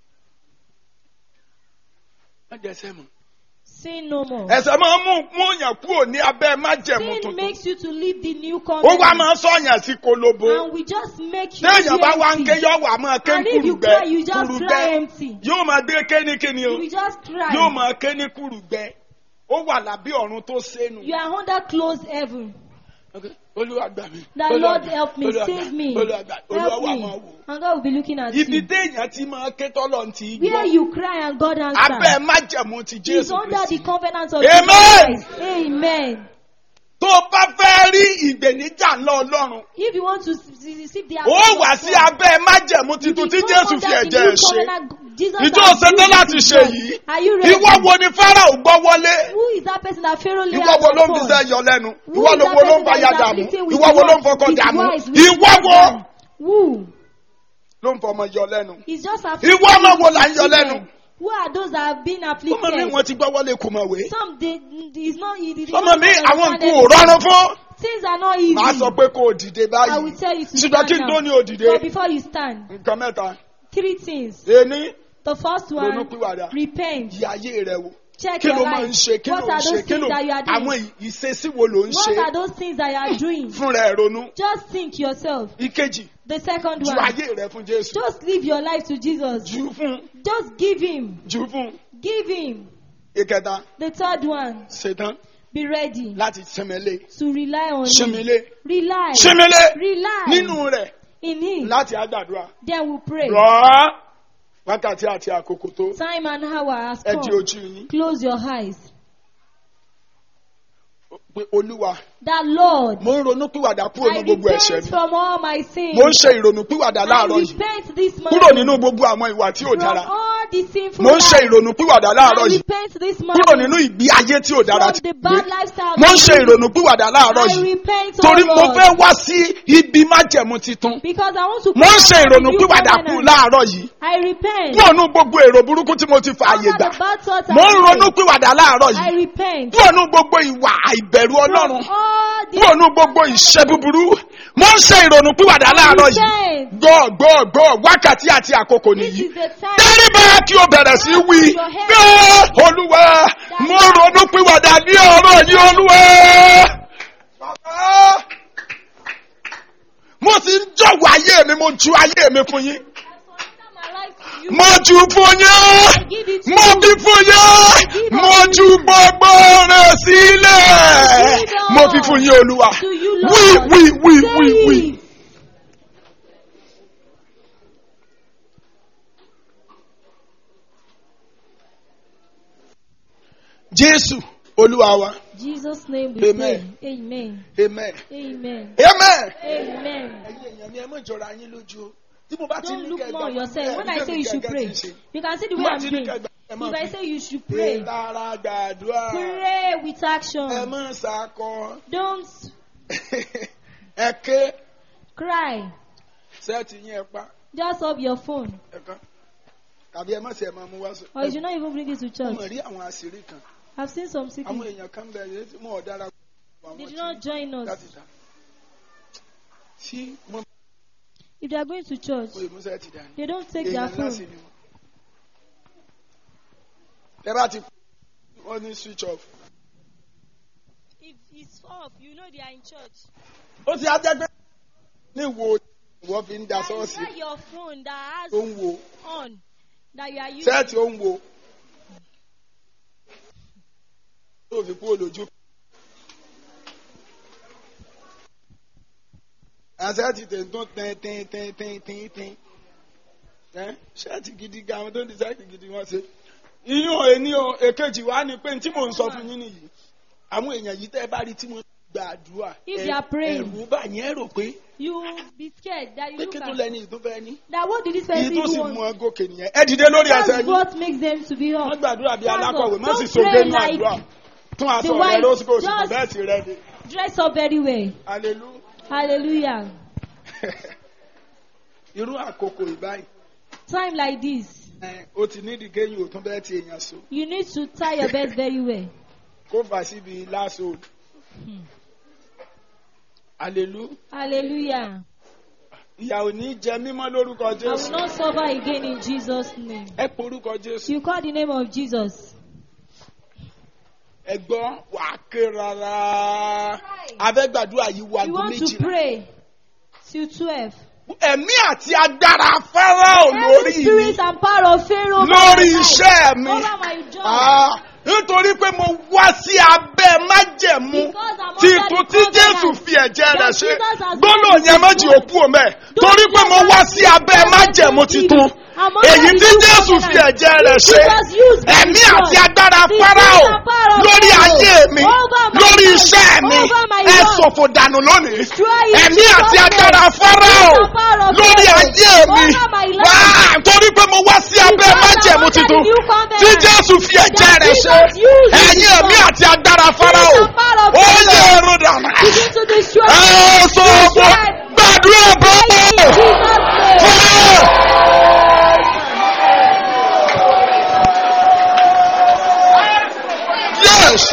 má jẹ ẹsẹ̀ mọ́. Sin no more. ẹsẹ̀ máa ń mú mú yàn kúrò ní abẹ́ májẹ̀mú Sin tuntun makes you to leave the new ó wá covenant. máa ń sọ̀yàn sí kolobo And we just make you téèyàn bá wá ń ké empty. yọ wà máa ké And if you kúrùgbẹ́ cry, you just kúrùgbẹ́ cry empty. yóò máa gbé kéníkéní o You will just cry. yóò máa ké ní kúrùgbẹ́ ó wà lábẹ́ ọ̀run tó sẹ́nu. You are under closed heaven. Okay. Olúwa gbà mí. The Olúwa Lord gbà- help me, Olúwa save gbà- me, Olúwa gbà- Olúwa help wà me. máa wò. And God will be looking at Ibi you. téèyàn ti máa ké tọ́lọ̀ ti Where gbọ́. you cry and God Abẹ́ answers. májẹ̀mú ti Is Jésù under the Kristi. covenant of Amen. Jesus Christ. Amen. Tó o bá fẹ́ rí ìgbèníjà ńlá Ọlọ́run, If you want to s- s- receive the ó wà sí abẹ́ májẹ̀mú titun tí Jésù fi ẹ̀jẹ̀ ẹ̀ ṣe. Ìjọ ṣetán láti ṣe yìí. Are you ready? Ìwọ wo ni Fáráò gbọ́ wọlé? Who is that person that Pharaoh lay Ìwọ hands wo ló ń upon? fisẹ́ yọ lẹ́nu? Who Ìwọ is ló that wo ló ń person that fàyà is dààmú? afflicted with Ìwọ wo ló ń wives- fọkọ with dààmú? wives, with Ìwọ wo husband? Who? ló ń fọmọ yọ lẹ́nu? He's just afflicted Ìwọ ọmọ wo with là ń yọ children. lẹ́nu? Who are those that have been Ọmọ mi afflicted? wọ́n ti gbọ́ wọlé kò mọ̀ wé. Some they, it's not. It, it, Ọmọ mi it, àwọn nǹkan ò rọrùn fún. Things are not easy. Màá sọ pé kó o dìde I will báyìí. tell you to Ṣùgbọ́n kí n stand tó ní now. o dìde. But before you stand, Nǹkan mẹ́ta. three things. Ení The first ronú one, pìwàdà. repent. Yí ayé rẹ wò. Check Kí your ló máa ń life. ṣe? Kí ló What ń are ṣe? those Kí things ló that you are àwọn doing? ì- ìṣesí wo ló ń What are ṣe? those things that you are doing? Fúnra ẹ̀ ronú. Just think yourself. Ìkejì. The second Ju one, ayé rẹ fún Jésù. just live your life to Jesus. Jù ú fún. Just give Him. Jù ú fún. Give Him. Ìkẹta. The third one, Ṣetán be ready láti sinmilé. to rely on Him. Sinmilé. Rely. Sinmilé. Rely Nínú rẹ̀ in Him. láti àgbàdua. Then we pray. Rọ̀ ọ́. Wákàtí àti àkókò tó. Time and hour has Ẹ di come. ojú yín. Close your eyes. Pé Olúwa. That Lord, Mo ń ronú pìwàdà kúrò I ní gbogbo ẹ̀ṣẹ̀ repent mi. from all my sins. Mo ń ṣe ìrònú pìwàdà I láàárọ̀ yìí. repent this Kúrò morning nínú gbogbo àwọn ìwà tí ò from dára. all the sinful Mo ń ṣe lives. ìrònú pìwàdà láàárọ̀ I yìí. repent this Kúrò morning nínú ìgbé ayé tí ò dára from ti the gbé. bad lifestyle. Mo ń ṣe ìrònú pìwàdà láàárọ̀ I yìí. repent, Torí oh mo Lord, fẹ́ wá sí ibi májẹ̀mú titun. because I want to Mo ń come ṣe out of ìrònú the new pìwàdà kú covenant. láàárọ̀ yìí. I repent. Kúrò nínú gbogbo èrò burúkú tí mo ti fààyè Under gbà. the bad thoughts Mo ń I ronú made. pìwàdà láàárọ̀ I yìí. repent. Kúrò nínú gbogbo ìwà àìbẹ̀rù From Ọlọ́run. all the Kúrò nínú gbogbo ìṣe búburú. Mo ń ṣe ìrònú pìwàdà láàárọ̀ yìí. repent. Gbọ́ gbọ́ gbọ́ wákàtí àti àkókò This nìyí. is the time. Tẹ́lifà kí o bẹ̀rẹ̀ sí wí. Gbọ́ Olúwa mo ronú pìwàdà ní ọ̀rọ̀ yìí Olúwa. Bàbá mo sì ń jọ̀wọ́ ayé mi mo ju ayé mi fún yín. my life to you. Mo jù fún yín. Give it to Mo you. fi fún yín. Mo ju gbogbo rẹ̀ sílẹ̀. Mo fi fún yín Olúwa. To you, Lord. Wí wí wí Say wí wí. it. Jésù Olúwa wa. Jesus' name we Amen. pray. Amen. Amen. Amen. Amen. Amen. Ẹ̀yin èèyàn mi ẹ má jọra yín lójú o. Tí mo bá ti Don't ní look kẹ́ more on gbà- yourself. ẹ, When I bí say èmi you should gẹ́gẹ́ pray, ti ṣe. you can see the way Mo bá I'm ti ní praying. kẹ́ gbà- ẹ máa If I fi- say you should Pé pray, tara gbàdúrà. pray with Ẹ action. má sakọ. Don't Ẹ ké cry. sẹ́ẹ̀tì yín ẹ pa. Just off your phone. Ẹ kán. Tàbí ẹ má sì ẹ máa mú wá sọ. Or you should not even bring it to Mo church. mọ̀ rí àwọn àṣírí kan. I've seen some Àwọn secrets. èèyàn kan bẹ̀rẹ̀ tí mo ò dára. They did not join us. láti ta. Tí wọ́n If they are going to church, mú ìmúṣẹ́ ti dání. they don't take their Èèyàn ńlá sì phone. ni wọ́n. Ẹ bá ti wọ́n ní switch off. If it's off, you know they are in church. Ó ti ajẹ́ pé ní wo wọ́n fi ń da That is sọ́ọ̀sì not your phone that has tó ń wo on that you are using. sẹ́ẹ̀tì ó ń wo. Tó fi kú olójú. Àṣẹ́ẹ̀tì tẹ̀ntún tẹ́n tẹ́n tẹ́n tẹ́n tẹ́n tẹ́n. Ẹ́ ṣẹ́ẹ̀tì gidi ga àwọn tó ń di sẹ́ẹ̀tì gidi wọ́n ṣe. Iyún òní o èkejì wa ni pé tí mò ń sọ fún yín nìyí. àwọn èèyàn yìí tẹ́ ẹ bá rí tí wọ́n gba àdúrà If ẹ- they are praying. ẹ̀rù bá yẹn rò pé You be scared that you pé look kí tó at lẹ́ni ìtúfẹ́ ní. that what did this èyí person tó sì do? mú ọ gòkè nìyẹn ẹ dìde lórí ẹsẹ̀ That's yín what makes them to be wọ́n up. gbàdúrà bí Thank alákọ̀wé God. má sì Don't soge pray nínú like àdúrà tún aṣọ the rẹ wife. ló sì kò sì kò Just- bẹ́ẹ̀ ti rẹ ni Dress up very well. hallelujah Hallelujah. irú àkókò ìbáyìí Time like this, ẹ, o ti ní ìdíkéyìn òtún bẹ́ẹ̀ ti èèyàn so you need to tie your belt very well. kó fà síbi láṣọ hallelujah Hallelujah. ìyà ò ní jẹ mímọ́ lórúkọ I will jésù not suffer again in Jesus' name. ẹ porúkọ jésù You call the name of Jesus. ẹ gbọ́ wà á ké rárá abẹ́gbàdúrà yìí wà You gún want to méjìlá pray till 12. ẹ̀mí àti agbára fáráò lórí Every mi spirit and power of Pharaoh over lórí my life, iṣẹ́ mi. over my job. Ah, nítorí pé mo wá sí abẹ́ májẹ̀mú Because I'm tí under ikú the tí Jésù covenant fi ẹ̀jẹ̀ rẹ̀ that ṣe Jesus has gbọ́dọ̀ done yẹn méjì before. òkú òmẹ́ Don't torí pé mo let wá us sí abẹ́ be májẹ̀mú covenant titun I'm under èyí the tí new Jésù fi covenant. ẹ̀jẹ̀ rẹ̀ Which ṣe Jesus used by ẹ̀mí his àti blood. agbára The Fáráò spirit and power of lórí Pharaoh ayé mi over my lórí life, iṣẹ́ mi over my ẹ work. ṣòfò dànù lónìí Destroy it, ẹ̀mí Jesus' àti name. agbára Fáráò Spirit and power of lórí Pharaoh ayé mi over my life. wá torí pé mo wá sí abẹ́ Because I'm májẹ̀mú under the titun new covenant. tí Jésù fi ẹ̀jẹ̀ That rẹ̀ ṣe Jesus used his ẹ̀yin ẹ̀mí blood. àti agbára Fáráò Spirit and power of ó Pharaoh. yẹ ẹrú dànù Begin to destroy ẹ it. sọ ọgbọ gbàdúrà In bọ́ọ̀ Jesus' name. yes.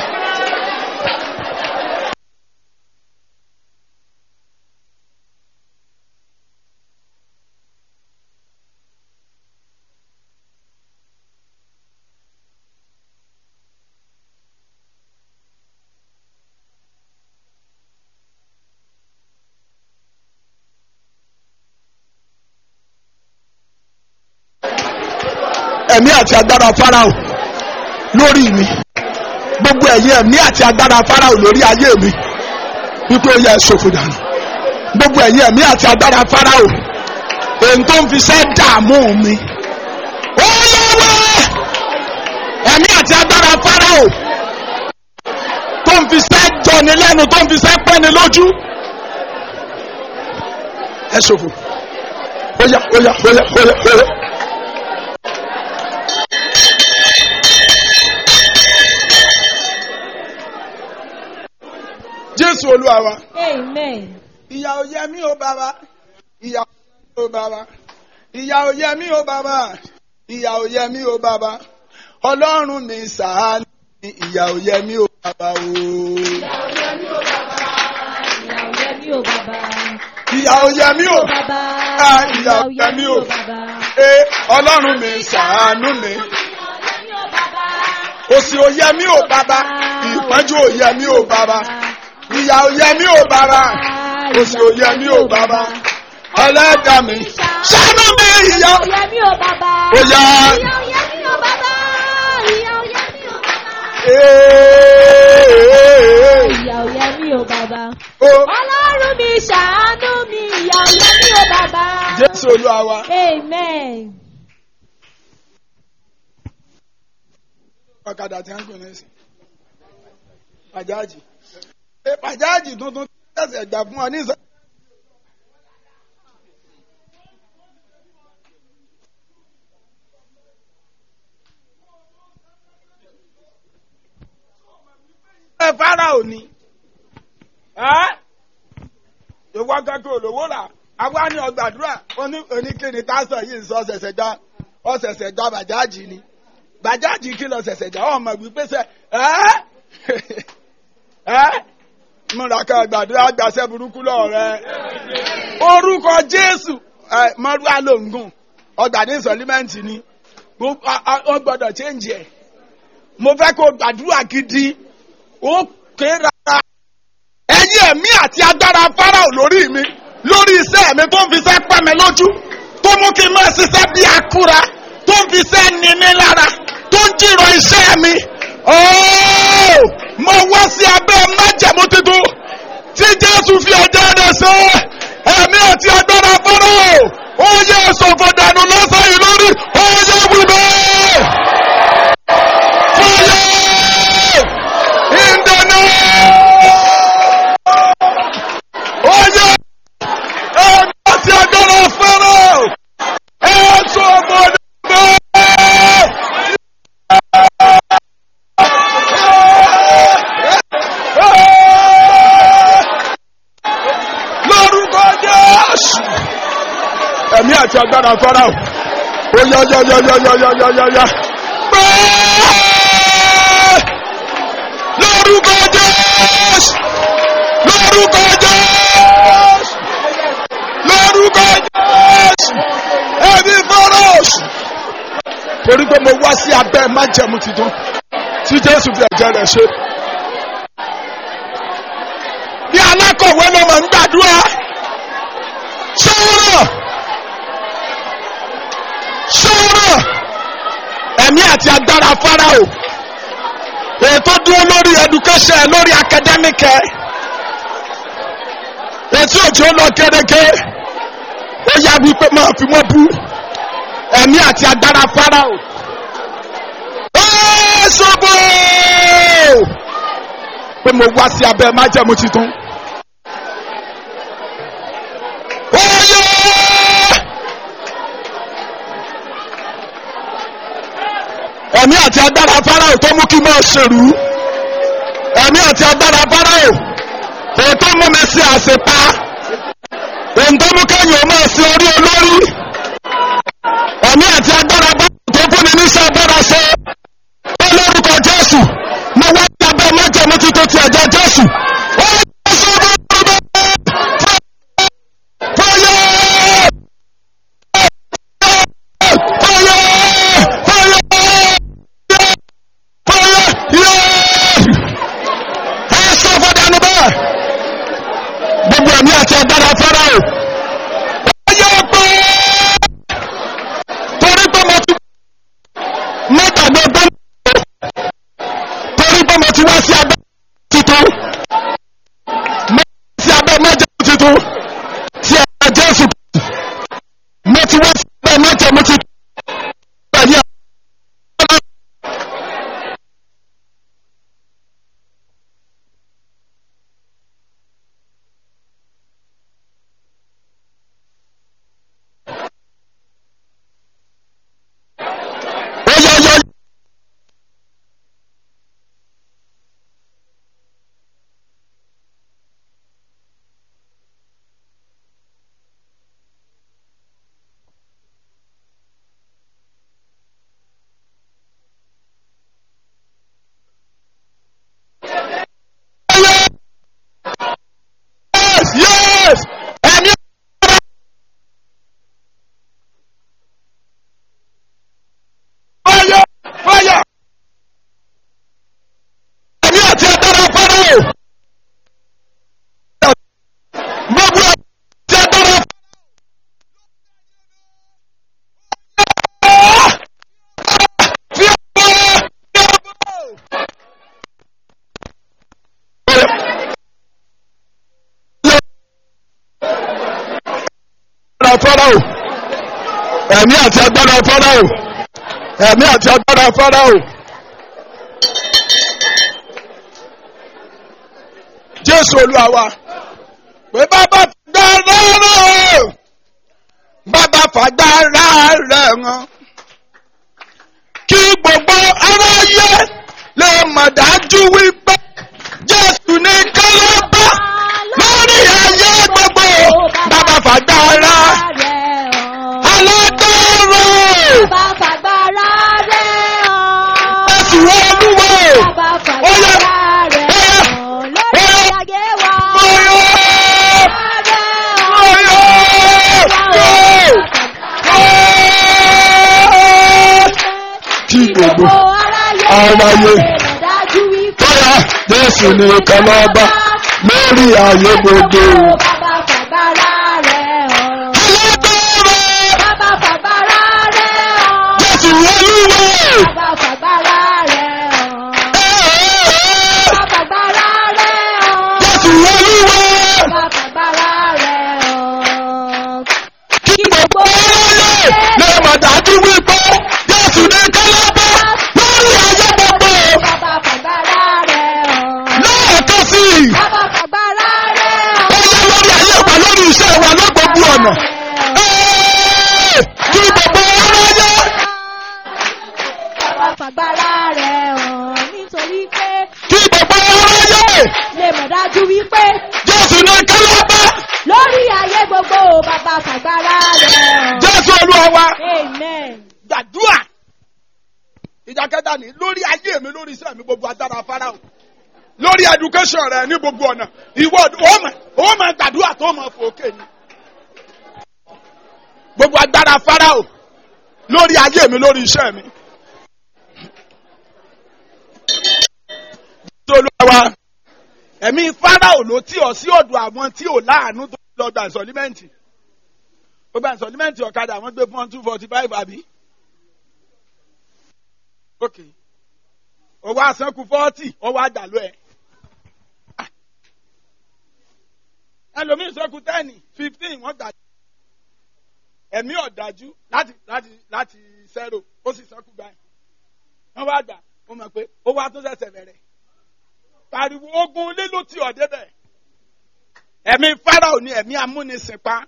ẹ̀mí àti agbára Fáráò lórí mi gbogbo ẹ̀yin ẹ̀mí àti agbára Fáráò lórí ayé mi wípé ó yẹ ẹ ṣòfò dànù gbogbo ẹ̀yin ẹ̀mí àti agbára Fáráò èyí tó ń fi ṣẹ́ dààmú mi ó lọ́wọ́ ẹ̀mí àti agbára Fáráò tó ń fi ṣẹ́ jọni lẹ́nu tó ń fi ṣẹ́ pẹ́ni lójú ẹ ṣòfò ó yá ó yá ó yá ó yá ó yá. Jésù Olúwa wa. Amen. ìyà ò yẹ mí o bàbá ìyà ò yẹ mí o bàbá ìyà ò yẹ mí o bàbá ìyà ò yẹ mí o bàbá ọlọ́run mi ṣàánú mi ìyà ò yẹ mí o bàbá o. Ìyà ò yẹ mí o bàbá. ìyà ò yẹ mí o Bàbá. Ah, ìyà ò yẹ mí o. bàbá. ee ọlọ́run mi ṣàánú mi òsì ò yẹ mí o bàbá ìpọ́njú ò yẹ mí o bàbá ìyà ò yẹ mí o bàbá òsì ò yẹ mí o bàbá ẹlẹ́dàá mi ṣàánú mi ìyà Ìyà ò yẹ mí o bàbá. ó yá. Ìyà ò yẹ mí o bàbá. Ìyà ò yẹ mí o bàbá. Ee, Ìyà ò yẹ mí o bàbá. ó, Ọlọ́run mi ṣàánú mi. Ìyà ò yẹ mí o bàbá. Jésù Olúwa wa. Amen. ọ̀kadà tí wọ́n ń pè ní ìsìn. Pàjáàjì. Ṣé pàjáàjì tuntun tẹ̀sẹ̀ gbà fún ọ ní ìsọ. Ẹ Fáráò ni. Ẹ́ ìwọ kankan olówó rà àwa ní ọgbàdúrà oníkíni tásán yìí ń sọ ọ̀sẹ̀sẹ̀ gbá ọ̀sẹ̀sẹ̀ gbá bàjáàjì ni bàjáàjì kí lọ ṣẹ̀ṣẹ̀ jà ọmọ wípé sẹ ẹ́ ẹ́ múra ká gbàdúrà gbàṣẹ burúkú lọ rẹ orúkọ Jésù ẹ mọ́rúwá lòǹgùn ọgbà ní sọlímẹ́ǹtì ni wọ́n gbọ́dọ̀ chẹ́ǹjì ẹ̀ mo fẹ́ kó gbàdúrà gidi ó ké rárá ẹ̀yin ẹ̀mí àti agbára Fáráò lórí mi lórí iṣẹ́ mi tó ń fi iṣẹ́ pẹ́ mi lójú tó mú kí n máa ṣiṣẹ́ bí akúra tó ń fi iṣẹ́ ni mí lára tó ń jìrọ̀ iṣẹ́ mi. Ooo! Mo wá sí abẹ́ májẹ̀mú tuntun tí Jésù fi ọjọ́ rẹ̀ ṣe ẹ̀mí àti agbára Fáráò ó yẹ ṣòfò dànù lọ́sàn yìí lórí ó yẹ wíwẹ́. Fire! In the name àti agbára fọ́nrán ó yá yá yá yá yá yá yá yá yá. lórúkọ jésù lórúkọ jésù lórúkọ jésù ẹbí fọ́rọ̀ṣù. torí pé mo wá sí abẹ́ májẹ̀mú tuntun tí jésù fi ẹ̀jẹ̀ rẹ̀ ṣe. bí alákọ̀wé ló máa ń gbàdúrà sọ̀rọ̀ sọ̀rọ̀ ẹ̀mí àti agbára fáráò ètò dúró lórí education lórí academic ẹ̀ ètò òjò lọ gẹ́gẹ́ ó yá wípé máa fi wọ́n bú ẹ̀mí àti agbára fáráò. ó ṣubú pé mo wá sí abẹ́ májẹ̀mú tuntun. ó yẹ. ẹ̀mí àti agbára fáráò tó mú kí n máa ṣèrú ẹ̀mí àti agbára fáráò èyí tó mú mi sí àṣepa èyí tó mú kẹ́yìn ó máa sí orí olórí ẹ̀mí àti agbára bá tó fún mi níṣẹ́ agbára ṣe ó lórúkọ jésù mo wá sí abẹ́ májẹ̀mú tuntun ti ẹ̀jẹ̀ jésù ó yẹ kó sọ́dọ̀ ọ̀dọ̀ fọyọ́ fọyọ́ fọyọ́ fọyọ́ yẹ́ ẹ sọ fọdánù bẹ́ẹ̀ gbogbo ẹ̀mí àti agbára fáráò ó yẹ pé torí pé mo ti mọ́tàgbé tó ń bọ̀ torí pé mo ti wá sí abẹ́ tuntun mo ti sí abẹ́ mẹ́jọ tuntun tí ẹ̀ka jésù mo ti wá sí abẹ́ mẹ́jọ mo ti pẹ̀lú ẹ̀. ó yẹ yẹ yes yes ẹ̀mí fire fire ẹ̀mí àti agbára fáráò gbogbo àti agbára fáráò fi ọ̀pọ̀ fi agbára fáráò ẹ̀mí àti agbára fáráò ẹ̀mí àti agbára fáráò. jésù olúwa wa pé bàbá fàgbára rẹ̀ bàbá fàgbára rẹ̀ hàn kí gbogbo aráyé lè mọ̀ dájú wípé jésù ní kálábà lórí ayé gbogbo bàbá fàgbára alágbára jésù olúwa oyè kí gbogbo aráyé bóyá jésù ní kálábà lórí ayé gbogbo alágbára jésù olúwa. Jésù olúwa kí gbogbo ọlọ́lẹ̀ lè mọ̀ dájú wípé Jésù ní kálábá lórí ayé gbogbo lẹ́ẹ̀kan sí i. Ó yẹ lórí ayé wa lórí iṣẹ́ wa lọ́gbọ̀gbù ọ̀nà. Ẹ́ẹ̀, Kí gbogbo ọlọ́lẹ̀ Fàgbára rẹ̀ hàn nítorí pé kí gbogbo ọlọ́lẹ̀ lè mọ̀ dájú wípé Jésù ní kálábá lórí ayé gbogbo bàbá fàgbára rẹ̀. jésù olúwa wa amen. gbàdúrà ìjà kẹta ni lórí ayé mi lórí iṣẹ́ mi gbogbo agbára farao lórí education rẹ ní gbogbo ọ̀nà ìwọ ọmọ ọmọ gbàdúrà tó mọ fòkè ni gbogbo agbára farao lórí ayé mi lórí iṣẹ́ mi. tolúwa ẹ̀mí farao ló tí ọ sí ọ̀dọ̀ àwọn tí ò láàánú tó lọ gba ìsọ̀límẹ́ǹtì ó gba ìsọ̀límẹ́ǹtì ọ̀kadà wọ́n gbé fún one two forty five àbí. ok owó àsánkù forty owó àdàlú ẹ̀ ẹlòmíín sọ́kù ten fifteen wọ́n gbà ẹ̀mí ọ̀dájú láti láti láti zero ó sì sọ́kù báyìí wọ́n wá gbà ó mọ̀ pé ó wá tó ṣẹ̀ṣẹ̀ bẹ̀rẹ̀ pariwo ogun ilé ló ti ọ̀dẹ́ bẹ̀ ẹ̀mí farao ni ẹ̀mí amúnisìnpa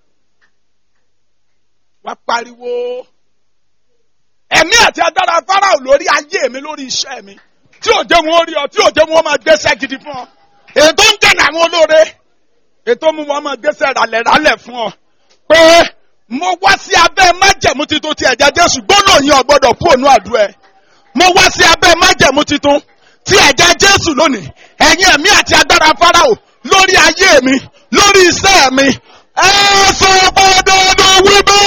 wá pariwo ẹ̀mí àti agbára farao lórí ayé mi lórí iṣẹ́ mi tí ò jẹ́ wọn ó rí ọ tí ò jẹ́ wọn ó máa gbéṣẹ́ gidi fún ọ ètò ń dènà àwọn olóore ètò mú wọn máa gbéṣẹ́ ralẹ̀ ralẹ̀ fún ọ pé mo wá sí abẹ́ májẹ̀mú titun ti ẹ̀jẹ̀ jésù gbọ́dọ̀ yín ọ̀gbọ́dọ̀ fóònù àdúrà ẹ̀ mo wá sí abẹ́ májẹ̀mú titun tí ẹ̀jẹ̀ jésù lónìí ẹ̀yin ẹ̀mí àti agbára farao lórí ayé mi lórí iṣẹ́ mi ẹ sọ fọdọdọ wípé.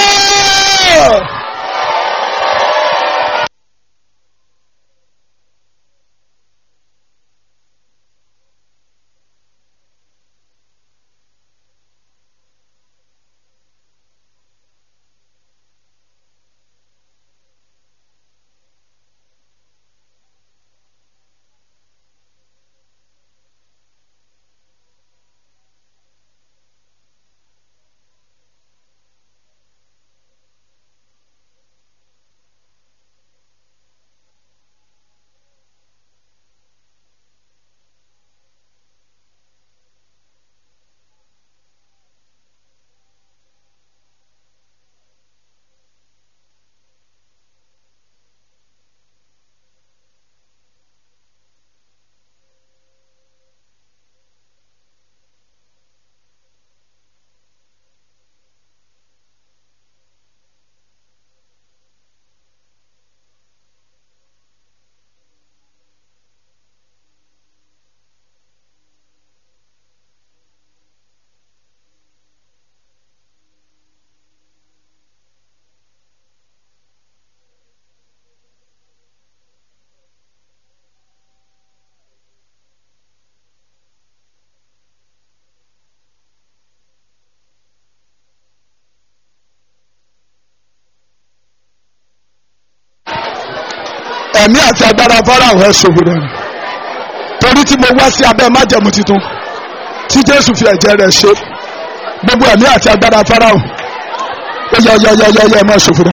ẹ̀mí àti agbára fọ́nrán ẹ̀ ṣòwò rẹ̀ torí tí mo wá sí abẹ́ májẹ̀mú tuntun tí jésù fi ẹ̀jẹ̀ rẹ̀ ṣe gbogbo ẹ̀mí àti agbára fọ́nrán ó yẹ yẹ yẹ yẹ yẹ ẹ̀ máa ṣòfò rẹ̀.